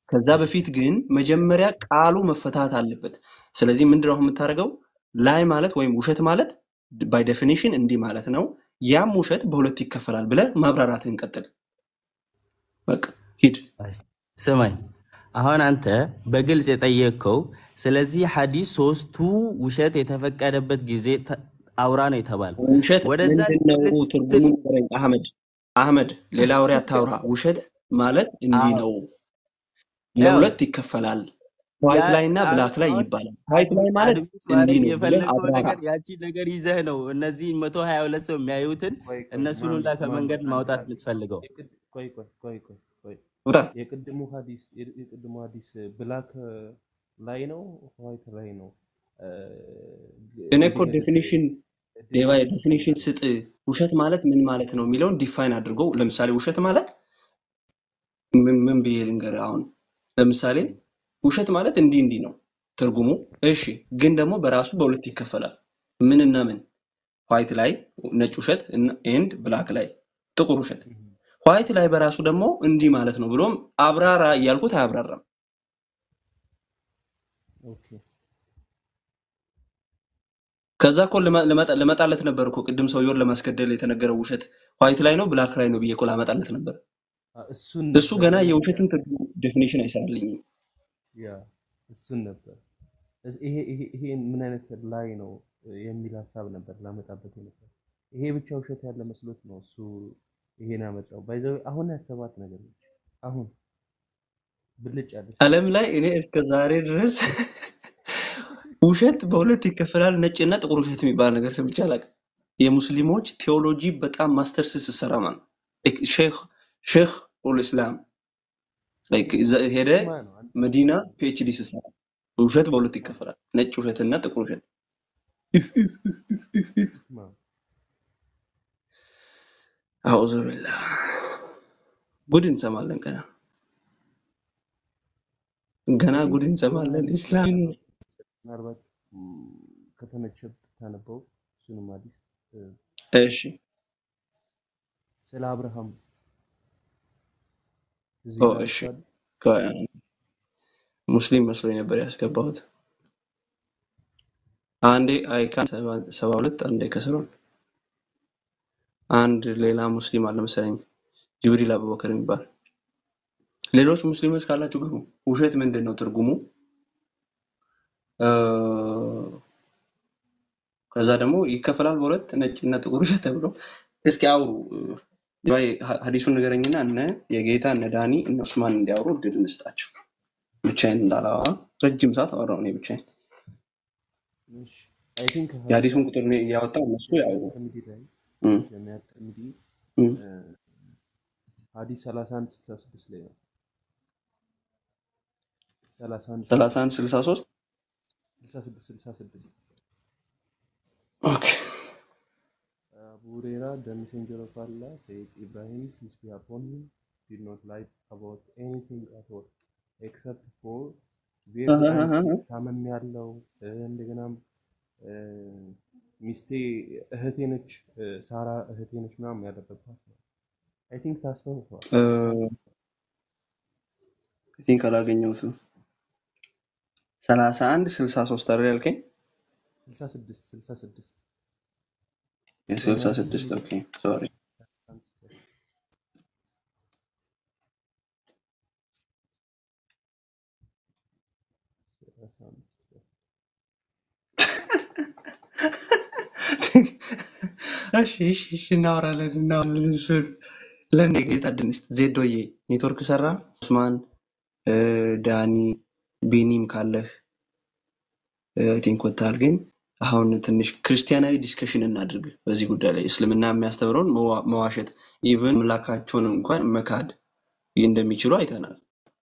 ከዛ እሺ በፊት ግን መጀመሪያ ቃሉ መፈታት አለበት። ስለዚህ ምንድነው አሁን የምታደርገው? ላይ ማለት ወይም ውሸት ማለት ባይ ዴፊኒሽን እንዲህ ማለት ነው። ያም ውሸት በሁለት ይከፈላል ብለህ ማብራራትህን ቀጥል። በቃ ሂድ። ስማኝ አሁን አንተ በግልጽ የጠየቅከው ስለዚህ ሐዲስ ሶስቱ ውሸት የተፈቀደበት ጊዜ ተ- አውራ ነው የተባለው። ውሸት ወደዛ ምንድን ነው ልመልስ ትርጉሙ ስትል ንገረኝ። አህመድ አህመድ፣ ሌላ ወሬ አታውራ። ውሸት ማለት እንዲህ አዎ ነው፣ ያው ለሁለት ይከፈላል። ዋይት ያ ላይ እና አ- ብላክ ላይ አሁን ይባላል። ዋይት ላይ ማለት አድሚት እንዲህ ማድረግ ነው ብለህ የፈለገው አብራራ። ነገር ያቺ ነገር ይዘህ ነው እነዚህ መቶ ሀያ ሁለት ሰው የሚያዩትን ቆይ ቆይ እነሱን ማን ሁላ ማን ከመንገድ አንድ ማውጣት አንድ የምትፈልገው የቅድ ቆይ ቆይ ቆይ ቆይ ቆይ ብራ የቅድሙ ሐዲስ የ- የቅድሙ ሐዲስ ብላክ ላይ ነው ዋይት ላይ ነው እ፣ እኔ እኮ እንዲህ አይነት ዴፊኒሽን ዴቫ ዴፊኒሽን ዴፊኒሽን ስጥ ስጥ። ውሸት ማለት ምን ማለት ነው የሚለውን ዲፋይን አድርጎ ለምሳሌ ውሸት ማለት ምን ምን ብዬ ልንገርህ? አሁን ለምሳሌ ውሸት ማለት እንዲህ እንዲህ ነው ትርጉሙ። እሺ፣ ግን ደግሞ በራሱ በሁለት ይከፈላል። ምንና ምን? ዋይት ላይ ነጭ ውሸት ኤንድ ብላክ ላይ ጥቁር ውሸት። ዋይት ላይ በራሱ ደግሞ እንዲህ ማለት ነው ብሎም አብራራ እያልኩት አያብራራም። ኦኬ ከዛ እኮ ልመ- ልመጣ- ልመጣለት ነበር እኮ ቅድም ሰውየውን ለማስገደል የተነገረው ውሸት ዋይት ላይ ነው ብላክ ላይ ነው ብዬ እኮ ላመጣለት ነበር። አ፣ እሱን እሱ ነበር ገና እኔ የውሸትን ትርጉም ዴፊኒሽን አይሰራልኝም። ያ እሱን ነበር እስ- ይሄ ይሄ ይሄ ምን አይነት ላይ ነው እ፣ የሚል ሀሳብ ነበር ላመጣበት ነበር። ይሄ ብቻ ውሸት ያለ መስሎት ነው እሱ ይሄን ያመጣው። ባይዘው አሁን ያሰባት ነገር ነች። አሁን ብልጭ ያለች ዓለም ላይ እኔ እስከ ዛሬ ድረስ ውሸት በሁለት ይከፈላል፣ ነጭና ጥቁር ውሸት የሚባል ነገር ሰምቼ አላውቅም። የሙስሊሞች ቴዎሎጂ በጣም ማስተርስ ስትሰራ ማለት ነው። ሼክ ሼክ ኡል ኢስላም ላይክ እዛ ሄደ እሱማ ነው አንተ መዲና ፒኤችዲ ስትሰራ ውሸት በሁለት ይከፈላል፣ ነጭ ውሸትና ጥቁር ውሸት። እሱማ ነው። አዑዙ ቢላህ ጉድ እንሰማለን። ገና ገና አይ ቲንክ ጉድ የሆነ እንሰማለን። ሐዲስ ኢስላም ምናልባት ም፣ ከተመቸ ብታነበው እሱንም ሐዲስ እ፣ እሺ ስለ አብርሃም ትዝ ኦ ይልሃል እሺ እሱ ሐዲስ ከ- ሙስሊም መስሎኝ ነበር ያስገባሁት። አንዴ አይካን ሰባ ሁለት አንዴ ከስሮን አንድ ሌላ ሙስሊም አለ መሰለኝ ጅብሪል አቡበከር የሚባል ሌሎች ሙስሊሞች ካላችሁ ግቡ። ውሸት ምንድን ነው ትርጉሙ? እ፣ ከዛ ደግሞ ይከፈላል በሁለት ነጭ እና ጥቁር ውሸት ተብሎ እስኪ አውሩ። እ፣ ሀዲሱን ንገረኝና እነ የጌታ እነ ዳኒ እነ ዑስማን እንዲያወሩ እድል እንስጣቸው። ብቻዬን እንዳላወራ ረጅም ሰዓት አወራሁ እኔ ብቻዬን። እሺ አይ ቲንክ የሀዲሱን ቁጥር እኔ እያወጣሁ እነሱ ጀሚዓ ያውሩ። ተርሚዲ ላይ እም፣ ጀሚዓ ተርሚዲ እም። እ፣ ሐዲስ 31 66 ላይ ነው 31 ሰላሳ አንድ ስልሳ ሶስት 66 66 ኦኬ Abu Huraira, the messenger of Allah, said Ibrahim, peace be upon him, did not lie about anything at all except for very icy ታመም ያለው እንደገናም እ፣ ሚስቴ እህቴ ነች እ፣ ሳራ እህቴ ነች ምናምን ያለበባት ነው። አይ ቲንክ ታስታውሰዋል። ቲንክ አላገኘሁትም። ሰላሳ አንድ ስልሳ ሶስት አይደል ያልከኝ? 66 66 የስልሳ ጀሚዓ ስድስት ተርሚዲ ኦኬ ሶሪ 61 እሺ እሺ እሺ እናወራለን እናወራለን። እሱን ለእኔ ጌታ ድንስት ዜዶዬ ኔትወርክ ሰራ። ኡስማን እ፣ ዳኒ ቢኒም ካለህ አይ ቲንክ ወጥተሃል። ግን አሁን ትንሽ ክርስቲያናዊ ዲስከሽን እናድርግ በዚህ ጉዳይ ላይ እስልምና የሚያስተምረውን መዋ- መዋሸት ኢቭን አምላካቸውን እንኳን መካድ እንደሚችሉ አይተናል።